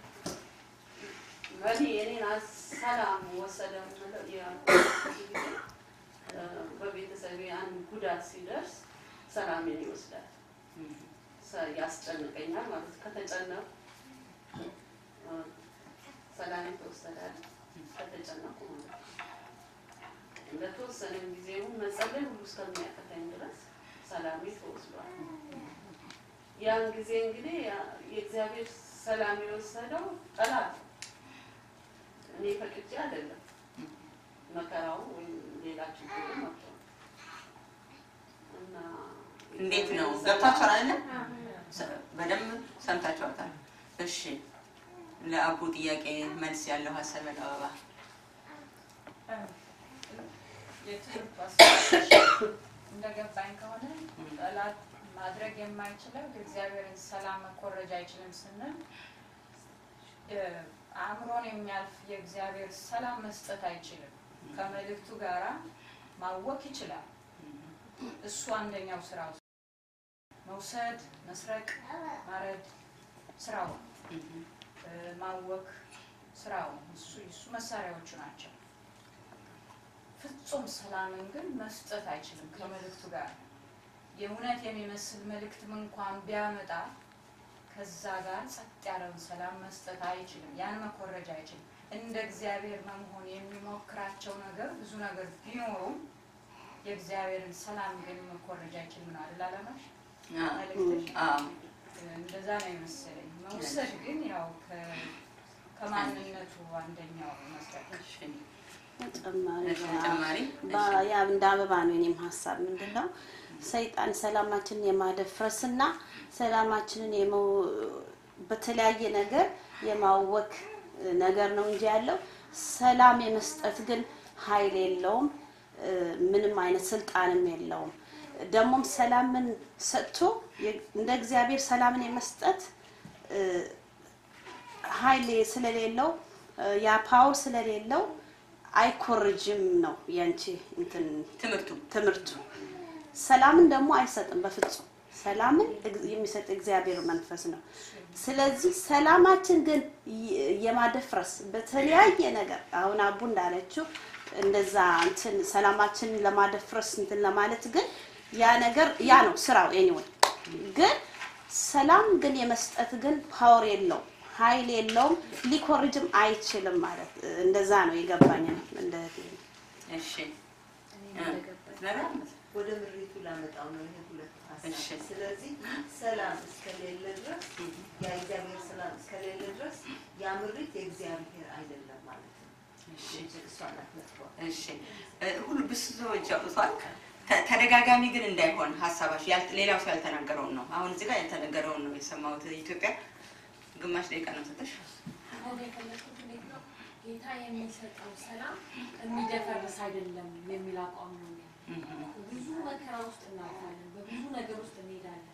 በእኔ የኔን ሰላም ወሰደ የምለው ያልኩት ብዙ ጊዜ እ፣ በቤተሰቤ አንድ ጉዳት ሲደርስ ሰላሜን ይወስዳል፣ ሰ- ያስጨንቀኛል ማለት ነው። ከተጨነቁ እ፣ ሰላሜ ተወሰዳል። ከተጨነቁ ማለት ነው። ለተወሰነ ጊዜ ይሁን መጸለይ ሁሉ እስከሚያቀተኝ ድረስ ሰላሜ ተወስዷል። ያን ጊዜ እንግዲህ ያ- የእግዚአብሔር ሰላም የወሰደው ጠላት ነው። እኔ ፈቅጄ አይደለም። መከራው ወይም ሌላ ችግሩ መጥቶ ነው። እና
እንዴት ነው
የእግዚአብሔር
ገብታችኋል
ሰላም-
አይደለም? ሰ- በደንብ ሰምታችኋታል። እሺ ለአቡ ጥያቄ መልስ ያለው ሀሳብ ያለው አበባ
የትምህርቱ አስተሳሰብ እንደገባኝ ከሆነ ጠላት ማድረግ የማይችለው የእግዚአብሔርን ሰላም መኮረጅ አይችልም ስንል እ፣ አእምሮን የሚያልፍ የእግዚአብሔር ሰላም መስጠት አይችልም። ከመልእክቱ ጋራ ማወክ ይችላል። እሱ አንደኛው ስራው መውሰድ፣ መስረቅ፣ ማረድ ስራው ነው። እ፣ ማወክ ስራው ነው። እሱ እሱ መሳሪያዎቹ ናቸው። ፍጹም ሰላምን ግን መስጠት አይችልም ከመልእክቱ ጋር የእውነት የሚመስል መልእክትም እንኳን ቢያመጣ ከዛ ጋር ጸጥ ያለውን ሰላም መስጠት አይችልም። ያን መኮረጅ አይችልም። እንደ እግዚአብሔር መሆን የሚሞክራቸው ነገር ብዙ ነገር ቢኖሩም የእግዚአብሔርን ሰላም ግን መኮረጅ አይችልም ነው አይደል አላማሽ? መልእክትሽ?
አዎ
እንደዛ ነው የመሰለኝ። መውሰድ ግን ያው ከ- ከማንነቱ አንደኛው መስጠት
እሺ
ተጨማሪ
እሺ፣ ተጨማሪ
ባ- ያ እንደ አበባ ነው የኔም ሀሳብ ምንድን ነው ሰይጣን ሰላማችንን የማደፍረስና ሰላማችንን የመው- በተለያየ ነገር የማወክ ነገር ነው እንጂ ያለው ሰላም የመስጠት ግን ኃይል የለውም እ፣ ምንም አይነት ስልጣንም የለውም ደግሞም ሰላምን ሰጥቶ የ- እንደ እግዚአብሔር ሰላምን የመስጠት እ፣ ኃይል ስለሌለው እ፣ ያ ፓወር ስለሌለው አይኮርጅም ነው ያንቺ እንትን
ትምህርቱ
ትምህርቱ። ሰላምን ደግሞ አይሰጥም በፍጹም ሰላምን እግ- የሚሰጥ እግዚአብሔር መንፈስ ነው። ስለዚህ ሰላማችን ግን የ- የማደፍረስ በተለያየ ነገር አሁን አቡ እንዳለችው እንደዛ እንትን ሰላማችንን ለማደፍረስ እንትን ለማለት ግን ያ ነገር ያ ነው ስራው። ኤኒዌይ ግን ሰላም ግን የመስጠት ግን ፓወር የለውም፣ ኃይል የለውም፣ ሊኮርጅም አይችልም ማለት እንደዛ ነው የገባኝ ነው እንደ
እሺ
ወደ ምሪቱ ላመጣው ነው ይሄ ሁለት
እሺ።
ሀሳብ። ስለዚህ ሰላም እስከሌለ ድረስ ያ እግዚአብሔር ሰላም እስከሌለ ድረስ ያ ምሪት የእግዚአብሔር አይደለም ማለት ነው።
እሺ
እሷ ናት መጥፎ።
እሺ እ፣ ሁሉ ብዙ ሰዎች ያውጡታል። ተ- ተደጋጋሚ ግን እንዳይሆን ሀሳባችሁ ያል- ሌላው ሰው ያልተናገረውን ነው። አሁን እዚህ ጋር ያልተነገረውን ነው የሰማሁት። ኢትዮጵያ ግማሽ ደቂቃ ነው ሰጠሽ።
አሁን የፈለኩት እንዴት ነው ጌታ የሚሰጠው ሰላም የሚደፈርስ አይደለም የሚል አቋም ነው ያለኝ። ብዙ መከራ ውስጥ እናልፋለን፣ በብዙ ነገር ውስጥ እንሄዳለን።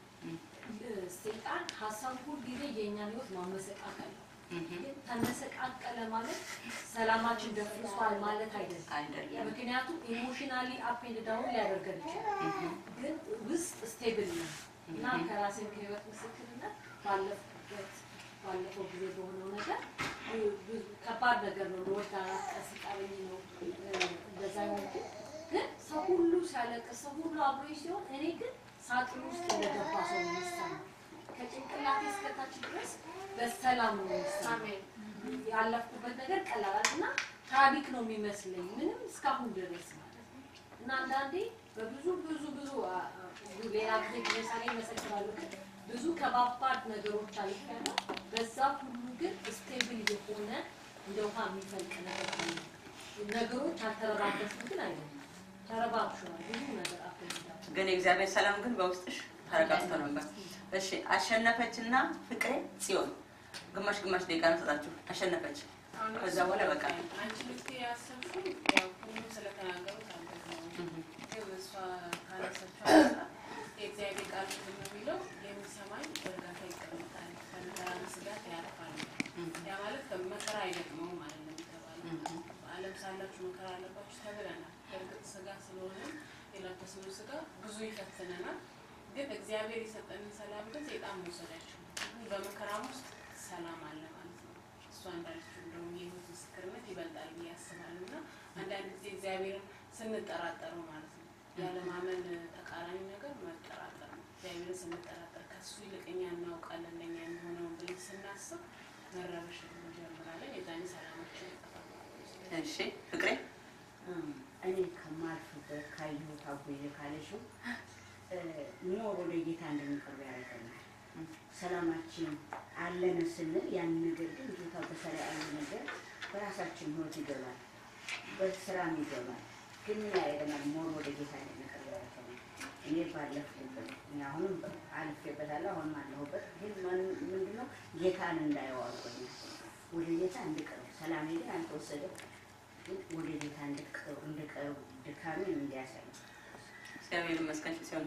ሰይጣን ሀሳብ ሁል ጊዜ የእኛን ህይወት ማመሰቃቀል ነው። ግን ተመሰቃቀለ ማለት ሰላማችን ደፍርሷል ማለት አይደለም።
አይደለም።
ምክንያቱም ኢሞሽናሊ አፕ ኤንድ ዳውን ሊያደርገን ይችላል፣ ግን ውስጥ ስቴብል ነው እና ከራሴን ከህይወት ምስክርነት ባለፍኩበት ባለፈው ጊዜ በሆነው ነገር ብ- ብዙ ከባድ ነገር ነው። ለወዳ ቀስቃለኝ ነው እ፣ እንደዛ ነው። ግን ሰው ሁሉ ሲያለቅስ ሰው ሁሉ አብሮኝ ሲሆን እኔ ግን ሳጥን ውስጥ እንደገባ ሰው ነው የሚሰማኝ። ከጭንቅላቴ እስከታች ድረስ በሰላም ነው የሚሰማኝ። ያለፍኩበት ነገር ቀላል እና ታሪክ ነው የሚመስለኝ ምንም እስካሁን ድረስ ማለት ነው። እና አንዳንዴ በብዙ ብዙ ብዙ አ- አ- ሌላ ጊዜ ለምሳሌ መሰክራለሁ ግን ብዙ ከባባድ ነገሮች አልፌያለሁ። በዛ ሁሉ ግን ስቴብል የሆነ እንደ ውሃ የሚፈልቅ ነገር አለ። ነገሮች አልተረባበሹም ግን አይደለም ተረባብሸዋል። ብዙ ነገር አፍልኛል።
ግን የእግዚአብሔር ሰላም ግን በውስጥሽ ተረጋግቶ ነበር። እሺ አሸነፈችና ፍቅሬ ጽዮን ግማሽ ግማሽ ደቂቃ ነው ሰጣችሁ። አሸነፈች ከዛ በኋላ በቃ
አንቺ ልትይ ያሰብሽው ያው ሁሉም ስለተናገሩት አንተ ነው። ግን እሷ ካነሳችው አንጻር የእግዚአብሔር ቃል ምንድን ነው የሚለው የሚሰማኝ በእርጋታ ይቀመጣል፣ ከመከራና ስጋት ያርፋል። ያ ማለት መከራ አይገጥመውም ማለት ነው የሚባለው። በዓለም ሳላችሁ መከራ አለባችሁ ተብለናል። በእርግጥ ስጋ ስለሆነ የለበስነው ስጋ ብዙ ይፈትነናል። ግን እግዚአብሔር የሰጠንን ሰላም ግን ሰይጣን መውሰድ አይችልም። በመከራም ውስጥ ሰላም አለ ማለት ነው። እሷ እንዳለችው እንደውም የህይወት ምስክርነት ይበልጣል ብዬ አስባለሁ። እና አንዳንድ ጊዜ እግዚአብሔርን ስንጠራጠረው ማለት ነው ያለማመን ተቃራኒ ነገር መጠራጠር ነው። እግዚአብሔርን ስንጠራጠር ከሱ ይልቅ እኛ እናውቃለን ለእኛ የሚሆነውን ብለን ስናስብ መረበሽ እንጀምራለን። የዛኔ ሰላማችን ይጠፋል።
እሺ ፍቅሬ
እኔ ከማልፍበት ካየሁት አጎዬ ካለሽው ኖር ወደ ጌታ እንድንቀርብ ያደርገናል። ሰላማችን አለን ስንል ያን ነገር ግን ጌታ በሰራ ያለ ነገር በራሳችን ህይወት ይገባል፣ በስራም ይገባል። ግን ምን ያደርገናል? ሞር ወደ ጌታ እንድንቀርብ ያደርገናል። እኔ ባለፍኩበት እኔ አሁንም አልፌበታለሁ፣ አሁንም አለሁበት። ግን ምን- ምንድነው ጌታን እንዳየው አድርጎኛል። ወደ ጌታ እንድቀርብ ሰላሜ ግን አልተወሰደም። ግን ወደ ጌታ እንድቀርብ እንድቀርብ ድካሜን እንዲያሳይ
እግዚአብሔር ይመስገን ሲሆን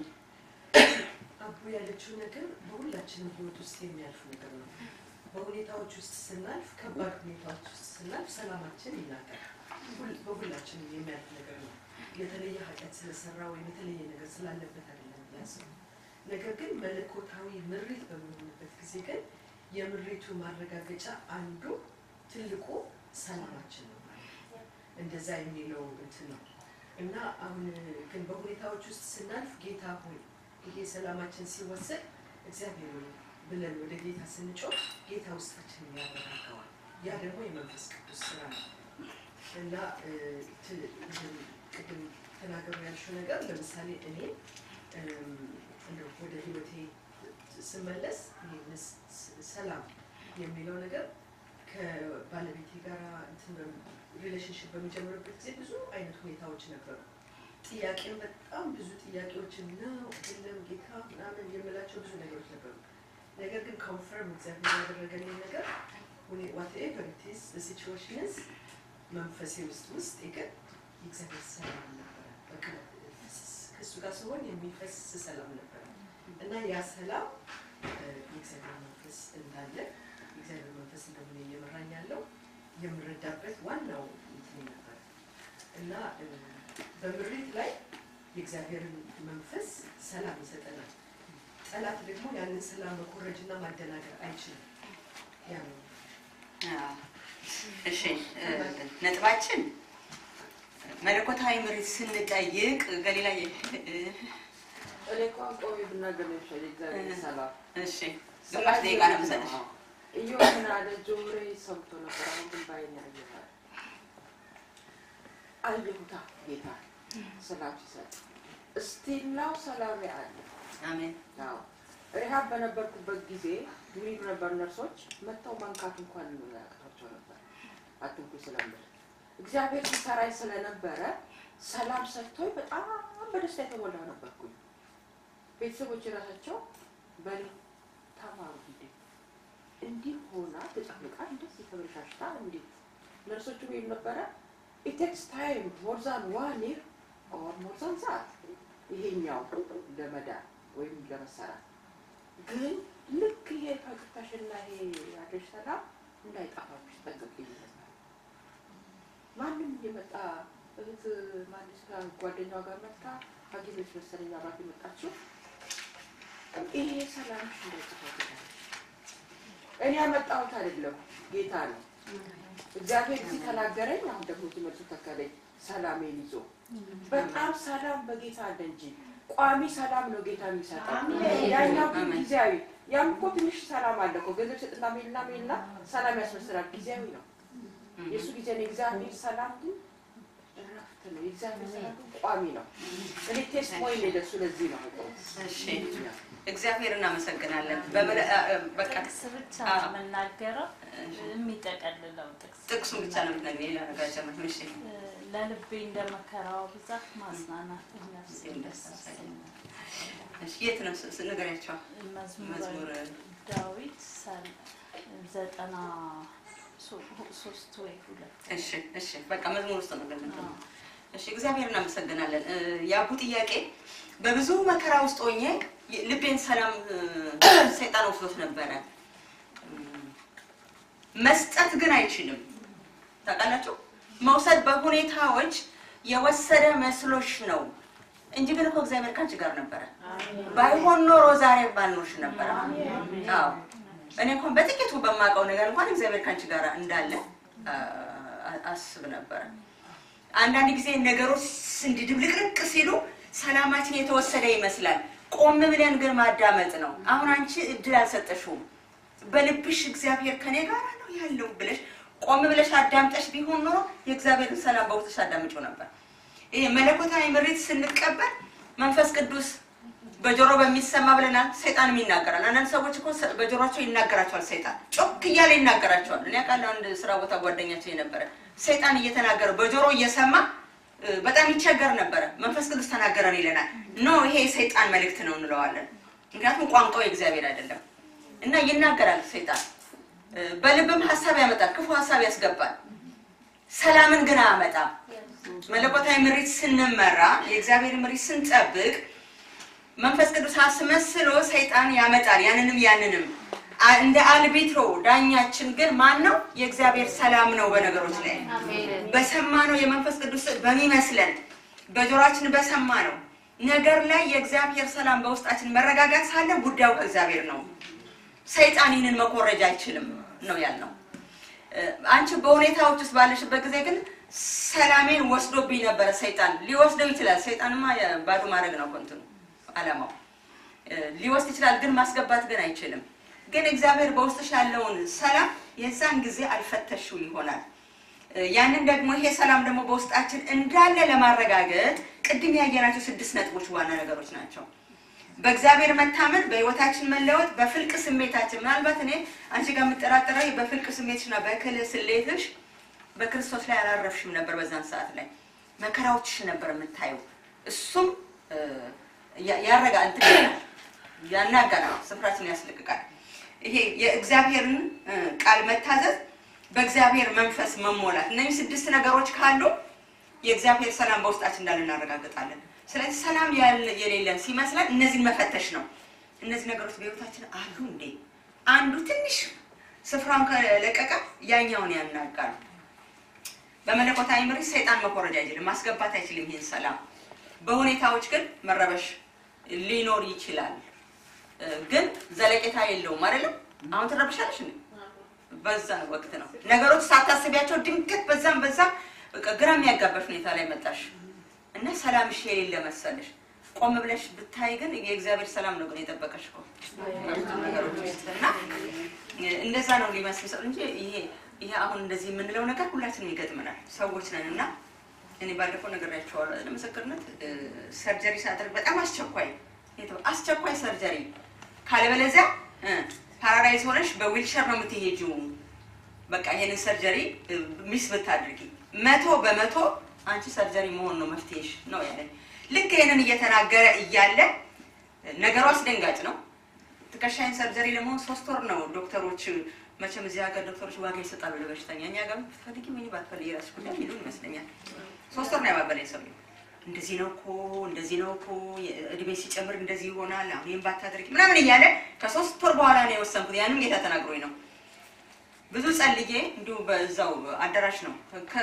አቡ ያለችው ነገር በሁላችንም ህይወት ውስጥ የሚያልፍ ነገር ነው። በሁኔታዎች ውስጥ ስናልፍ፣ ከባድ ሁኔታዎች ውስጥ ስናልፍ ሰላማችን ይናጋል። ሁል- በሁላችንም የሚያልፍ ነገር ነው። የተለየ ኃጢአት ስለሰራ ወይም የተለየ ነገር ስላለበት አይደለም ያስብ። ነገር ግን መለኮታዊ ምሪት በሚሆንበት ጊዜ ግን የምሪቱ ማረጋገጫ አንዱ ትልቁ ሰላማችን ነው ማለት ነው። እንደዛ የሚለው እንትን ነው እና አሁን ግን በሁኔታዎች ውስጥ ስናልፍ ጌታ ሆይ ይሄ ሰላማችን ሲወሰድ እግዚአብሔር ሆይ ብለን ወደ ጌታ ስንጮህ ጌታ ውስጣችንን ያረጋጋዋል። ያ ደግሞ የመንፈስ ቅዱስ ስራ ነው እና እ፣ ት- ይህን ቅድም ተናገሩ ያልሽው ነገር ለምሳሌ እኔ እም፣ እንደው ወደ ህይወቴ ስመለስ ይሄ ስ- ስ- ሰላም የሚለው ነገር ከባለቤቴ ጋር ሪሌሽንሽፕ በሚጀምርበት ጊዜ ብዙ አይነት ሁኔታዎች ነበሩ። ጥያቄም በጣም ብዙ ጥያቄዎችን ነው የለም ጌታ ምናምን የምላቸው ብዙ ነገሮች ነበሩ። ነገር ግን ኮንፈርም እግዚአብሔር ያደረገልኝ ነገር ዋትኤቨር ኢትስ ሲቹዌሽንስ መንፈሴ ውስጥ ውስጥ ግን የእግዚአብሔር ሰላም ነበረ። በቃ ከእሱ ጋር ሲሆን የሚፈስ ሰላም ነበረ እና ያ ሰላም እ፣ የእግዚአብሔር መንፈስ እንዳለ የእግዚአብሔር መንፈስ እንደሆነ እየመራኝ ያለው የምረዳበት ዋናው እንትን ነበር እና እ፣ በምሪት ላይ የእግዚአብሔርን መንፈስ ሰላም ይሰጠናል። ጠላት ደግሞ ያንን ሰላም መኮረጅና ማደናገር አይችልም። ያ ነው።
አዎ። እሺ እ፣ ነጥባችን መለኮታዊ ምሪት ስንጠይቅ ገሊላ የ- እ፣
እኔ እንኳን ቆሜ ብናገር ነው የሚሻለኝ። እግዚአብሔር ሰላም
እሺ ግማሽ ደቂቃ ነው የምሰጥሽ።
እየው ምን አለ ጆሮዬ ሰምቶ ነበር፣ አሁን ግን ባይኔ አየሁት። አየሁታ ጌታ ሰላም ሲሰጥ እስቲላው ሰላም አለ።
አሜን።
አዎ ሪሃብ በነበርኩበት ጊዜ ድሪብ ነበር ነርሶች መጥተው መንካት እንኳን ያቅታቸው ነበር። አትንኩ ስለምል እግዚአብሔር ሲሰራኝ ስለነበረ ሰላም ሰጥቶኝ በጣም በደስታ የተሞላ ነበርኩኝ። ቤተሰቦች የራሳቸው በል ተማሩ እንዴ እንዲህ ሆና ተጨፍልቃ እንደዚህ ተበላሽታ እንዴት ነርሶቹ ወይም ነበረ ኢት ቴክስ ታይም ሞር ዛን ዋን ይር ኦር ሞር ዛን ሰዓት ይሄኛው ለመዳን ወይም ለመሰራት ግን ልክ ይሄ ፈገግታሽና ይሄ ያለሽ ሰላም እንዳይጠፋብሽ ጠንቅቅ ይላል። ማንም እየመጣ እህት ማንስ ጋር ጓደኛዋ ጋር መጣ ሐኪሞች መሰለኝ አባት የመጣችው ይሄ ሰላምሽ እንዳይጠፋብሽ አለች። እኔ ያመጣሁት አይደለም ጌታ ነው። እግዚአብሔር እዚህ ተናገረኝ። አሁን ደግሞ እዚህ መልሱ ተከለኝ ሰላሜን ይዞ በጣም ሰላም በጌታ አለ እንጂ ቋሚ ሰላም ነው ጌታ የሚሰጠው። ያኛው ግን ጊዜያዊ። ያም እኮ ትንሽ ሰላም አለ እኮ ገንዘብ ስጥና ሜልና ሜልና ሰላም ያስመስላል። ጊዜያዊ ነው የእሱ ጊዜ ነው። የእግዚአብሔር ሰላም ግን እረፍት ነው። የእግዚአብሔር ሰላም ግን ቋሚ ነው። እኔ ቴስት ሞይ ነው ለሱ ለዚህ ነው
እሺ እግዚአብሔር እናመሰግናለን። በመለ- አ- አ- በቃ
ጥቅስ ብቻ
አዎ።
ነው የምናገረው የሚጠቀልለው ጥቅስ
ጥቅሱን ብቻ ነው የምትነግሪኝ፣ ሌላ ነገር አልጨምርም። እሺ
ለልቤ እንደ መከራው ብዛት ማጽናናት ነፍሴን ደስ ያሰኛል።
እሺ የት ነው ስ- ስ- ንገሪያቸው።
መዝሙረ
መዝሙር
ዳዊት ሰል- ዘጠና ሶ- ሶስት ወይ ሁለት
እሺ እሺ በቃ መዝሙር ውስጥ ነው ገለጥ እሺ እግዚአብሔር እናመሰግናለን። እ፣ የአቡ ጥያቄ በብዙ መከራ ውስጥ ሆኜ የ- ልቤን ሰላም እ፣ ሰይጣን ወስዶት ነበረ። እም፣ መስጠት ግን አይችልም። ታውቃላችሁ፣ መውሰድ በሁኔታዎች የወሰደ መስሎሽ ነው እንጂ ግን እኮ እግዚአብሔር ካንቺ ጋር ነበረ። ባይሆን ኖሮ ዛሬ ባልኖርሽ ነበረ። አዎ እኔ እንኳን በጥቂቱ በማውቀው ነገር እንኳን እግዚአብሔር ካንቺ ጋር እንዳለ አ- አስብ ነበረ። አንዳንድ ጊዜ ነገሮች እንዲህ ድብልቅልቅ ሲሉ ሰላማችን የተወሰደ ይመስላል። ቆም ብለን ግን ማዳመጥ ነው። አሁን አንቺ እድል አልሰጠሽውም። በልብሽ እግዚአብሔር ከኔ ጋር ነው ያለው ብለሽ ቆም ብለሽ አዳምጠሽ ቢሆን ኖሮ የእግዚአብሔርን ሰላም በውስጥሽ አዳምጪው ነበር። ይሄ መለኮታዊ ምሪት ስንቀበል መንፈስ ቅዱስ በጆሮ በሚሰማ ብለናል። ሰይጣንም ይናገራል። አንዳንድ ሰዎች እኮ ሰ- በጆሮቸው ይናገራቸዋል። ሰይጣን ጮክ እያለ ይናገራቸዋል። እኔ አውቃለሁ አንድ ስራ ቦታ ጓደኛቸው የነበረ ሰይጣን እየተናገረ በጆሮ እየሰማ እ፣ በጣም ይቸገር ነበረ። መንፈስ ቅዱስ ተናገረን ይለናል። ኖ ይሄ የሰይጣን መልእክት ነው እንለዋለን። ምክንያቱም ቋንቋው የእግዚአብሔር አይደለም እና ይናገራል ሰይጣን እ፣ በልብም ሀሳብ ያመጣል፣ ክፉ ሀሳብ ያስገባል። ሰላምን ግን አያመጣም። መለኮታዊ ምሪት ስንመራ የእግዚአብሔር ምሪት ስንጠብቅ መንፈስ ቅዱስ አስመስሎ ሰይጣን ያመጣል ያንንም ያንንም አ- እንደ አልቢትሮ ዳኛችን ግን ማን ነው? የእግዚአብሔር ሰላም ነው። በነገሮች ላይ በሰማነው የመንፈስ ቅዱስ በሚመስለን በጆሮአችን በሰማነው ነገር ላይ የእግዚአብሔር ሰላም በውስጣችን መረጋጋት ሳለ ጉዳዩ ከእግዚአብሔር ነው። ሰይጣን ይህንን መኮረጅ አይችልም ነው ያልነው። እ፣ አንቺ በሁኔታዎች ውስጥ ባለሽበት ጊዜ ግን ሰላሜን ወስዶብኝ ነበረ። ሰይጣን ሊወስደው ይችላል። ሰይጣንማ የ- ባዶ ማድረግ ነው እኮ እንትኑ አላማው እ፣ ሊወስድ ይችላል፣ ግን ማስገባት ግን አይችልም። ግን እግዚአብሔር በውስጥሽ ያለውን ሰላም የዛን ጊዜ አልፈተሽው ይሆናል። እ፣ ያንን ደግሞ ይሄ ሰላም ደግሞ በውስጣችን እንዳለ ለማረጋገጥ ቅድም ያየናቸው ስድስት ነጥቦች ዋና ነገሮች ናቸው። በእግዚአብሔር መታመን፣ በህይወታችን መለወጥ፣ በፍልቅ ስሜታችን ምናልባት እኔ አንቺ ጋር የምጠራጠረው በፍልቅ ስሜትሽና በክል ስሌትሽ በክርስቶስ ላይ አላረፍሽም ነበር። በዛን ሰዓት ላይ መከራዎችሽ ነበር የምታየው። እሱም እ፣ ያ- ያረጋ እንትን ይላል፣ ያናጋናል፣ ስፍራችን ያስለቅቃል። ይሄ የእግዚአብሔርን እ፣ ቃል መታዘዝ፣ በእግዚአብሔር መንፈስ መሞላት፣ እነዚህ ስድስት ነገሮች ካሉ የእግዚአብሔር ሰላም በውስጣችን እንዳለ እናረጋግጣለን። ስለዚህ ሰላም ያለ- የሌለን ሲመስለን እነዚህን መፈተሽ ነው። እነዚህ ነገሮች በህይወታችን አሉ እንዴ? አንዱ ትንሽ ስፍራውን ከለቀቀ ያኛውን ያናጋሉ። በመለኮታዊ ምሪት ሰይጣን መኮረጅ አይችልም፣ ማስገባት አይችልም። ይህን ሰላም በሁኔታዎች ግን መረበሽ ሊኖር ይችላል። እ፣ ግን ዘለቄታ የለውም አይደለም። አሁን ትረብሻለሽ እንዴ? በዛ ወቅት ነው ነገሮች ሳታስቢያቸው ድንገት በዛም በዛም በቃ ግራ የሚያጋባሽ ሁኔታ ላይ መጣሽ እና ሰላምሽ የሌለ መሰለሽ። ቆም ብለሽ ብታይ ግን የእግዚአብሔር ሰላም ነው ግን የጠበቀሽ እኮ በብዙ ነገሮች ውስጥ እና እንደዛ ነው ሊመስል ሰው እንጂ ይሄ ይሄ አሁን እንደዚህ የምንለው ነገር ሁላችንም ይገጥመናል። ሰዎች ነን እና እኔ ባለፈው ነግሬያቸዋለሁ። ለምስክርነት እ፣ ሰርጀሪ ሳደርግ በጣም አስቸኳይ የተው- አስቸኳይ ሰርጀሪ ካለበለዚያ እ፣ ፓራላይዝ ሆነሽ በዊልቸር ነው የምትሄጂው። በቃ ይሄንን ሰርጀሪ እ፣ ሚስ ብታድርጊ መቶ በመቶ አንቺ ሰርጀሪ መሆን ነው መፍትሄሽ ነው ያለኝ። ልክ ይሄንን እየተናገረ እያለ ነገሩ አስደንጋጭ ነው። ትከሻይን ሰርጀሪ ለመሆን ሶስት ወር ነው ዶክተሮች መቼም እዚህ ሀገር ዶክተሮች ዋጋ ይሰጣሉ ለበሽተኛ። እኛ ጋር ብትፈልጊ ምን ባትፈልጊ የራስሽ ጉዳይ የሚሉ ይመስለኛል። ሶስት ወር ነው ያባበለኝ ሰው እንደዚህ ነው እኮ እንደዚህ ነው እኮ እድሜ ሲጨምር እንደዚህ ይሆናል፣ አሁን ይህን ባታደርጊ ምናምን እያለ ከሶስት ወር በኋላ ነው የወሰንኩት። ያንም ጌታ ተናግሮኝ ነው። ብዙ ጸልዬ እንዲሁ በዛው አዳራሽ ነው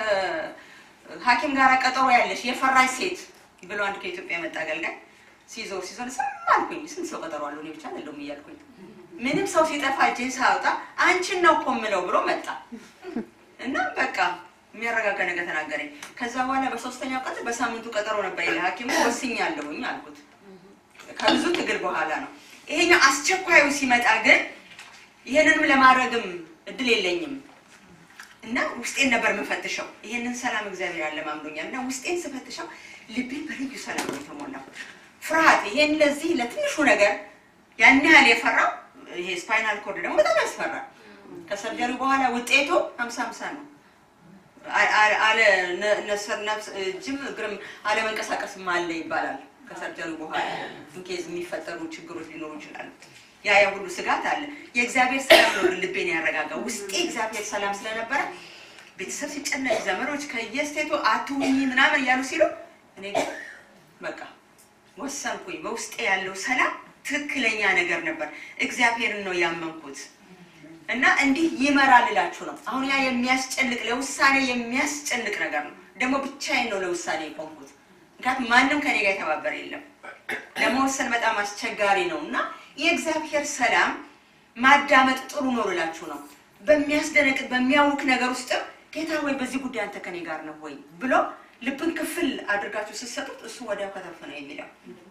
ከሐኪም ጋር ቀጠሮ ያለሽ የፈራሽ ሴት ብሎ አንድ ከኢትዮጵያ የመጣ አገልጋይ ሲዞር ሲዞር ስም አልኩኝ። ስንት ሰው ቀጠሮ አለው እኔ ብቻ አይደለሁም እያልኩኝ ምንም ሰው ሲጠፋ እጄን ሳወጣ አንቺን ነው እኮ የምለው ብሎ መጣ እና በቃ የሚያረጋጋ ነገር ተናገረኝ። ከዛ በኋላ በሶስተኛው ቀን በሳምንቱ ቀጠሮ ነበር ይለ ሐኪሙ ወስኛለሁኝ አልኩት። ከብዙ ትግል በኋላ ነው። ይሄኛው አስቸኳዩ ሲመጣ ግን ይሄንንም ለማድረግም እድል የለኝም እና ውስጤን ነበር የምፈትሸው። ይሄንን ሰላም እግዚአብሔር አለማምዶኛል እና ውስጤን ስፈትሸው ልቤን በልዩ ሰላም ነው የተሞላው። ፍርሃት ይሄን ለዚህ ለትንሹ ነገር ያን ያህል የፈራው ይሄ ስፓይናል ኮርድ ደግሞ በጣም ያስፈራል። ከሰርጀሪ በኋላ ውጤቱ ሀምሳ ሀምሳ ነው። አ- አ- አለ ነ- ነፍስ ነፍስ እጅም እግርም አለመንቀሳቀስም አለ ይባላል። ከሰርጀሪ በኋላ ኢንኬዝ የሚፈጠሩ ችግሮች ሊኖሩ ይችላሉ። ያ ያ ሁሉ ስጋት አለ። የእግዚአብሔር ሰላም ነው ግን ልቤን ያረጋጋ። ውስጤ እግዚአብሔር ሰላም ስለነበረ ቤተሰብ ሲጨነቅ፣ ዘመዶች ከየስቴቱ አትሁኝ ምናምን እያሉ ሲሉ እኔ ግን በቃ ወሰንኩኝ። በውስጤ ያለው ሰላም ትክክለኛ ነገር ነበር። እግዚአብሔርን ነው ያመንኩት እና እንዲህ ይመራል እላችሁ ነው። አሁን ያ የሚያስጨንቅ ለውሳኔ የሚያስጨንቅ ነገር ነው። ደግሞ ብቻዬን ነው ለውሳኔ የቆምኩት። ምክንያቱም ማንም ከኔ ጋር የተባበረ የለም። ለመወሰን በጣም አስቸጋሪ ነው እና የእግዚአብሔር ሰላም ማዳመጥ ጥሩ ነው ልላችሁ ነው። በሚያስደነቅጥ በሚያውክ ነገር ውስጥም ጌታ ወይ በዚህ ጉዳይ አንተ ከኔ ጋር ነው ወይ ብሎ ልብን ክፍል አድርጋችሁ ስትሰጡት እሱ ወዲያው ከተፍ ነው የሚለው።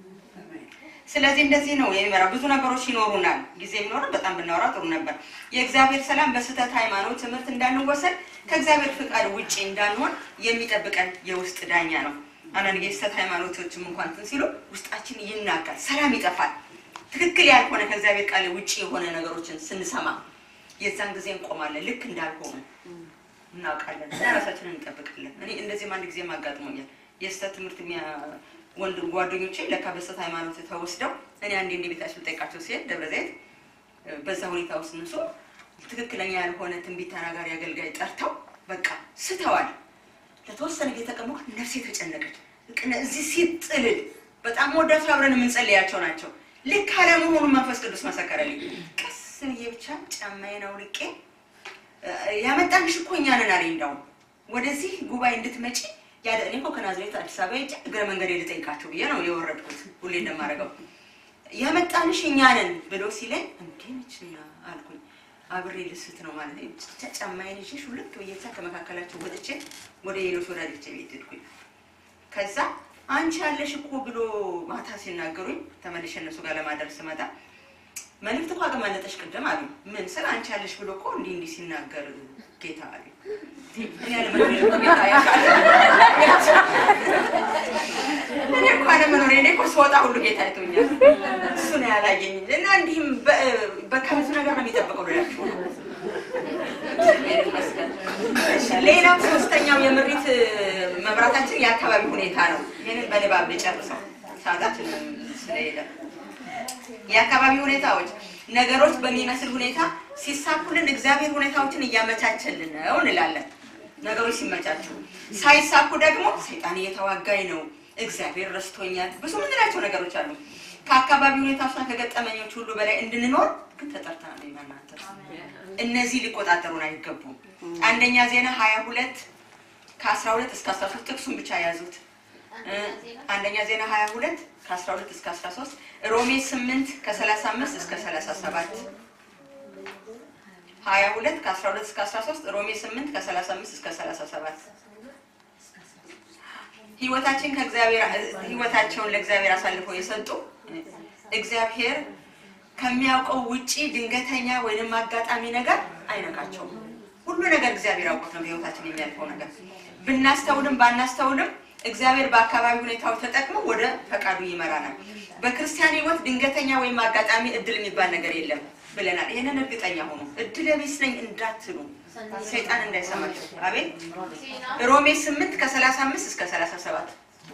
ስለዚህ እንደዚህ ነው የሚመራው። ብዙ ነገሮች ይኖሩናል። ጊዜ ቢኖርም በጣም ብናወራ ጥሩ ነበር። የእግዚአብሔር ሰላም በስህተት ሃይማኖት ትምህርት እንዳንወሰድ ከእግዚአብሔር ፍቃድ ውጭ እንዳንሆን የሚጠብቀን የውስጥ ዳኛ ነው። አንዳንድ ጊዜ ስህተት ሃይማኖቶችም እንኳን እንትን ሲሉ ውስጣችን ይናጋል፣ ሰላም ይጠፋል። ትክክል ያልሆነ ከእግዚአብሔር ቃል ውጭ የሆነ ነገሮችን ስንሰማ የዛን ጊዜ እንቆማለን። ልክ እንዳልሆኑ እናውቃለን እና ራሳችንን እንጠብቃለን። እኔ እንደዚህም አንድ ጊዜም አጋጥሞኛል። የስህተት ትምህርት የሚያ- ወንድ ጓደኞቼ ለካ በስህተት ሃይማኖት ተወስደው እኔ አንዴ እንደ ቤታቸው ልጠይቃቸው ሲሄድ ደብረ ዘይት እ፣ በዛ ሁኔታ ውስጥ እነሱ ትክክለኛ ያልሆነ ትንቢት ተናጋሪ አገልጋይ ጠርተው በቃ ስተዋል። ለተወሰነ ጊዜ ተቀመጥኩ። ነፍሴ ተጨነቀች። ልክ ነ- እዚህ ሲጥልል በጣም ወዳቸው አብረን የምንጸልያቸው ናቸው። ልክ አለመሆኑን መንፈስ ቅዱስ መሰከረልኝ። ቀስ ብዬ ብቻ ጫማዬን አውልቄ እ፣ ያመጣንሽ እኮ እኛ ነን አለኝ። እንዳውም ወደዚህ ጉባኤ እንድትመጪ ያደ እኔ እኮ ከናዝሬት አዲስ አበባ ሄጄ እግረ መንገድ ልጠይቃቸው ብዬ ነው የወረድኩት። ሁሌ እንደማደርገው ያመጣንሽ እኛ ነን ብሎ ሲለኝ እንዴ ነችና አልኩኝ። አብሬ ልስት ነው ማለት ነው። ብቻ ጫማዬን ይዤ ሹልክ ብዬ ብቻ ከመካከላቸው ወጥቼ ወደ ሌሎች ወዳጆቼ ቤት ሄድኩኝ። ከዛ አንቺ ያለሽ እኮ ብሎ ማታ ሲናገሩኝ ተመልሼ እነሱ ጋር ለማደር ስመጣ መልዕክት እኮ አገማለጠሽ ቅድም አሉ። ምን ስለ አንቺ ያለሽ ብሎ እኮ እንዲህ እንዲህ ሲናገር ጌታ አሉ። እኔ አለመኖሬ እኮ ጌታ ያውቃል። እኔ እኮ አለመኖሬ እኔ እኮ ስወጣ ሁሉ ጌታ አይቶኛል። እሱ ነው ያላየኝ እና እንዲህም በከብዙ ነገር ነው የሚጠብቀው ልላችሁ ነው። እግዚአብሔር ይመስገን። እሺ፣ ሌላው ሶስተኛው የምሪት መብራታችን የአካባቢ ሁኔታ ነው። ይህንን በንባብ ልጨርሰው ሰዓታችን ስለሄደ የአካባቢ ሁኔታዎች ነገሮች በሚመስል ሁኔታ ሲሳኩልን እግዚአብሔር ሁኔታዎችን እያመቻቸልን ነው እንላለን። ነገሮች ሲመቻቹ፣ ሳይሳኩ ደግሞ ሰይጣን እየተዋጋኝ ነው፣ እግዚአብሔር ረስቶኛል፣ ብዙ ምንላቸው ነገሮች አሉ። ከአካባቢ ሁኔታዎችና ከገጠመኞች ሁሉ በላይ እንድንኖር ግን ተጠርተናል። እናንተ እነዚህ ሊቆጣጠሩን አይገቡም። አንደኛ ዜና ሀያ ሁለት ከአስራ ሁለት እስከ አስራ ሶስት ጥቅሱን ብቻ ያዙት። እ፣ አንደኛ ዜና 22 ከ12 እስከ 13 ሮሜ 8 ከ35 እስከ 37 22 ከ12 እስከ 13 ሮሜ 8 ከ35 እስከ 37 ህይወታችን ከእግዚአብሔር ህይወታቸውን ለእግዚአብሔር አሳልፈው የሰጡ እግዚአብሔር ከሚያውቀው ውጪ ድንገተኛ ወይንም አጋጣሚ ነገር አይነካቸውም። ሁሉ ነገር እግዚአብሔር አውቆት ነው በህይወታችን የሚያልፈው ነገር። ብናስተውልም ባናስተውልም እግዚአብሔር በአካባቢ ሁኔታዎች ተጠቅሞ ወደ ፈቃዱ ይመራናል። በክርስቲያን ህይወት ድንገተኛ ወይም አጋጣሚ እድል የሚባል ነገር የለም ብለናል። ይህንን እርግጠኛ ሆኑ። እድለ ቢስ ነኝ እንዳትሉ ሰይጣን እንዳይሰማችሁ። አቤት ሮሜ 8 ከ35 እስከ 37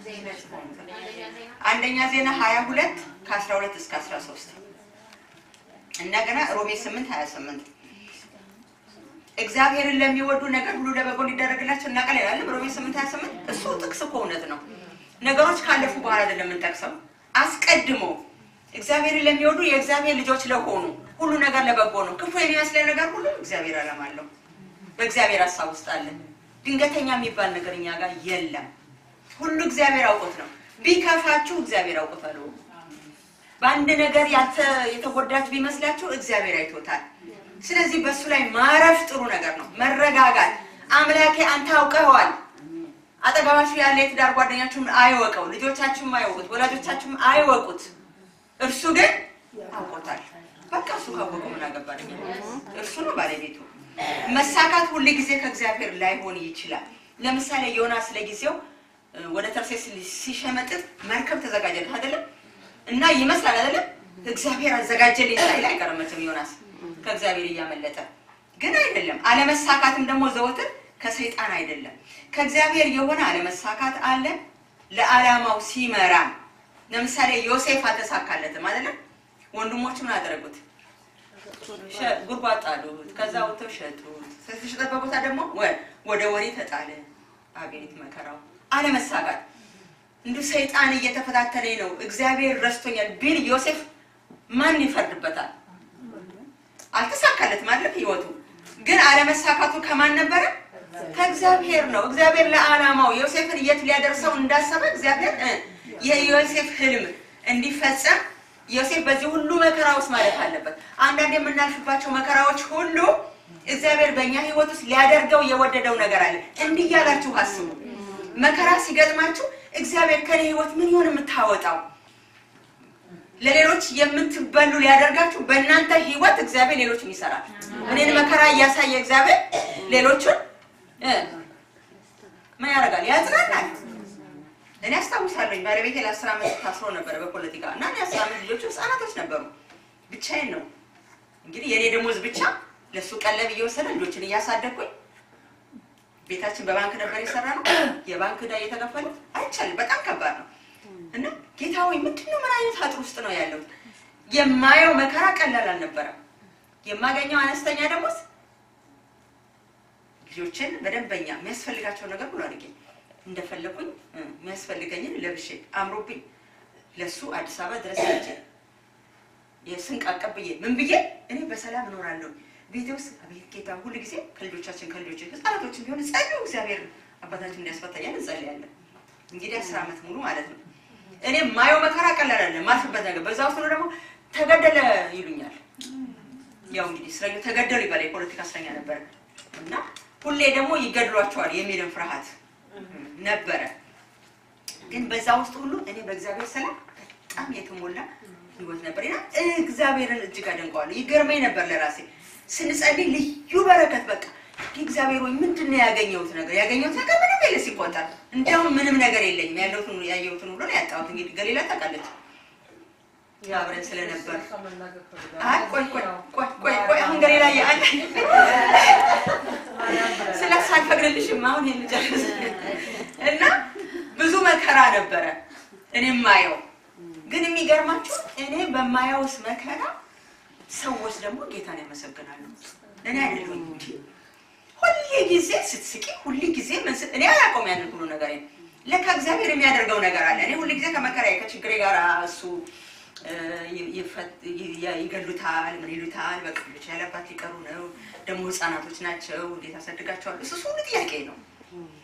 አንደኛ ዜና 22 ከ12 እስከ 13 እንደገና ሮሜ 8 28 እግዚአብሔርን ለሚወዱ ነገር ሁሉ ለበጎ ሊደረግላቸው እናቀል ይላል ሮሜ 8 28 እሱ ጥቅስ እኮ እውነት ነው። ነገሮች ካለፉ በኋላ አይደለም የምንጠቅሰው። አስቀድሞ እግዚአብሔርን ለሚወዱ የእግዚአብሔር ልጆች ለሆኑ ሁሉ ነገር ለበጎ ነው። ክፉ የሚመስለን ነገር ሁሉ እግዚአብሔር ዓላማ አለው። በእግዚአብሔር ሀሳብ ውስጥ አለ። ድንገተኛ የሚባል ነገር እኛ ጋር የለም። ሁሉ እግዚአብሔር አውቆት ነው። ቢከፋችሁ እግዚአብሔር አውቆታል። በአንድ ነገር ያልተ የተጎዳችሁ ቢመስላችሁ እግዚአብሔር አይቶታል። ስለዚህ በእሱ ላይ ማረፍ ጥሩ ነገር ነው። መረጋጋት። አምላኬ አንተ አውቀኸዋል። አጠገባችሁ ያለ የትዳር ጓደኛችሁም አይወቀው፣ ልጆቻችሁም አይወቁት፣ ወላጆቻችሁም አይወቁት። እርሱ ግን አውቆታል። በቃ እሱ ካወቀው ምን አገባኝ? እርሱ ነው ባለቤቱ። መሳካት ሁል ጊዜ ከእግዚአብሔር ላይሆን ይችላል። ለምሳሌ ዮናስ ለጊዜው እ፣ ወደ ተርሴስ ሲሸመጥጥ መርከብ ተዘጋጀለት አይደለም እና ይመስላል አይደለም እግዚአብሔር አዘጋጀልኝ ሳይል አይቀርም መቼም ዮናስ ከእግዚአብሔር እያመለጠ ግን አይደለም። አለመሳካትም ደግሞ ዘወትር ከሰይጣን አይደለም ከእግዚአብሔር የሆነ አለመሳካት አለ። ለዓላማው ሲመራን ለምሳሌ ዮሴፍ አልተሳካለትም አይደለም። ወንድሞቹ ምን አደረጉት? ሸ- ጉድጓድ ጣሉት። ከዛ ወጥተው ሸጡት። ከተሸጠበት ቦታ ደግሞ ወ- ወደ ወሬ ተጣለ። አቤት መከራው አለመሳካት። እንዲሁ ሰይጣን እየተፈታተነኝ ነው እግዚአብሔር ረስቶኛል ቢል ዮሴፍ ማን ይፈርድበታል? አልተሳካለትም አይደለም ህይወቱ። ግን አለመሳካቱ ከማን ነበረ? ከእግዚአብሔር ነው። እግዚአብሔር ለዓላማው ዮሴፍን የት ሊያደርሰው እንዳሰበ እግዚአብሔር እ የዮሴፍ ህልም እንዲፈጸም ዮሴፍ በዚህ ሁሉ መከራ ውስጥ ማለፍ አለበት። አንዳንድ የምናልፍባቸው መከራዎች ሁሉ እግዚአብሔር በእኛ ህይወት ውስጥ ሊያደርገው የወደደው ነገር አለ። እንዲህ እያላችሁ አስቡ። መከራ ሲገጥማችሁ እግዚአብሔር ከኔ ህይወት ምን ይሆን የምታወጣው ለሌሎች የምትበሉ ሊያደርጋችሁ በእናንተ ህይወት እግዚአብሔር ሌሎችን ይሰራል። እኔን መከራ እያሳየ እግዚአብሔር ሌሎቹን እ ምን ያደርጋል? ያጽናናል። እኔ አስታውሳለኝ ባለቤቴ ለአስር ዓመት ታስሮ ነበረ በፖለቲካ እና እኔ አስር ዓመት ልጆቹ ህጻናቶች ነበሩ። ብቻዬን ነው እንግዲህ የእኔ ደሞዝ ብቻ ለእሱ ቀለብ እየወሰደ ልጆችን እያሳደግኩኝ ቤታችን በባንክ ነበር የሰራ ነው። የባንክ ዕዳ እየተከፈለ አይቻልም። በጣም ከባድ ነው። እና ጌታ ሆይ ምንድን ነው ምን አይነት አጥር ውስጥ ነው ያለው? የማየው መከራ ቀላል አልነበረም። የማገኘው አነስተኛ ደሞዝ ልጆችን በደንበኛ የሚያስፈልጋቸው ነገር ሁሉ አድርጌ እንደፈለኩኝ እ፣ የሚያስፈልገኝን ለብሼ አምሮብኝ ለሱ አዲስ አበባ ድረስ ሄጄ የስንቅ አቀብዬ ምን ብዬ እኔ በሰላም እኖራለሁ ቤቴ ውስጥ አቤት ጌታ ሁሉ ጊዜ ከልጆቻችን ከልጆች ህጻናቶችን ቢሆን ጸልዩ እግዚአብሔር አባታችን እንዲያስፈታኛል እንጸልያለን። እንግዲህ አስር ዓመት ሙሉ ማለት ነው። እኔ ማየው መከራ ቀላል አይደለም። ማልፍበት ነገር በዛ ውስጥ ነው ደግሞ ተገደለ ይሉኛል። ያው እንግዲህ እስረኞች ተገደሉ ይባላል። የፖለቲካ እስረኛ ነበረ እና ሁሌ ደግሞ ይገድሏቸዋል የሚልን ፍርሃት ነበረ። ግን በዛ ውስጥ ሁሉ እኔ በእግዚአብሔር ሰላም በጣም የተሞላ ህይወት ነበር እና እግዚአብሔርን እጅግ አደንቀዋለሁ። ይገርመኝ ነበር ለራሴ ስንጸልይ ልዩ በረከት በቃ ይህ እግዚአብሔር ወይ ምንድን ነው ያገኘሁት ነገር ያገኘሁት ነገር ምንም የለ ሲቆጠር እንዲያውም ምንም ነገር የለኝም ያለሁትን ያየሁትን ሁሉ ነው ያጣሁት እንግዲህ ገሊላ ታውቃለች አብረን ስለነበር አይ ቆይ ቆይ ቆይ ቆይ ቆይ አሁን ገሊላ ያለ ስለሱ አልፈቅድልሽም አሁን የምጨርስ እና ብዙ መከራ ነበረ እኔ የማየው ግን የሚገርማችሁ እኔ በማየውስ መከራ ሰዎች ደግሞ ጌታን ያመሰግናሉ እኔ አይደለሁም እንጂ ሁል ጊዜ ስትስቂ ሁል ጊዜ ምን ስት- እኔ አላውቀውም ያንን ሁሉ ነገር ለካ እግዚአብሔር የሚያደርገው ነገር አለ እኔ ሁል ጊዜ ከመከራ ከችግሬ ጋር እሱ እ፣ ይ- ይፈት- ይ- ይገሉታል ምን ይሉታል በቃ ልጅ ያለባት ሊቀሩ ነው ደግሞ ህፃናቶች ናቸው እንዴት አሳድጋቸዋል እሱ እሱ ሁሉ ጥያቄ ነው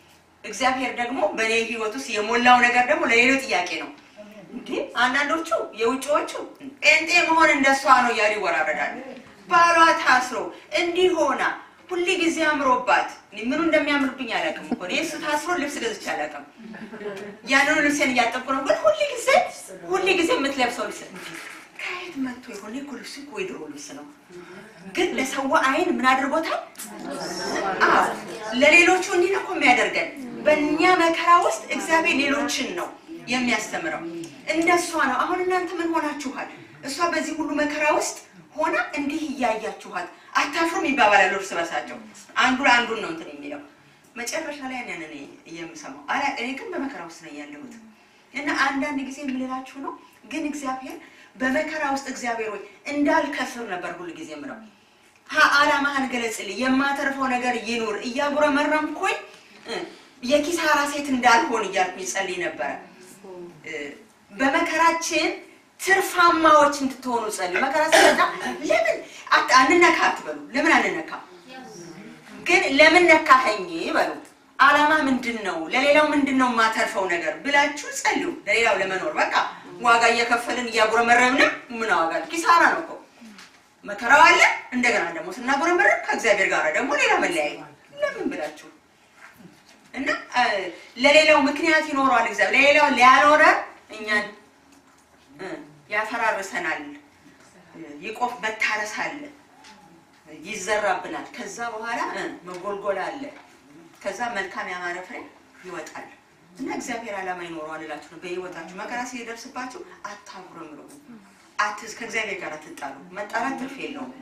እግዚአብሔር ደግሞ በእኔ ህይወት ውስጥ የሞላው ነገር ደግሞ ለሌሎች ጥያቄ ነው። እንዴ አንዳንዶቹ የውጭዎቹ ጴንጤ መሆን እንደሷ ነው እያሉ ይወራረዳሉ። ባሏ ታስሮ እንዲህ ሆና ሁል ጊዜ አምሮባት እኔ ምኑ እንደሚያምርብኝ አላውቅም እኮ እኔ እሱ ታስሮ ልብስ ገዝቼ አላውቅም። ያንኑ ልብሴን እያጠብኩ ነው። ግን ሁል ጊዜ ሁል ጊዜ የምትለብሰው ልብስ ከየት መጥቶ የሆነ እኮ ልብሱ እኮ የድሮ ልብስ ነው። ግን ለሰው አይን ምን አድርጎታል? አዎ ለሌሎቹ እንዲህ ነው እኮ የሚያደርገን። በእኛ መከራ ውስጥ እግዚአብሔር ሌሎችን ነው የሚያስተምረው። እንደሷ ነው። አሁን እናንተ ምን ሆናችኋል? እሷ በዚህ ሁሉ መከራ ውስጥ ሆና እንዲህ እያያችኋት አታፍሩም ይባባላሉ እርስ በርሳቸው። አንዱ ለአንዱን ነው እንትን የሚለው መጨረሻ ላይ ያንን እኔ የምሰማው አላ እኔ ግን በመከራ ውስጥ ነው ያለሁት እና አንዳንድ ጊዜ የምልላችሁ ነው ግን እግዚአብሔር በመከራ ውስጥ እግዚአብሔር ወይ እንዳልከስር ነበር ሁሉ ጊዜ የምለው ሀ አላማህን ገለጽልኝ የማተርፈው ነገር ይኑር እያጉረመረምኩኝ እ፣ የኪሳራ ሴት እንዳልሆን እያልኩኝ ጸልይ ነበረ እ፣ በመከራችን ትርፋማዎች እንድትሆኑ ጸልዩ መከራ ሲመጣ ለምን አት- አንነካ አትበሉ ለምን አንነካ ግን ለምን ነካኸኝ በሉ አላማ ምንድን ነው ለሌላው ምንድን ነው የማተርፈው ነገር ብላችሁ ጸልዩ ለሌላው ለመኖር በቃ ዋጋ እየከፈልን እያጉረመረምን ምን ዋጋ አለው? ኪሳራ ነው እኮ መከራው አለ እንደገና ደግሞ ስናጉረመረም ከእግዚአብሔር ጋር ደግሞ ሌላ መለያየ ለምን ብላችሁ እና እ፣ ለሌላው ምክንያት ይኖረዋል እግዚአብሔር ለሌላው ሊያኖረ እኛን እ፣ ያፈራርሰናል እ፣ ይቆፍ መታረስ አለ ይዘራብናል ከዛ በኋላ እ፣ መጎልጎል አለ ከዛ መልካም ያማረ ፍሬ ይወጣል እና እግዚአብሔር ዓላማ ይኖረዋል እላችሁ ነው በህይወታችሁ መከራ ሲደርስባችሁ አታጉረምሩ አትስ ከእግዚአብሔር ጋር አትጣሉ መጣላት ትርፍ የለውም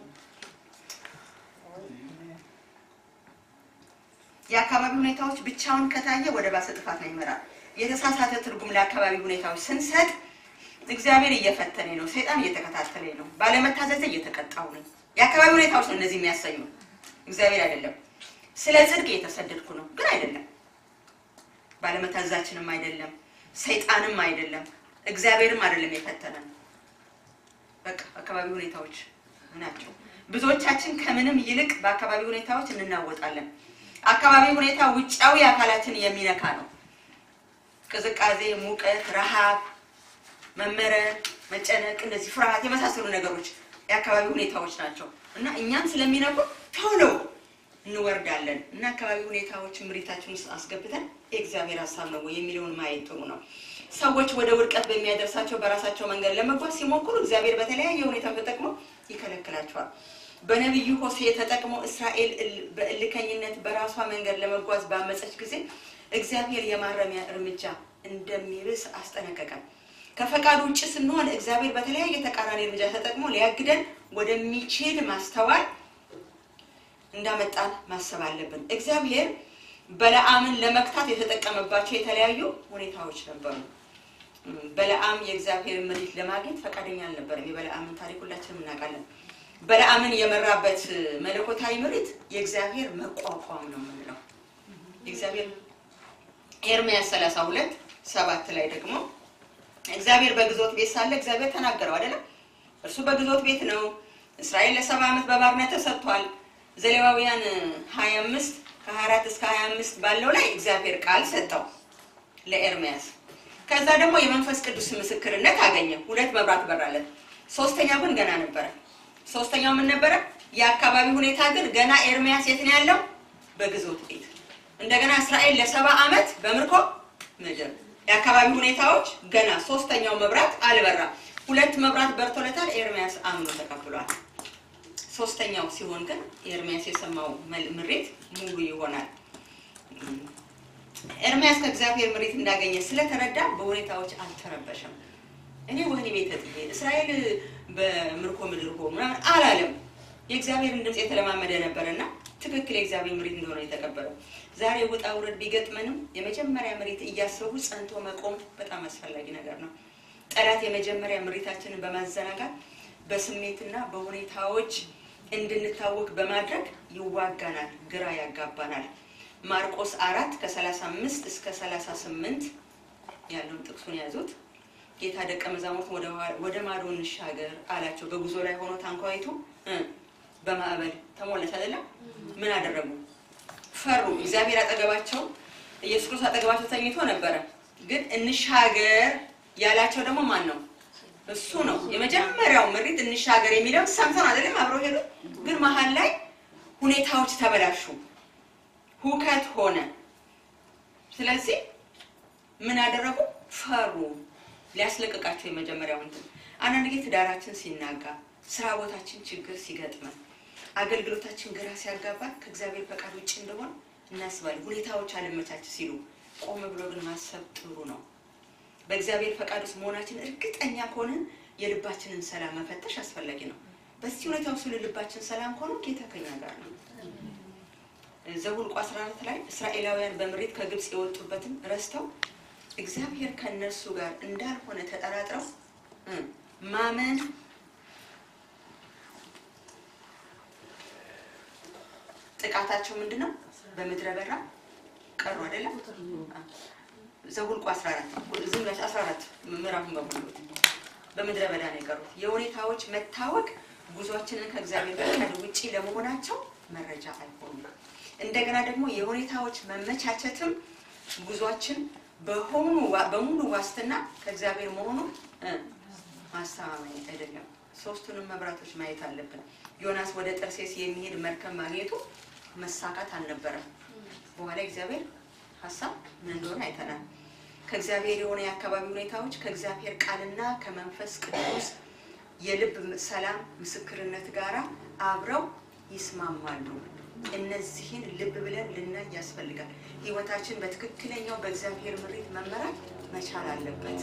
የአካባቢ ሁኔታዎች ብቻውን ከታየ ወደ ባሰ ጥፋት ነው ይመራል የተሳሳተ ትርጉም ለአካባቢ ሁኔታዎች ስንሰጥ እግዚአብሔር እየፈተነኝ ነው ሰይጣን እየተከታተለኝ ነው ባለመታዘዝ እየተቀጣሁ ነኝ የአካባቢ ሁኔታዎች ነው እነዚህ የሚያሰኙ እግዚአብሔር አይደለም ስለ ጽድቅ እየተሰደድኩ ነው ግን አይደለም ባለመታዘዛችንም አይደለም ሰይጣንም አይደለም እግዚአብሔርም አይደለም የፈተነን በቃ አካባቢ ሁኔታዎች ናቸው ብዙዎቻችን ከምንም ይልቅ በአካባቢ ሁኔታዎች እንናወጣለን አካባቢ ሁኔታ ውጫዊ አካላትን የሚነካ ነው ቅዝቃዜ ሙቀት ረሃብ መመረር መጨነቅ እንደዚህ ፍርሃት የመሳሰሉ ነገሮች የአካባቢ ሁኔታዎች ናቸው እና እኛን ስለሚነኩ ቶሎ እንወርዳለን እና አካባቢ ሁኔታዎች ምሪታችን ውስጥ አስገብተን የእግዚአብሔር ሀሳብ ነው ወይ የሚለውን ማየት ጥሩ ነው ሰዎች ወደ ውድቀት በሚያደርሳቸው በራሳቸው መንገድ ለመጓዝ ሲሞክሩ እግዚአብሔር በተለያየ ሁኔታ ተጠቅሞ ይከለክላቸዋል በነቢዩ ሆሴ ተጠቅሞ እስራኤል እል- በእልከኝነት በራሷ መንገድ ለመጓዝ ባመፀች ጊዜ እግዚአብሔር የማረሚያ እርምጃ እንደሚብስ አስጠነቀቀን ከፈቃዱ ውጭ ስንሆን እግዚአብሔር በተለያየ ተቃራኒ እርምጃ ተጠቅሞ ሊያግደን ወደሚችል ማስተዋል እንዳመጣን ማሰብ አለብን እግዚአብሔር በለዓምን ለመክታት የተጠቀመባቸው የተለያዩ ሁኔታዎች ነበሩ እም፣ በለዓም የእግዚአብሔር ምሪት ለማግኘት ፈቃደኛ አልነበረም የበለዓምን ታሪክ ሁላችንም እናውቃለን በለዓምን የመራበት መለኮታዊ ምሪት የእግዚአብሔር መቋቋም ነው የምንለው የእግዚአብሔር ኤርምያስ 32 ሰባት ላይ ደግሞ እግዚአብሔር በግዞት ቤት ሳለ እግዚአብሔር ተናገረው አይደለም እርሱ በግዞት ቤት ነው እስራኤል ለሰባ ዓመት በባርነት ተሰጥቷል ዘሌዋውያን 25 ከ24 እስከ 25 ባለው ላይ እግዚአብሔር ቃል ሰጠው ለኤርምያስ ከዛ ደግሞ የመንፈስ ቅዱስ ምስክርነት አገኘ ሁለት መብራት በራለት ሶስተኛው ግን ገና ነበረ ሶስተኛው ምን ነበረ የአካባቢ ሁኔታ ግን ገና ኤርምያስ የት ነው ያለው በግዞት ቤት እንደገና እስራኤል ለሰባ ዓመት በምርኮ ምድር የአካባቢ ሁኔታዎች ገና ሶስተኛው መብራት አልበራም ሁለት መብራት በርቶለታል ኤርምያስ አምኖ ተቀብሏል ሶስተኛው ሲሆን ግን ኤርምያስ የሰማው መል- ምሬት ሙሉ ይሆናል ኤርምያስ ከእግዚአብሔር ምሬት እንዳገኘ ስለተረዳ በሁኔታዎች አልተረበሸም እኔ ወህኒ ቤት ተጥዬ እስራኤል በምርኮ ምድር ሆኑ ምናምን አላለም የእግዚአብሔርን ድምፅ የተለማመደ ነበርና ትክክል የእግዚአብሔር ምሪት እንደሆነ የተቀበለው ዛሬ ውጣ ውረድ ቢገጥመንም የመጀመሪያ ምሪት እያሰቡ ጸንቶ መቆም በጣም አስፈላጊ ነገር ነው ጠላት የመጀመሪያ ምሪታችንን በማዘናጋት በስሜትና በሁኔታዎች እንድንታወቅ በማድረግ ይዋጋናል ግራ ያጋባናል ማርቆስ አራት ከ35 እስከ 38 ያለውን ጥቅሱን ያዙት ጌታ ደቀ መዛሙርት ወደ ኋላ- ወደ ማዶ እንሻገር አላቸው በጉዞ ላይ ሆኖ ታንኳይቱ እ፣ በማዕበል ተሞላች አይደለም ምን አደረጉ ፈሩ እግዚአብሔር አጠገባቸው ኢየሱስ ክርስቶስ አጠገባቸው ተኝቶ ነበረ። ግን እንሻገር ያላቸው ደግሞ ማን ነው? እሱ ነው። የመጀመሪያው ምሪት እንሻገር የሚለው ሰምተን አይደለም አብረው ሄዱ። ግን መሀል ላይ ሁኔታዎች ተበላሹ፣ ሁከት ሆነ። ስለዚህ ምን አደረጉ? ፈሩ። ሊያስለቅቃቸው የመጀመሪያው እንትን አንዳንድ ጊዜ ትዳራችን ሲናጋ፣ ስራ ቦታችን ችግር ሲገጥመን፣ አገልግሎታችን ግራ ሲያጋባን ከእግዚአብሔር ፈቃድ ውጭ እንደሆነ እናስባለን። ሁኔታዎች አለመቻች ሲሉ ቆም ብሎ ግን ማሰብ ጥሩ ነው። በእግዚአብሔር ፈቃድ ውስጥ መሆናችን እርግጠኛ ከሆንን የልባችንን ሰላም መፈተሽ አስፈላጊ ነው። በዚህ ሁኔታ ውስጥ ልባችን ሰላም ከሆነ ጌታ ከኛ ጋር ነው። ዘኍልቍ 14 ላይ እስራኤላውያን በምሬት ከግብፅ የወጡበትን ረስተው እግዚአብሔር ከእነርሱ ጋር እንዳልሆነ ተጠራጥረው እ ማመን ጥቃታቸው ምንድን ነው? በምድረ በዳ ቀሩ አይደለም። ዘኍልቍ 14 ዝም ብላችሁ 14 ምዕራፉን በሙሉ በምድረ በዳ ነው የቀሩት። የሁኔታዎች መታወቅ ጉዟችንን ከእግዚአብሔር ፈቃድ ውጪ ለመሆናቸው መረጃ አይሆኑም። እንደገና ደግሞ የሁኔታዎች መመቻቸትም ጉዟችን በሆኑ በሙሉ ዋስትና ከእግዚአብሔር መሆኑ እ ማስተማመኝ አይደለም። ሶስቱንም መብራቶች ማየት አለብን። ዮናስ ወደ ጠርሴስ የሚሄድ መርከብ ማግኘቱ መሳካት አልነበረም። በኋላ እግዚአብሔር ሀሳብ ምን እንደሆነ አይተናል። ከእግዚአብሔር የሆነ የአካባቢ ሁኔታዎች ከእግዚአብሔር ቃልና ከመንፈስ ቅዱስ የልብ ሰላም ምስክርነት ጋራ አብረው ይስማማሉ። እነዚህን ልብ ብለን ልናይ ያስፈልጋል። ህይወታችን በትክክለኛው በእግዚአብሔር ምሪት መመራት መቻል አለበት።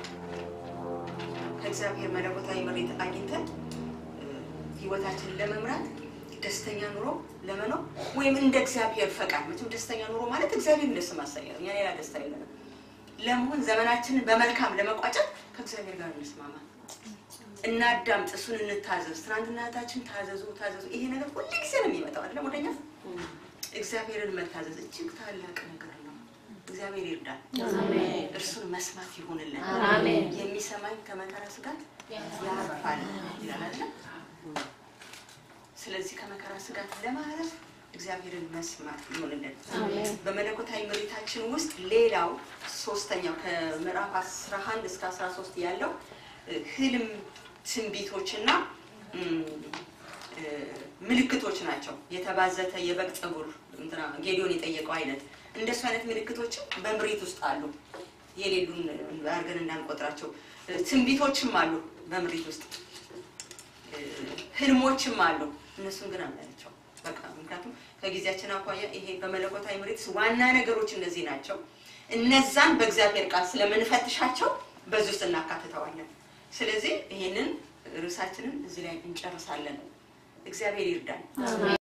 ከእግዚአብሔር መለኮታዊ ምሪት አግኝተን ህይወታችንን ለመምራት ደስተኛ ኑሮ ለመኖር ወይም እንደ እግዚአብሔር ፈቃድ መቼም ደስተኛ ኑሮ ማለት እግዚአብሔር ደስ ማሰኘት ነው። እኛ ሌላ ደስታ የለንም። ለመሆን ዘመናችንን በመልካም ለመቋጨት ከእግዚአብሔር ጋር እንስማማ፣ እናዳምጥ፣ እሱን እንታዘዝ። ትናንትና እህታችን ታዘዙ ታዘዙ፣ ይሄ ነገር ሁሉ ጊዜ ነው የሚመጣው አይደለም ወደኛ። እግዚአብሔርን መታዘዝ እጅግ ታላቅ ነገር ነው። እግዚአብሔር ይርዳል። እርሱን መስማት ይሆንልን።
አሜን።
የሚሰማኝ ከመከራ ስጋት ያርፋል ይላል አይደለም? ስለዚህ ከመከራ ስጋት ለማረፍ እግዚአብሔርን መስማት ይሆንልን።
አሜን።
በመለኮታዊ ምሪታችን ውስጥ ሌላው ሶስተኛው ከምዕራፍ 11 እስከ 13 ያለው እ፣ ህልም ትንቢቶችና እም፣ እ፣ ምልክቶች ናቸው። የተባዘተ የበግ ፀጉር እንትና ጌዲዮን የጠየቀው አይነት እንደሱ አይነት ምልክቶችም በምሪት ውስጥ አሉ። የሌሉን አድርገን እንዳንቆጥራቸው እ፣ ትንቢቶችም አሉ በምሪት ውስጥ እ፣ ህልሞችም አሉ። እነሱን ግን አናያቸው በቃ ምክንያቱም ከጊዜያችን አኳያ ይሄ በመለኮታዊ ምሪት ዋና ነገሮች እነዚህ ናቸው። እነዛን በእግዚአብሔር ቃል ስለምንፈትሻቸው በዚህ ውስጥ እናካትተዋለን። ስለዚህ ይሄንን ርዕሳችንን እዚህ ላይ እንጨርሳለን። እግዚአብሔር ይርዳን።